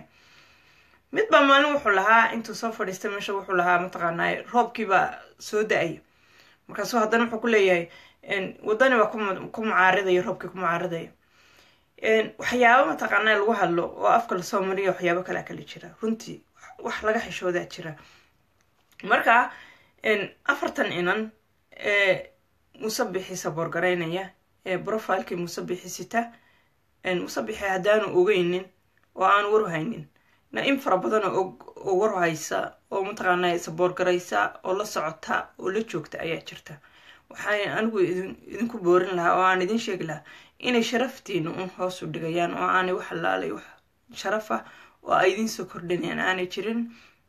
mid baa maalin wuxuu lahaa intuu soo fadhiistay meesha wuxuu lahaa mataqaanaa roobkiibaa soo da-aya markaasuu haddana wuxuu ku leeyahay wadani baa ku mucaaridaya roobkii ku mucaaridaya waxyaabo mataqaanaa lagu hadlo oo afka lasoo mariya waxyaabo kalea kala jira runtii wax laga xishoodaa jira marka afartan inan ee musabixii saboorgaraynaya ee profilekii musabixi sita musabixi haddaanu ogeynin oo aanu warhaynin na in fara badan oo warhaysa oo mataqaana saboorgaraysa oo la socota oo la joogta ayaa jirta waxaan anigu idinku boorin lahaa oo aan idin sheegi lahaa inay sharaftiina un hoos u dhigayaan oo aanay wax laalay wax sharaf ah oo ay idin soo kordhinayaan aanay jirin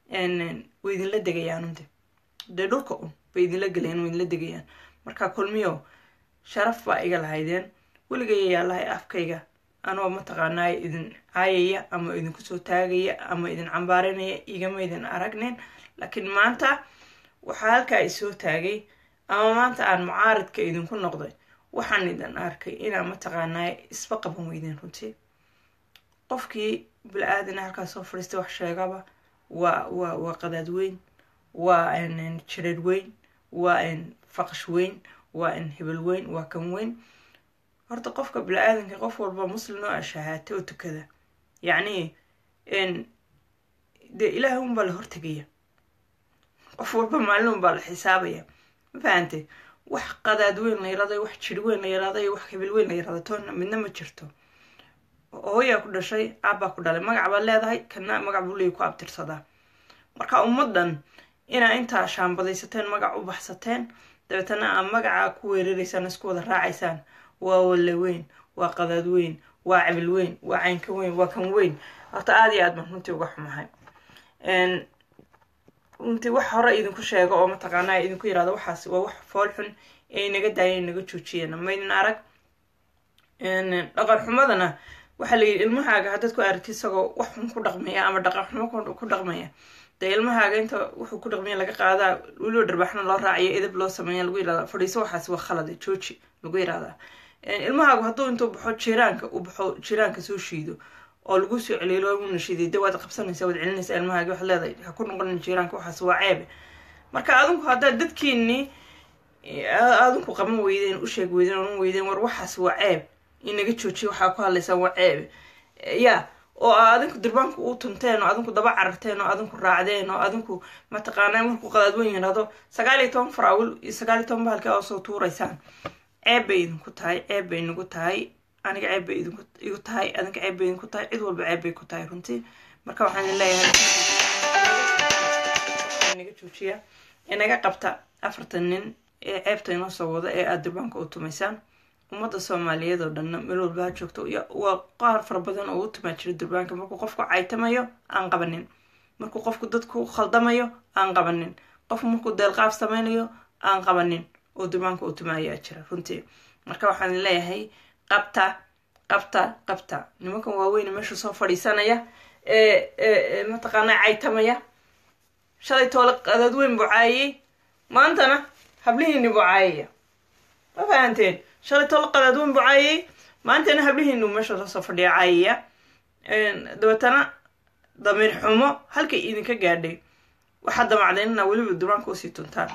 way idinla degayaanunde dee dhulka un bay idinla gelayaan way idinla degayaan marka kulmiyo sharaf baa iga lahaydeen weligaya yaalahay afkayga anoo mataqaanaa idin caayaya ama idinku soo taagaya ama idin cambaaranaya igama idin aragnin laakiin maanta waxaa halkaa isoo taagay ama maanta aan mucaaridka idinku noqday waxaan idin arkay inaa mataqaanaa isba qaban weydeen runtii qofkii bil-aadina halkaas soo fadhiistay wax sheegaba waa waa waa qadaad weyn waa jireer weyn waa faqash weyn waa hebel weyn waa kan weyn horta qofka bili-aadanka qof walba muslim oo ashahaate oo tukada yacni dee ilaahay unbaa la hortegaya qof walba maalin unbaa la xisaabaya ma fahante wax qadaad weyn la yaraday wax jir weyn la yaraday wax hebel weyn la yarada toonna midna ma jirto hooyaa ku dhashay aabbaa ku dhalay magac baad leedahay kana magac buu leeyahy ku abtirsadaa marka ummaddan inaa intaa shaambadaysateen magac u baxsateen dabeetana aa magacaa ku weeraraysaan isku wada raacaysaan waa walle weyn waa qadaad weyn waa cabil weyn waa caynka weyn waa kan weyn horta aada iyo aad baan runtii uga xumahay runtii wax hore idinku sheego oo mataqaanaa idinku yirahdo waxaas waa wax fool xun ee inaga daayeen inaga joojiyeen maydin arag dhaqan xumadana waxaa layidhi ilmahaaga haddaad ku aragti isagoo wax xun ku dhaqmaya ama dhaqan xumo ku dhaqmaya dee ilmahaaga inta wuxuu ku dhaqmaya laga qaadaa weliba dharbaxna loo raacayo edab loo sameeya lagu yirahda fadhiiso waxaas waa khalade jooji lagu yirahdaa ilmahaagu hadduu intuu baxo jiraanka uu baxo jiraanka soo shiido oo lagu soo celiilo una shiiday de waad qabsanaysa waad celinaysa ilmahaagi waxaad leedahay ha ku noqonin jiraanka waxaas waa ceebe marka adinku haddaad dadkiinii adinku qaban weydeen u sheeg weydeen oran weydeen war waxaas waa ceeb inaga joojiya waxaa ku hadlaysaan waa ceebe ya oo adinku durbaanku u tunteen oo adinku daba cararteen oo adinku raacdeen oo adinku mataqaanaa markuu qadaad weyn yirahdo sagaal iyo toban faraawil iyo sagaal iyo toban bahalkii oo soo tuuraysaan ceeb bay idinku tahay ceeb bay nagu tahay aniga ceeb bay idinku igu tahay adinka ceeb bay idinku tahay cid walba ceeb bay ku tahay runtii marka waxaan idin leeyahay naga joojiya inaga qabta afartan nin ee ceebta inoo soo wada ee aada durbaanka u tumaysaan ummadda soomaaliyeed oo dhanna meel walba ha joogto waa qaar fara badan oo u tumaa jira durbaanka markuu qofku caytamayo aan qabanin markuu qofku dadku khaldamayo aan qabanin qof markuu deelqaaf sameynayo aan qabanin oo durbaanka u tumaayaa jira runtii marka waxaan leeyahay qabta qabta qabta nimankan waaweyne meesha soo fadhiisanaya ee mataqaanaa caytamaya shalay toole qadaad weyn buu caayay maantana hablihiini buu caayaya ma fahanteen shalay toole qadaad weyn buu caayay maantana hablihiinu meesha lasoo fadhiya caayaya dabeetana damiir xumo halkay idinka gaadhay waxaad damacdeen inaa weliba durbaanka usii tuntaan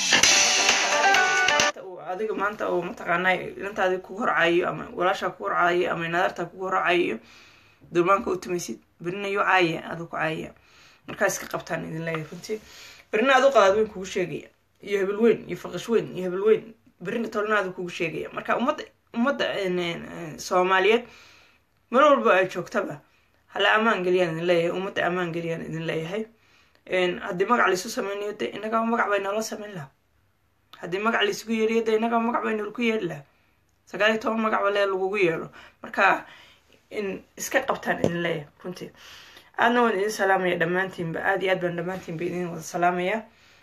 adiga maanta oo mataqaanaa ilantaadi kugu horcaayo ama walaashaa kugu horcaayo ama nadartaa kugu horcaayo durbaanka u tumaysid berina yuu caaya aduu ku caayaya markaa iska qabtaan idin leeyahay runtii berina aduu qadaad weyn kugu sheegaya iyo hebel weyn iyo faqash weyn iyo hebel weyn berina tolna aduu kugu sheegaya marka ummadda ummadda soomaaliyeed mar walba ay joogtaba hala ammaan geliyaan idin leeyahay ummadda ammaan geliyaan idin leeyahay haddii magac laisu sameynayo de innagaa magac bay noola sameyn laha haddii magac laisugu yeeriyo de innagaa magac bay noolku yeeri laha sagaal iyo toban magac balee lagugu yeero marka in iska qabtaan idin leeyahay runtii aadna waan idin salaamaya dhammaantiinba aada iyo aad baan dhammaantiinba idin wada salaamaya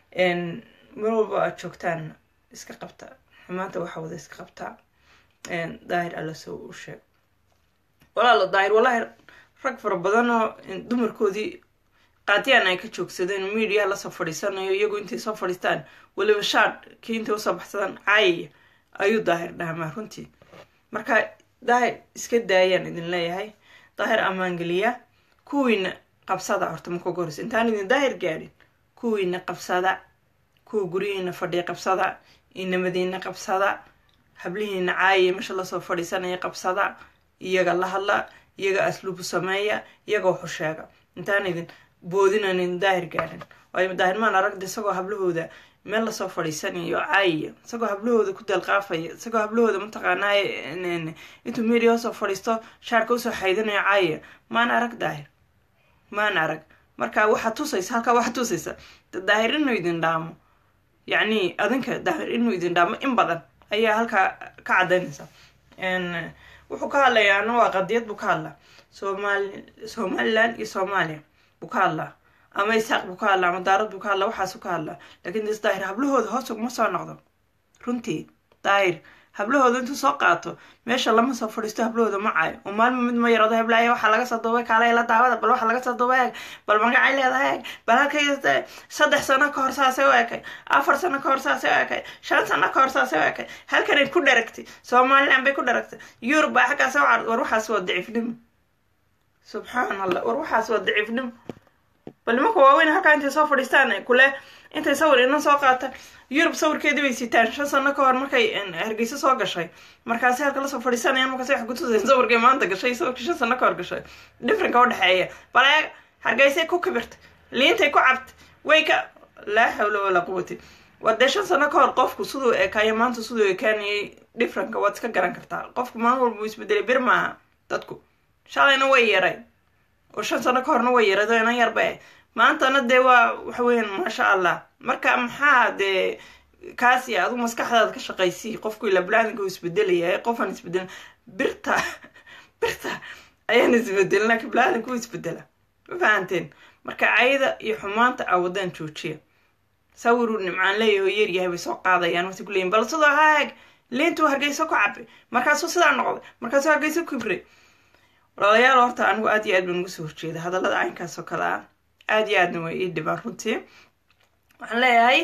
mar walba aad joogtaan iska qabta xumaanta waxaa wada iska qabtaa daahir alla soo u sheeg walaalo daahir wallaahi rag fara badan oo dumarkoodii qaatiyaan ay ka joogsadeen media lasoo fadhiisanayo iyagu intay soo fadhiistaan weliba shaad kii intay usoo baxsadaan caayaya ayuu daahir dhahmaa runtii marka daahir iska daayaan idin leeyahay daahir ammaangeliya kuwiina qabsada horta marka ugu horeysa intaan idin daahir gaadhin kuwiina qabsada kuwa guryihiina fadhiya qabsada inamadiina qabsada hablihiina caayaya meesha lasoo fadhiisanaya qabsada iyaga la hadla iyaga asluubu sameeya iyaga waxu sheega intaan idin boodinan idin daahir gaadhin waayo daahirmaan aragda isagoo hablahooda meel lasoo fadhiisanayo caayaya isagoo hablahooda ku deelqaafaya isagoo hablahooda mataqaanaa intuu media hoosoo fadhiisto shaarka usoo xaydanayo caayaya maan arag daahir maan arag marka waxaad tusaysa halkaa waxaad tusaysa daahir inuu idin dhaamo yacni adinka daahir inuu idin dhaamo in badan ayaa halkaa ka cadaynaysa wuxuu ka hadlayaa ana waa qadiyad buu ka hadlaa somaali somaliland iyo soomaaliya buu ka hadlaa ama isaaq buu ka hadlaa ama daarad buu ka hadlaa waxaasuu ka hadlaa lakin des daahir hablahooda hoos uguma soo noqdo runtii daahir hablahooda intuu soo qaato meesha lama soo fadhiisto hablahooda ma caayo oo maalma mid ma yarado heblaaya waxaa laga soo duubay kaale la daawada bal waxaa laga soo duubay eeg bal magacay leedahay eeg bal halkay saddex sano ka hor saasay u ekay afar sano ka hor saasay u ekay shan sano ka hor saasay u ekay halkanay ku dharagtay somaliland bay ku dharagtay yurub baa xaggaas u card war waxaas waa daciifnimo subxaan allah war waxaas waa daciifnimo bal nimanka waaweyn halkaa intay soo fadhiistaan kule intay sawir inan soo qaata yurub sawirkeedii bay sitaan shan sano ka hor markay hargeysa soo gashay markaasi halka lasoo fadhiisanayaan markaasi wax kutusayeen sawirkay maanta gashay sawirkii shan sano ka hor gashay differenka udhexeeya bal eeg hargeysay ku kibirtay liintay ku cabtay way ka laa xawla walaa quwati waa dee shan sano ka hor qofku siduu ekaayo maanta siduu ekaanayay differenka waad iska garan kartaa qofku maalin walba uu isbedelay bir maaha dadku shalayna way yaray oo shan sano ka horna way yarado inan yarba maantana dee waa waxa weeyaan maasha allah marka maxaa dee kaasi adigu maskaxdaada ka shaqaysii qofku ila bulaadinka uu isbedelaya qofaan isbedelin birta birta ayaan isbedelina ka bulaadinka uu isbedela ma fahanteen marka cayda iyo xumaanta awadaan joojiya sawiruu nimcaan leeyaho yaryahay bay soo qaadayaan wasi kuleeyiin bal sidoo haag liintuu hargeyso ku cabay markaasuu sidaa noqday markaasuu hargeyso ku kibray walaalayaal horta anigu aad iyo aad baan uga soo horjeeda hadallada caynkaas oo kale ah aad iyo aadna way ii dhibaan runtii waxaan leeyahay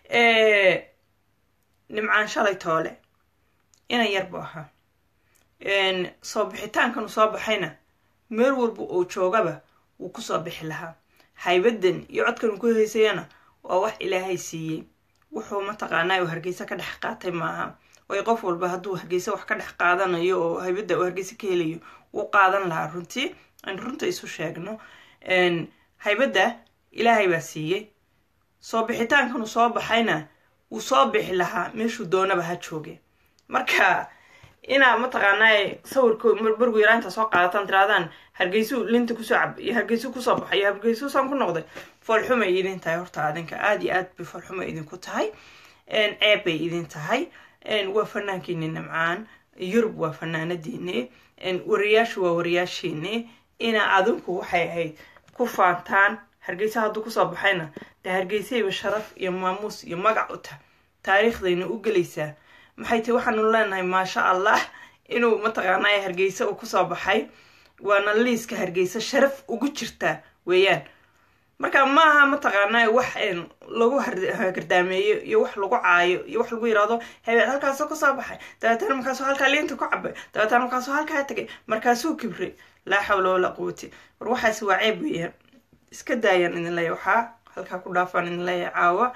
nimcaan shalay toole inan yar bu ahaa soo bixitaankan uu soo baxayna meel walba oo joogaba wuu kusoo bixi lahaa haybadan iyo codkan uu ku heysayana waa wax ilaahay siiyey wuxuu mataqaanaa uu hargeysa ka dhex qaatay maaha way qof walba hadduu hargeysa wax ka dhex qaadanayo oo haybadda uu hargeysa ka helayo wuu qaadan lahaa runtii aan runta isu sheegno haybadda ilaahay baa siiyey soo bixitaankan uu soo baxayna wuu soo bixi lahaa meeshuu doonaba ha jooge marka inaa mataqaanaa sawirko bargu yaraa intaa soo qaadataan tiraadaan hargeysuu linta kusoo cab iyo hargeysuu kusoo baxay iyo hargeysuusaan ku noqday foolxumay idin tahay horta adinka aada iyo aad bay foolxuma idinku tahay ceeb bay idin tahay waa fanaankiini nimcaan yurub waa fanaanadiini wariyaashu waa wariyaashiini ina adinku waxay ahayd ku faantaan hargeysa hadduu kusoo baxayna dee hargeysayba sharaf iyo maamuus iyo magac u tah taariikhdayna u gelaysaa maxay tahi waxaanu leenahay maasha allah inuu mataqaanaa hargeysa uu kusoo baxay waana liiska hargeysa sharaf ugu jirtaa weeyaan marka maaha mataqaanaa wax lagu gardaameeyo iyo wax lagu caayo iyo wax lagu yiraahdo hebeel halkaasoo kasoo baxay dabeetana markaasuu halkaa liinta ku cabay dabeetana markaasuu halkaa tegay markaasuu kibray laa xawla walaa quwati war waxaas waa ceeb weeyaan iska daayaan idin leeya waxaa halkaa ku dhaafaan idin leeya caawa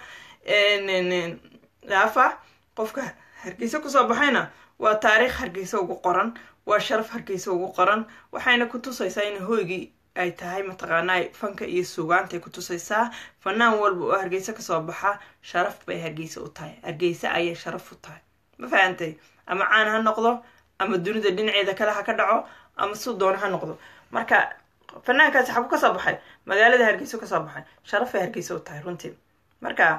dhaafa qofka hargeysa kusoo baxayna waa taariikh hargeysa ugu qoran waa sharaf hargeysa ugu qoran waxayna ku tusaysaa in hoygii ay tahay mataqaanaa fanka iyo suugaantay ku tusaysaa fanaan walba oo hargeysa kasoo baxa sharaf bay hargeysa u tahay hargeysa ayay sharaf u tahay ma fahantay ama caan ha noqdo ama dunida dhinaceeda kale ha ka dhaco ama suu doona ha noqdo marka fanaankaasi xagu kasoo baxay magaalada hargeysa kasoo baxay sharafay hargeysa u tahay runtii marka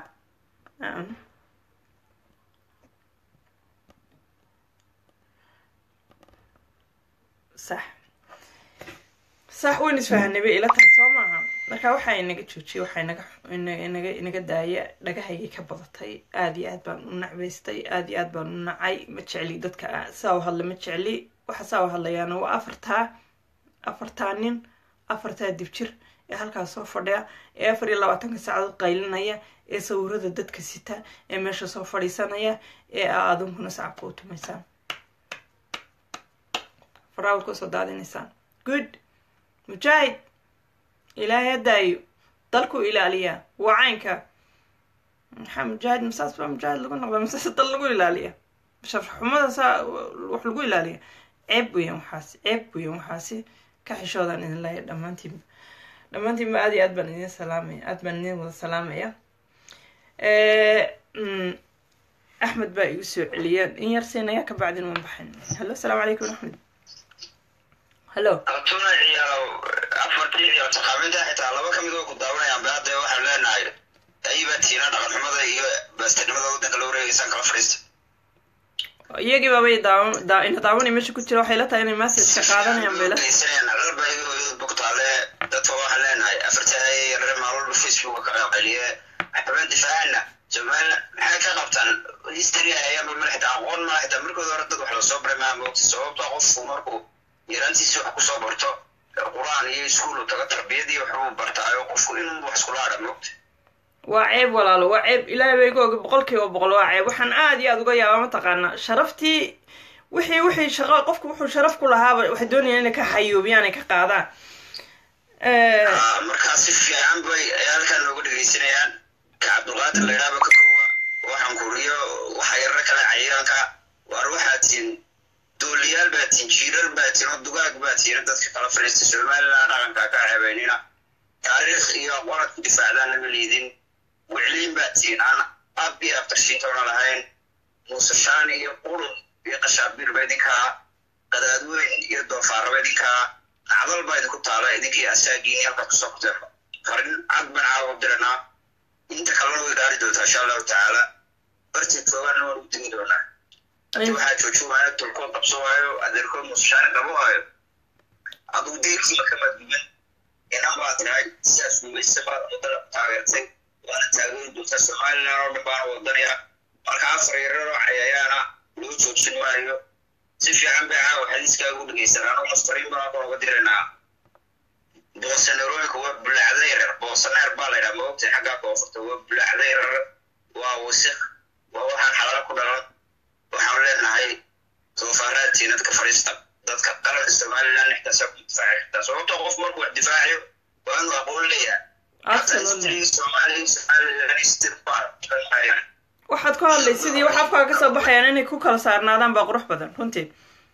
sax sax wayn isfahanay bay ila tahay soo maaha marka waxaa inaga joojiyay waxaa inaga inaga inaga daaya dhagahaygay ka badatay aada iyo aad baan u nacbaystay aada iyo aad baan u nacay ma jecli dadka saa u hadla ma jecli waxa saa u hadlayaana waa afartaa afartaa nin afartaa dibjir ee halkaas soo fadhiya ee afar iyo labaatanka saacadood qaylinaya ee sawirada dadka sita ee meesha soo fadhiisanaya ee aa adunkuna sacabka u tumaysaan faraawalka usoo daadinaysaan good mujaahid ilaahay hadaayo dalku ilaaliyaa waa caynka maxaa mujaahid masaas baa mujaahid lagu noqda masaas dal lagu ilaaliya sharxumada saa wax lagu ilaaliya ceeb weeyaan waxaasi ceeb weeyaan waxaasi ka xishoodaan idin leeya dhammaantiinba dhammaantiinba aad iyo aad baan idin salaamaya aad baan idin wada salaamaya axmed baa igu soo celiyeen in yar siinayaa ka bacdin waan baxayn hallo asalaamu calaykum axmed hallo abtuna ciyaalo afartii ciyaal taqaaminta xitaa laba ka mid oo ku daawanayaan ba hadda waxaan leenahay ayibaa tiina dhaqan xumada iyo baastirnimada waddanka loo wareegaysaan kala fadhiista iyagii baabay daawan ina daawanay meesha ku jira waxay la tahay inay messageka qaadanayaan bay la alba bogtaale dadka waxaan leenahay afartaa yareer maalwalba facebook ka qayliye xubin difaacana somaliland maxay ka qabtaan history ayaan ma xitaa aqoon ma xitaa markooda hore dad wax lasoo baray maa moogta sababta qofku markuu yaraantiisa wax kusoo barto qur-aan iyo iskuul uu tago tarbiyadii waxbuu bartaayo qofku inuu wax iskula hadha moogta waa ceeb walaalo waa ceeb ilaahay bay iga oga boqol kiiba boqol waa ceeb waxaan aada iyo aada uga yaabaa mataqaanaa sharaftii wixii wixii shaqo qofku wuxuu sharaf ku lahaaba waxay doonayaan inay ka xayuubiyaan ay ka qaadaan markaa si fiican bay ay halkan nooga dhegaysanayaan ka cabdulqaadir la yidhaaba ka koowa waxaan kuriyo waxa yarra kale cayaanka waar waxaa tihin dooliyaal baa tihin jiirar baa tihin oo dugaag baa tihin dadka kala fadhiista somaliland dhaqanka ka ceebaynina taariikh iyo aqoonad ku difaacdaan lama liidin wicliin baa tihin aan ab iyo abtarshiintoona lahayn muusashaan iyo qurun iyo qashaabiir ba idinkaa qadaadweyn iyo doofaaraba idinkaa nacdal baa idinku taala idinkii asaagiini halkaa kusoo kuteefa farin cad baan caawa diranaa inta kalena way gaari doontaa insha allahu tacaala bartii toogaana waan ugu digi doonaa hadii waxaa jooji waayo tulkood qabso waayo adeerkood muusashaani qabo waayo aduu deerkiiba kama duwan inan baa tirahay sidaas gumaysa baad wadada taageertay waana taageeri doontaa somaliland oo dhan baana wadanaya marka afar yararoo cayayaana loo joojin maayo si fiican bay caawa xadiiskaaga u dhegeysan anuu mustariin baan halkan uga diraynaa boosaneerooyinka waa bulaacda yarar boosaneer baa la yidhaha maogtay xaggaa koonfurta waa bulaacda yarar waa wasik waa waxaan xalaalo ku dhalan waxaan leenahay doofaaraadtiin dadka fadhiista dadka qaranka somaliland nixtaasa ku difaaci kartaa sababtoo qof markuu wax difaacayo waa inuu aqoon leeyahay waxaad ku hadlay sidii wax afkaaga kasoo baxayaan inay ku kala saarnaadaan baa qurux badan runtii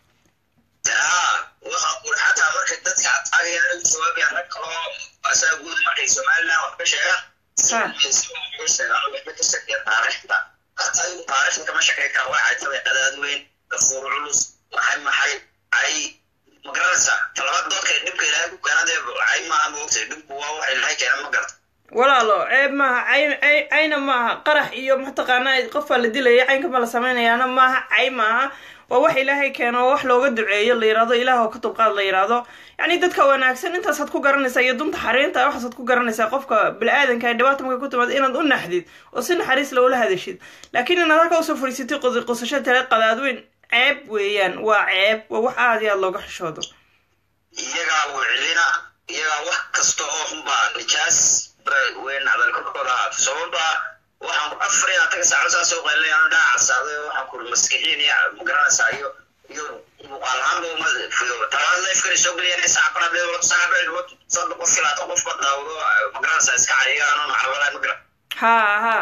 xataa marka dadka ataagayaan jawaabayaan rag kaloo asaa guud markay somaliland wax ka sheegaan waxba ka sheekeya taariikhda hataa igu taariikhda kama shakey kara waxay tabay qadaad weyn dafuur culus maxay maxay ay magaranaysa talabaad doodka dhibka ilaahay ku keenadee ay maaha moogtay dhibku waa waxa ilaahay keena ma garta walaalo ceeb maaha cayn cayna maaha qarax iyo mataqaanaa qofbaa la dilaya caynka ma la samaynayaana maaha cay maaha waa wax ilaahay keeno oo wax looga duceeyo la yirahdo ilaah oo ka dulqaad la yirahdo yacni dadka wanaagsan intaasaad ku garanaysaa iyo dunta xariinta waxaasaad ku garanaysaa qofka bini-aadanka ee dhibaata marka ku timaado inaad u naxdid oo si naxariis loola hadashid laakiin inaad halka usoo fadhiisatay qosasho tale qadaadweyn ceeb weeyaan waa ceeb waa wax aada iyo aada looga xishoodo iyagaa wiclina iyagaa wax kasta oo xunbaa nijaas weyn hadal korkooda ahaato sababta waxaan afar iyo ataga saaco saas oo qaylinaya anu dhaca casaaday waxaan kuri maskixiin iyo magaranaysaa iyo iyo muuqaal ahaanba uma fido talabaad leefkani soo geliyaan saaca banaad leedo saaca banaad saddex qof filaata qof ba daawdo magaranaysaa iska cariya anoo macrabalaay magara ha ha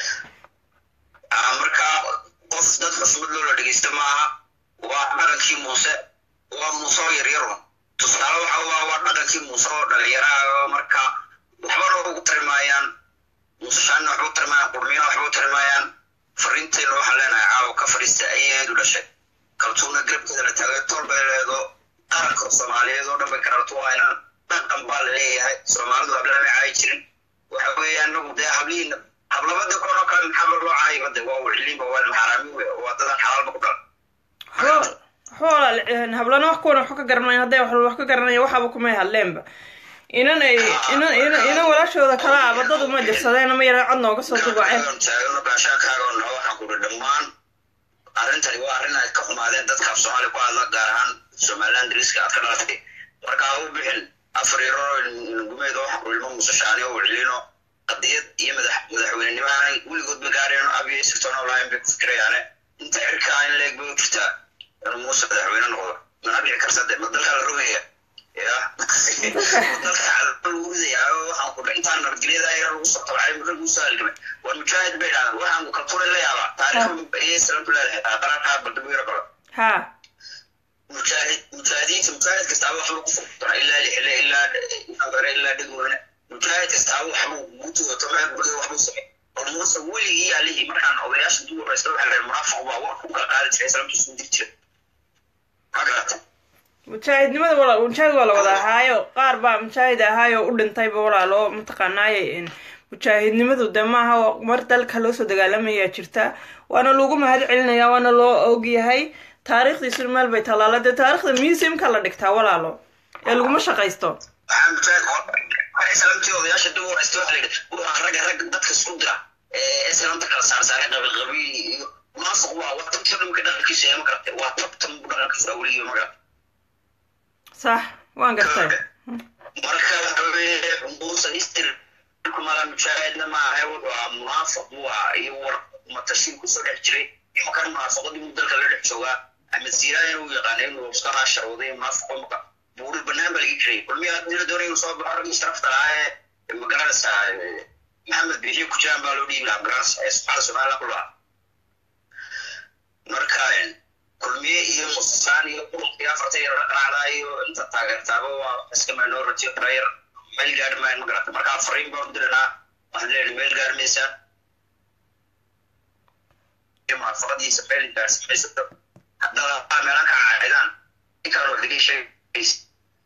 marka qof dad xusmad loola dhegeysta maaha waa dhaqankii muuse waa muuse oo yaryarun tusaale waxa waa waa dhaqankii muuse oo dhalinyaraha oo marka waxbana ugu tarimaayaan muusashaanna waxba u tarimaayaan qurmiyana waxba u tarimaayaan fariintayna waxaan leenahay caawa ka fadhiista ayaheedu dhashay kaltuuna garabkeeda la taagay tol bay leedo qaranka soomaaliyeed oo dhan bay karartu waaynaan dhaqan baa la leeyahay soomaalidu hablama caayi jirin waxa weeyaan nagu dee hablihiina hablabada kono kale maxaa loo caayiba de waa wicliinba waa maxaraami we waa dadan xalaalba ku dhalan xoolaal hablana wax kuwan wax ka garanaya hadday wax wax ka garanaya waxaaba kumay hadleenba inan ay inan inan inan walaashooda kala ah badadu ma dirsadeen ama yara cod nooga soo dubaaceen taagano gaashaakaaga noo waxaan kuri dhammaan arrintani waa arrin ay ka xumaadeen dadka af soomaaliya ku hadla gaar ahaan somaliland dariska aad ka dhalatay marka ha u bixin afar yaro gumeed oo waxaan kuri ilmo musashaani oo wicliino qadiyad iyo madax madaxweynenimo aanay weligood ba gaareen abiyo sirtoona lahayn bay ku fikirayaane inta cirkaa in leeg bay u jirtaa inuu muuse madaxweyne noqdo mana dhici karta de ma dalkaa la rogaya ya dalka lagu ridayaa waxaan ku intaan nabadgelyada yar lagu soo tabacay marka lagu soo halgamay war mujaahid bay dhahdaan waxaan ku kaltuuna la yaabaa taariikhda iyo salaamtu leedahay qaraarkaa baldabuira kale ha mujaahid mujaahidiinta mujaahid kastaaba waxba ku furtana ilaa lixile ilaa nagare ilaa dhegweyne mujaahid kastaaba waxbuu gutuwato meel buday waxbuu samay war muuse weligii alihii markaan odayaasha duwaraysta waxaa leeyahay munaafiq baa war ku kala qaadi jiray salaamtu isku diri jiray ma garata mujaahidnimada wala mujaahid waa la wada ahaayo qaar baa mujaahid ahaayo u dhintayba walaalo mataqaanaaye mujaahidnimadu de maaha mar dalka loo soo dagaalamayaa jirta waana lagu mahad celinaya waana loo ogyahay taariikhdiisuna meel bay tallaala dee taarikhda museumka la dhigtaa walaalo ee laguma shaqaysto waxaa mujaahid salaamtii odayaasha dib waraysta waxa la yidhi waa ragga ragga dadka isku dira ee islaamta kala saarsaaray qabiil qabiil iyo munaafiq waa waa tabtan marka dhaqankiisa ee ma garatay waa tabtan bu dhaqankiisa weligiiba ma garatay sax waan gartay marka waxaweye muusan istir kumala mujaahidna maaha wuxuu ahaa munaafiq buu ahaa iyo war matashiin kusoo dhex jiray imankan munaafaqadii muu dalka la dhex joogaa axmed siiraan inuu yaqaana inuu iska raasharooday munaafiqo maka buuri banaan baa laga jiray kulmiya haddii la doonay inuu soo baxo raggii sharafta lahaa ee magaranaysa maxamed bixiyo ku jiraan baa loo dhiibi lahaa magaranaysa ee subxaana somaliland ku lahaa marka kulmiye iyo musasaan iyo qurunka iyo afarta yar dhaqaacdaa iyo inta taageertaaba waa iska minority player meel gaari maayan magarata marka fariin baan u diranaa waxaan leenahay meel gaari maysaa munaafaqadiisa meel gaarsimaysato haddana meelan ka caacidaan inkaan wax laga sheegaysa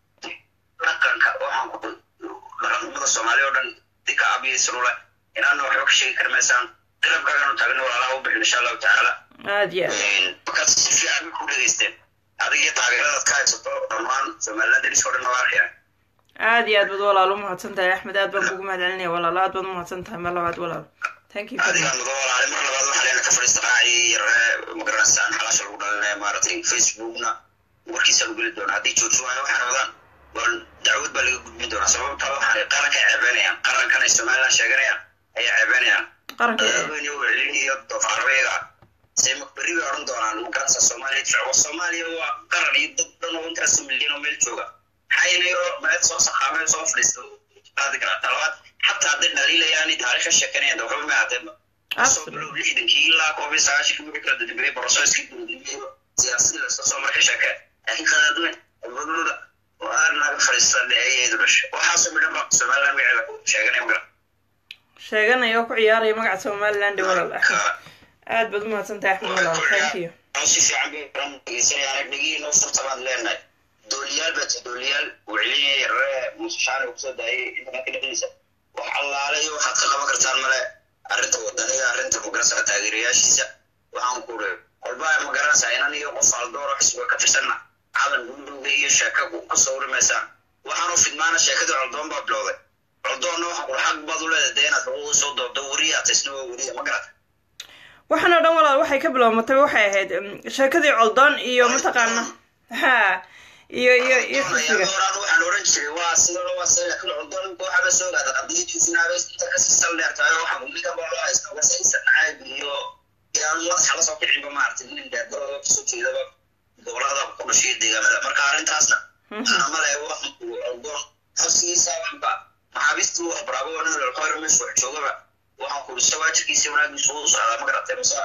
dhaqanka waxaan ku dhaqanimada soomaaliya oo dhan dika abiyaysarule inaana waxba ka sheegi kari maysaan qalabkaaganu taagna walaalaha u bixin insha allahu tacaala aad iyo aad markaad si fiican bay ku dhegeysteen adiga iyo taageeradaad ka haysato dhammaan somaliland dariska o dhan waa arkayaan aad iyo aad baad walaal u mahadsan tahay axmed aad baan kugu mahad celinaya walaal aad baad u mahadsan tahay mar labaad walaal thank you very adiga much mudo walaale mar labaad waxaa leena ka fadhiista raacii yaree magaranaysaa xalaasha lagu dhalinaya maaragtay facebookna warkiisa lagu geli doona haddii joojin waayo waxaan wadaan war dacwad baa laga gudbin doonaa sababta waxaan qaranka ay ceebeynayaan qarankan ay somaliland sheeganayaan ayay ceebeynayaan qaranka haween iyo celin iyo doofaarbeega say makberi bay odhan doonaan lugansa soomaaliya jecbo soomaaliya waa qaran iyo dad dhan oo intaas milyan oo meel jooga maxayna yaro meed soo saqaameen soo fadhiisto qaadi karaa talabaad xataa hadday dhaliilayaan taariikha sheekanayaan de waxba ma ahaateenba soo Absolutely. bilow lixdankii ilaa koob iyo sagaashankii wixii kala dadbiyey borosoiskii dowladnimada siyaasadii lasoo soo markay sheekeen laakiin qadaadweyn albadooda waa naga fadhiista dheeyaheedu dhashay waxaasoo midhan ba somaliland magaceeda sheeganaya magara sheeganaya oo ku ciyaaraya magaca somaliland walaal axmed aad baad u mahadsan tahay axmed walaal thank you si fiican bay ran dhegeysanayaan dhegihii noo furta baan leenahay dooliyaal baa ti dooliyaal uu celinaya yarare musashaani uu kusoo daayay intanka dhexdiisa wax allaale iyo waxaad ka qaban kartaan male arrinta wadaniga arrinta magaranaysa taageerayaashiisa waxaan ku uri walba magaranaysa inan iyo qof aldooro xisbiga ka tirsanna calan gudowga iyo sheeka ku sawri maysaan waxaanu fidmaana sheekadii coldoon baa bilowday coldoonna waxaan kula xaq baad u leedahay dee inaad xuquuqda soo doobto weriyaa taysna waa weriya ma garata waxaan oo dhan walaal waxay ka bilowmatay waxay ahayd mm, sheekadii coldoon iyo mataqaana ha iyo iyo iyo xisbiga horaan waxaan oran jiray waa sidoo waa sida laakiin cudon waxaa soo gaada qadiyad jufinaaba inta ka sal dheertahay waxaa uliga baa loo haysta wasa isan caayb iyo yaan madaxa lasoo kicinba maaragtay nin dheergarooda kasoo jeedaba gobolada ku dhashay deegaamada marka arrintaasna anamale waxa uu cudon xabsigiisa waxba maxaabiistii wax baraabo waa nin lalqayr meesha wax joogaba waxaan ku dhisa waajibkiisa wanaagiisa uu socdaa ma garatay mase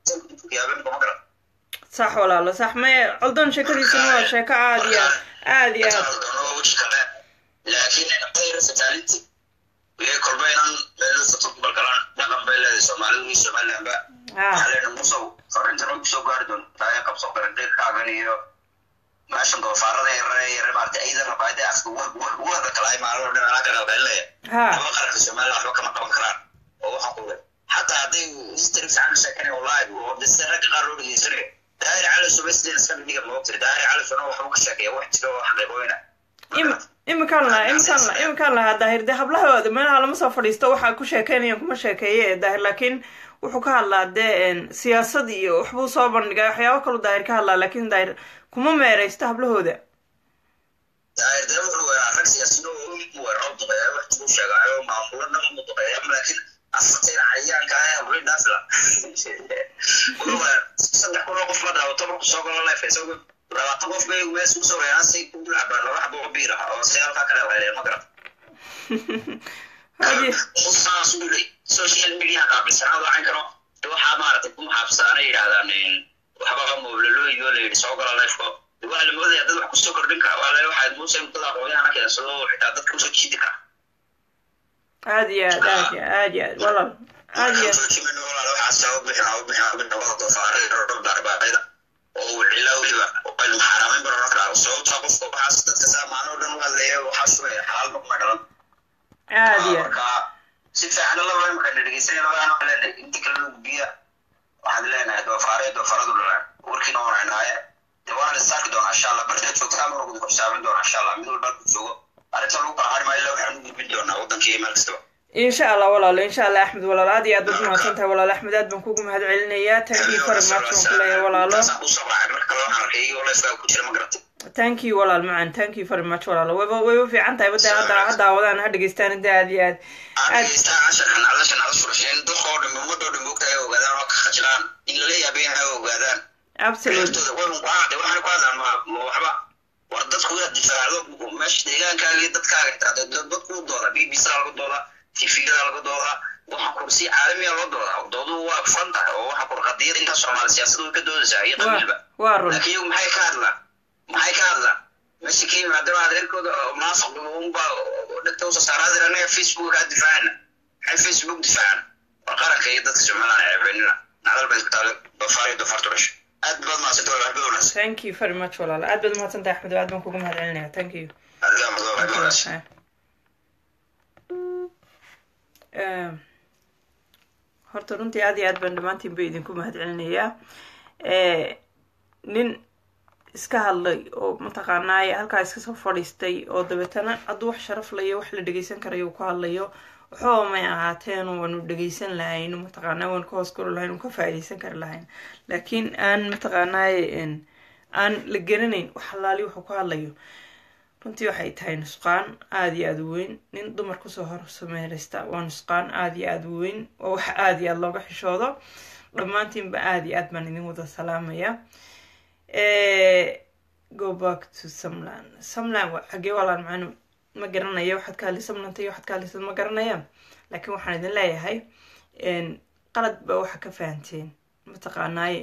yaaben ma garat sax walaalo sax me coldoon sheekadiisuna waa sheeko aad iyo aad aad iyo aad laakiin qayra fataalinti wiyay kolba inaan meeluusato balgalaan dhaqan bay leedahay soomaalidu iyo somalilandba ha waxaa leena musow fariintan way kusoo gaari doontaa ee qabso qarandeyrkaagan iyo meeshan doofaarada yarare yare maarata aydan rabaayada afka wada kala ay maalin dhan anaa ka qalbeelaya ha laba qaranka somaliland waxba kama qaban karaan oo waxaan ku leeyahay xataa hadday history fiican sheekanaya wallahi oo dese ragga qaar loo dhegeysanayo daahir cali subaysdeen iska dhiga moogtay daahir cali suna waxba ka sheekeeya wax jira oo xaqiiqooyina im imikaan lahaa imikaan lahaa imikaan lahaa daahir dee hablahooda meelaha lama soo fadhiisto waxaa ku sheekeynayaan kuma sheekeeye daahir laakiin wuxuu ka hadlaa dee een, siyaasad iyo waxbuu soo bandhigaa waxyaabo kaluu daahir ka hadlaa laakiin daahir kuma meereysto hablahooda daahir dee wuxuu weeraa rag siyaasino oo mid weeraro duqeeya wax jibuu sheegaayo maamulo dhan mu duqeeya laakiin afartayna cayaanka ah habli dhaafila saddex kun oo qof la daawo toban ku soo galo leef isagu labaatan qof bay mees kusoo weeraan say ku cabaan laba xabo oo biir ah oo si halkaa kale leeleen ma garan hadi saas u yidhi social media qaabilsanaad wacan karo de waxaa maaragtay ku maxaabsaana yidhahdaan waxba mooblalooyigoo la yidhi soo gala leefko waa la moodaya dad wax kusoo kordhin kara waa le waxaad muuse dad aqoonyahana keensado xitaa dadka usoo jiidi kara aad iyo aad aad iyo aad iyo aad walaal aad iyo aad joojimino walaal waxaas u bixin u bixin u bixin waa doofaarada dhowr darbaayada oo uu cilaa weliba aynu xaaraamayn baran karaa sababtaa qofka waxaas dadka saamaano dhan waa leeya waxaa sugaya xalaal noqma galan aad iyo aad marka si fiican laba imika dhegeysanay labaan waxaan leenahay inta kale lagu biya waxaan leenahay doofaare doofaaradu dhalaan warkiina wanaynaaye de waan lisaarki doonaa insha allah barta joogtaa mar ugu xisaabin doonaa insha allah mid walba ku joogo arrinta lagu kala hari maayo waxaan u gudbin doonaa wadankii meel kastaba insha allah walaalo insha allah axmed walaalo aad iyo aad baad umahadsan tahay walaalo axmed aad baan kugu mahad celinayaa thank you very much waan ku leeyahay walaalo usoo raacay mar kale waxaan arkay iyagoo leefkaa ku jira ma garatay thank you walaal macan thank you very much walaalo wayba wayba fiican tahay badda hadda ha daawadaan ha dhegeystaan inta aad iyo aad aan dhegeystaa casharkan cadashan cada surasheen dadkoo dhan ummadoo dhan moogta ay ogaadaan oo ka khajilaan in lala yaabay in ay ogaadaan absolute reertooda way unqaade waxaan ku hadlaan ma ma waxba war dadku inaad difaacdo meesha deegaankaaga iyo dadkaaga taade dadku u dooda b b c laga dooda tvda laga dooda waxaan kur si caalamiya loo dooda doodu waa fan tahay oo waxaan kur qadiyada intaa soomaali siyaasada way ka doodaysaa iyo qabiilba waa run laakiin iyagu maxay ka hadlaan maxay ka hadlaan meesha ka yimaada waa reerkooda munaafiq unba dhegta usa saaraadira anaga facebook kaa difaacana maxay facebook difaacana war qaranka iyo dadka somaliland ceebeynina nacdal bay ku taale dofaar iyo dofaar turasho aad baad mahadsanta waxba wanaagsan thank you very much walaalo aad baad umahadsan tahay axmed aad baan kugu mahad celinaya thank you adigaa madoo waxba wanaagsan Eh, horta runtii aad iyo aad baan dhammaantiin ba idinku mahad celinayaa Eh, nin iska hadlay oo mataqaanaaye halkaa iska soo fadhiistay oo dabeetana hadduu wax sharaf layo wax la dhegeysan karayo uu ku hadlayo waxba may ahaateen waanu dhegeysan lahayn mataqaanaa waanu ka hoos guri lahayn ka faa'iideysan kari lahayn laakiin aan mataqaanaaye en, aan la garanayn wax halaali wuxuu ku hadlayo runtii waxay tahay nusqaan aada iyo aada u weyn nin dumar kusoo hor sameyraysta waa nusqaan aada iyo aada u weyn waa wax aada iyo aada looga xishoodo dhammaantiinba aada iyo aad baan idin wada salaamaya go back to somland somland waa xagee walaan macnu ma garanaya waxaad ka hadli somlanta iyo waxaad ka hadlaysad ma garanaya laakiin waxaan idin leeyahay qalad baa waxa ka fahanteen mataqaanaaye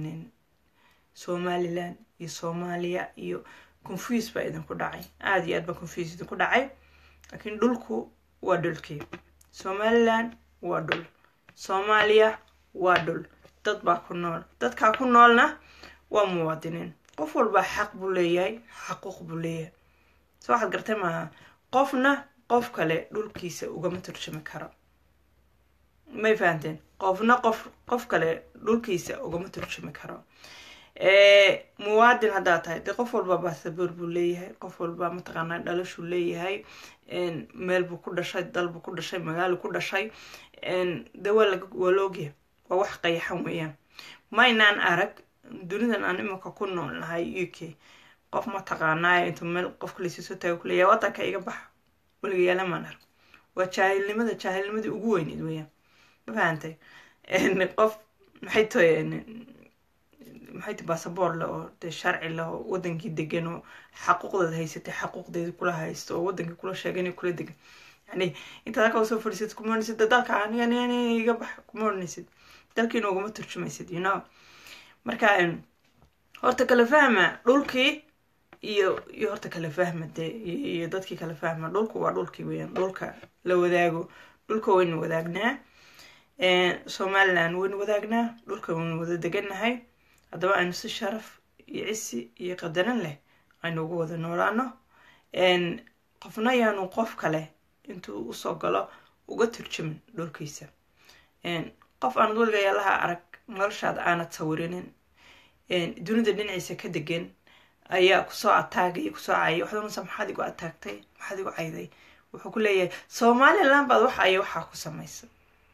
somaliland iyo soomaaliya iyo confuse baa idinku dhacay aada iyo aad baa confuse idinku dhacay laakiin dhulku waa dhulkii somaliland waa dhul soomaaliya waa dhul dad baa ku nool dadkaa ku noolna waa muwaadiniin qof walbaa xaq buu leeyahay xaquuq buu leeyahay so waxaad gartay maaha qofna qof kale dhulkiisa ugama turjumi karo may fahanteen qofna qof qof kale dhulkiisa ugama turjumi karo muwaadin haddaa tahay dee qof walba basaboor buu leeyahay qof walba mataqaanaa dhalashuu leeyahay meel buu ku dhashay dal buu ku dhashay magaalo ku dhashay de waa laga waa la ogyahay waa wax qayaxan weeyaan maynaan arag dunidan aan iminka ku nool nahay u k qof mataqaanaayo intuu meel qofka laysiisoo taago kuleeya wadanka iga baxa weligayaala maan arag waa jaahilnimada jaahilnimadii ugu weyneyd weeyaan ma fahantay qof maxay tahay maxay ti basaboor leh oo dee sharci leh oo wadankii degan oo xaquuqdeed haysatay xaquuqdeedi kula haysto oo wadankii kula sheegay inay kula degan yani intaad halkaa usoo fadhiisad kuma odhanaysid de dalka aniga iga bax kuma odhanaysid dalkiina ugama turjumaysid you know marka horta kala fahma dhulkii iyo iyo horta kala fahma dee iyo dadkii kala fahma dhulku waa dhulkii weeyaan dhulka la wadaago dhulka waynu wadaagnaa somaliland waynu wadaagnaa dhulka waynu wada degannahay haddaba aynu si sharaf iyo cisi iyo qadaran leh aynu ugu wada noolaano qofna yaanu qof kale intuu usoo galo uga turjumin dhulkiisa qof aanad weliga yaalaha arag noloshaada aanad sawirinin dunida dhinaciisa ka degan ayaa kusoo ataagaya kusoo cayay waxaad unasa maxaad igu ataagtay maxaad igu cayday wuxuu ku leeyahay somaliland baad waxa aya waxaa ku samaysa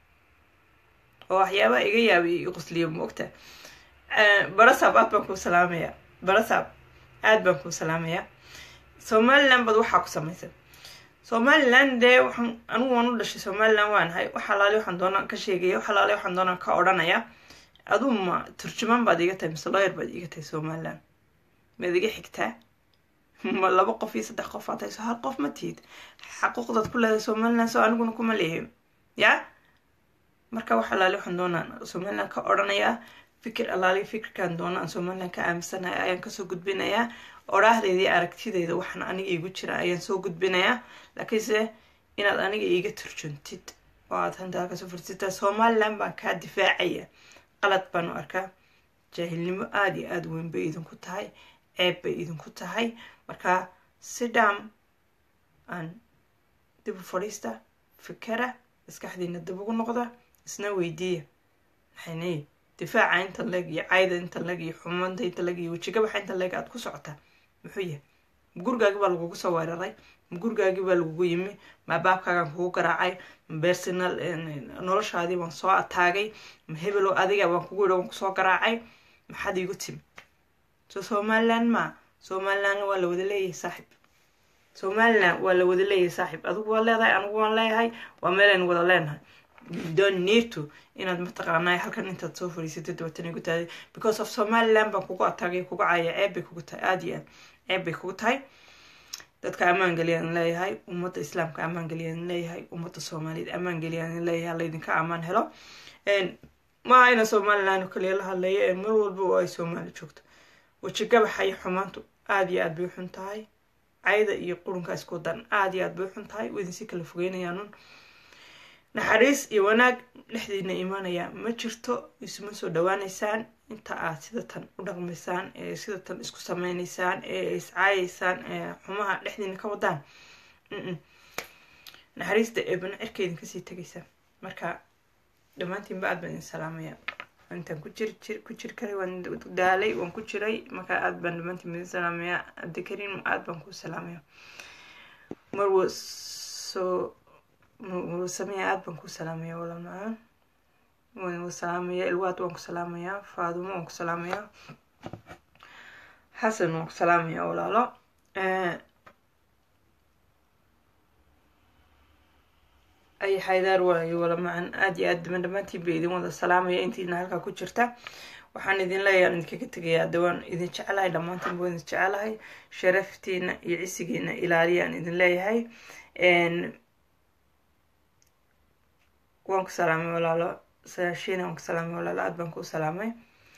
oo waxyaabaha iga yaabay i qusliyo moogta barasab aad baan kuu salaamaya barasab aad baan kuu salaamaya somaliland baad waxaa ku samaysa somaliland dee waxaan anigu waan u dhashay somaliland waanahay wax alaale waxaan doonaan ka sheegaya wax alaale waxaan doonaan ka odhanaya aduu ma turjumaan baad iga tahay mise lawyer baad iga tahay somaliland maad iga xigtaa ma laba qof iyo saddex qof aad hayso hal qof ma tihid xaquuqdaad ku leedahay somaliland soo aniguna kuma leeyahay ya marka wax alaale waxaan doonaan somaliland ka odhanayaa fikir alaali fikirkan doona aan somaliland ka aaminsanahay ayaan kasoo gudbinayaa odhaahdeedii aragtideyda waxaan aniga iigu jira ayaan soo gudbinayaa laakiinse inaad aniga iiga turjuntid oo aad hanta halkasoo fursitaa somaliland baan kaa difaacaya qalad baan u arkaa jaahilnimo aada iyo aada weyn bay idinku tahay ceeb bay idinku tahay markaa sidham aan dib u fadhiista fikera maskaxdiina dib ugu noqda isna weydiiya maxaynay difaaca inta leeg iyo cayda inta leeg iyo xumanta inta leeg iyo wejigabaxa inta leeg aad ku socotaa muxuu yahay gurigaagi baa lagugu soo weeraray ma gurigaagii baa lagugu yimi ma baabkaagaan kugu garaacay ma bersonal noloshaadii baan soo ataagay ma hebelow adiga baan kugu yidhi waan kusoo garaacay maxaad iigu timi so somaliland ma somaliland waa la wada leeyahay saaxib somaliland waa la wada leeyahay saaxib adigu waa leedahay anigu waan leeyahay waa meelaynu wada leenahay don't need to inaad mataqaanaa halkan intaad soo fariisatay dabatan igu tahay because of somaliland baan kugu ataagay kugu caaya ceeb bay kugu tahay aada iyo aad ceeb bay kugu tahay dadka ammaan geliyaan leeyahay ummadda islaamka ammaan geliyaan leeyahay ummadda soomaaliyeed ammaan geliyaan leeyahay laydinka ammaan helo maaha ina somaliland oo kaliya la hadlaya mar walba oo ay soomaali joogto weji gabaxa iyo xumaantu aada iyo aad bay u xun tahay cayda iyo qurunka isku dan aada iyo aad bay u xun tahay waydinsi kala fogeynayaanun naxariis iyo wanaag dhexdiina imaanaya ma jirto isuma soo dhawaaneysaan inta aad sidatan u dhaqmaysaan ee sidatan isku sameyneysaan ee iscaayeysaan ee xumaha dhexdiina ka wadaan naxariista eebana cirkeydin kasii tegaysa marka dhammaantiinba aad baan idin salaamaya intaan ku jir jir ku jir karay waan daalay waan ku jiray marka aad baan dhammaantiin idin salaamaya abdikariim aad baan ku salaamaya marwa soo marwasamaya aad baan ku salaamaya walaal macaan waan ku salaamaya ilwaad waan ku salaamayaa faadumo waan ku salaamayaa xasan waan ku salaamaya walaalo ay xaydaar waayo wala macan aada iyo aad daban dhammaantiin ba idin wada salaamaya intiina halkaa ku jirta waxaan idin leeyahay aan idinkaga tegayaa dawaan idin jecelahay dhammaantiin baa idin jecelahay sharaftiina iyo cisigiina ilaaliya aan idin leeyahay waan ku salaamay walaalo saashiina waan ku salaamay walaalo aad baan ku salaamay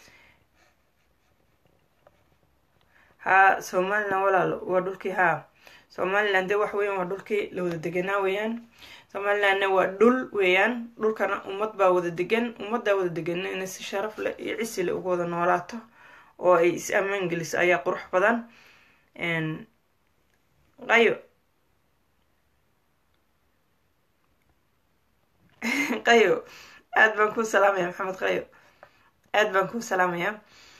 haa somaliland walaalo waa dhulkii haa somaliland de wax weeyaan waa dhulkii la wada deganaa weeyaan somalilandna waa dhul weeyaan dhulkana ummad baa wada degan ummaddaa wada degan inay si sharaf leh iyo cisi leh uga wada noolaato oo ay is ammaan geliso ayaa qurux badan qayo qayo aad baan kuu salaamaya maxamed qayo aad baan kuu salaamaya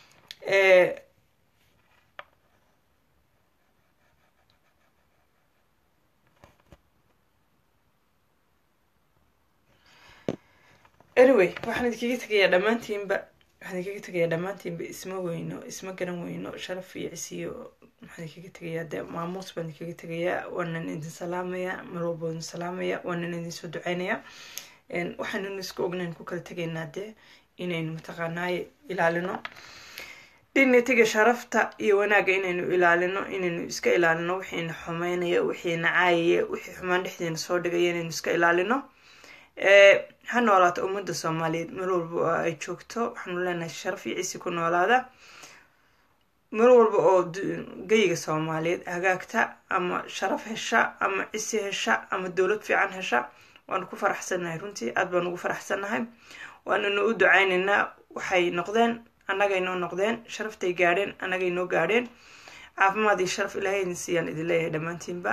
anyway waxaan idinkaga tegayaa dhammaantiinba waxaan idinkaga tegayaa dhammaantiinba isma weyno isma garan weyno sharaf iyo cisiyo waxaan idinkaga tegayaa dee maamuus baan idinkaga tegayaa waanan idin salaamaya mar walba idin salaamaya waanan idin soo duceynaya waxaannu isku ognayn ku kala tegaynaa dee inaynu mataqaanaaye ilaalino dignitiga sharafta iyo wanaagga inaynu ilaalino inaynu iska ilaalino wixiina xumeynaya wixiina caayaya wixii xumaan dhexdeena soo dhigaya inaynu iska ilaalino ha noolaato ummadda soomaaliyeed mar walba oo ay joogto waxaanu leenahay sharaf iyo cisi ku noolaada mar walba oo geyiga soomaaliyeed hagaagta ama sharaf hesha ama cisi hesha ama dowlad fiican hesha waanu ku faraxsannahay runtii aad baanu ugu faraxsannahay waananu u ducaynaynaa waxay noqdeen annagay noo noqdeen sharaftay gaadheen annagay noo gaadheen caafimaad iyo sharaf ilaahay idin siiyaan idin leeyahay dhammaantiinba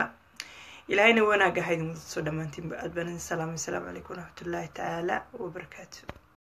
ilaahayna wanaagga ha idin wadaso dhammaantiinba aad baan idin salaamay asalaamu calaykum waraxmatullaahi tacaala wabarakaatu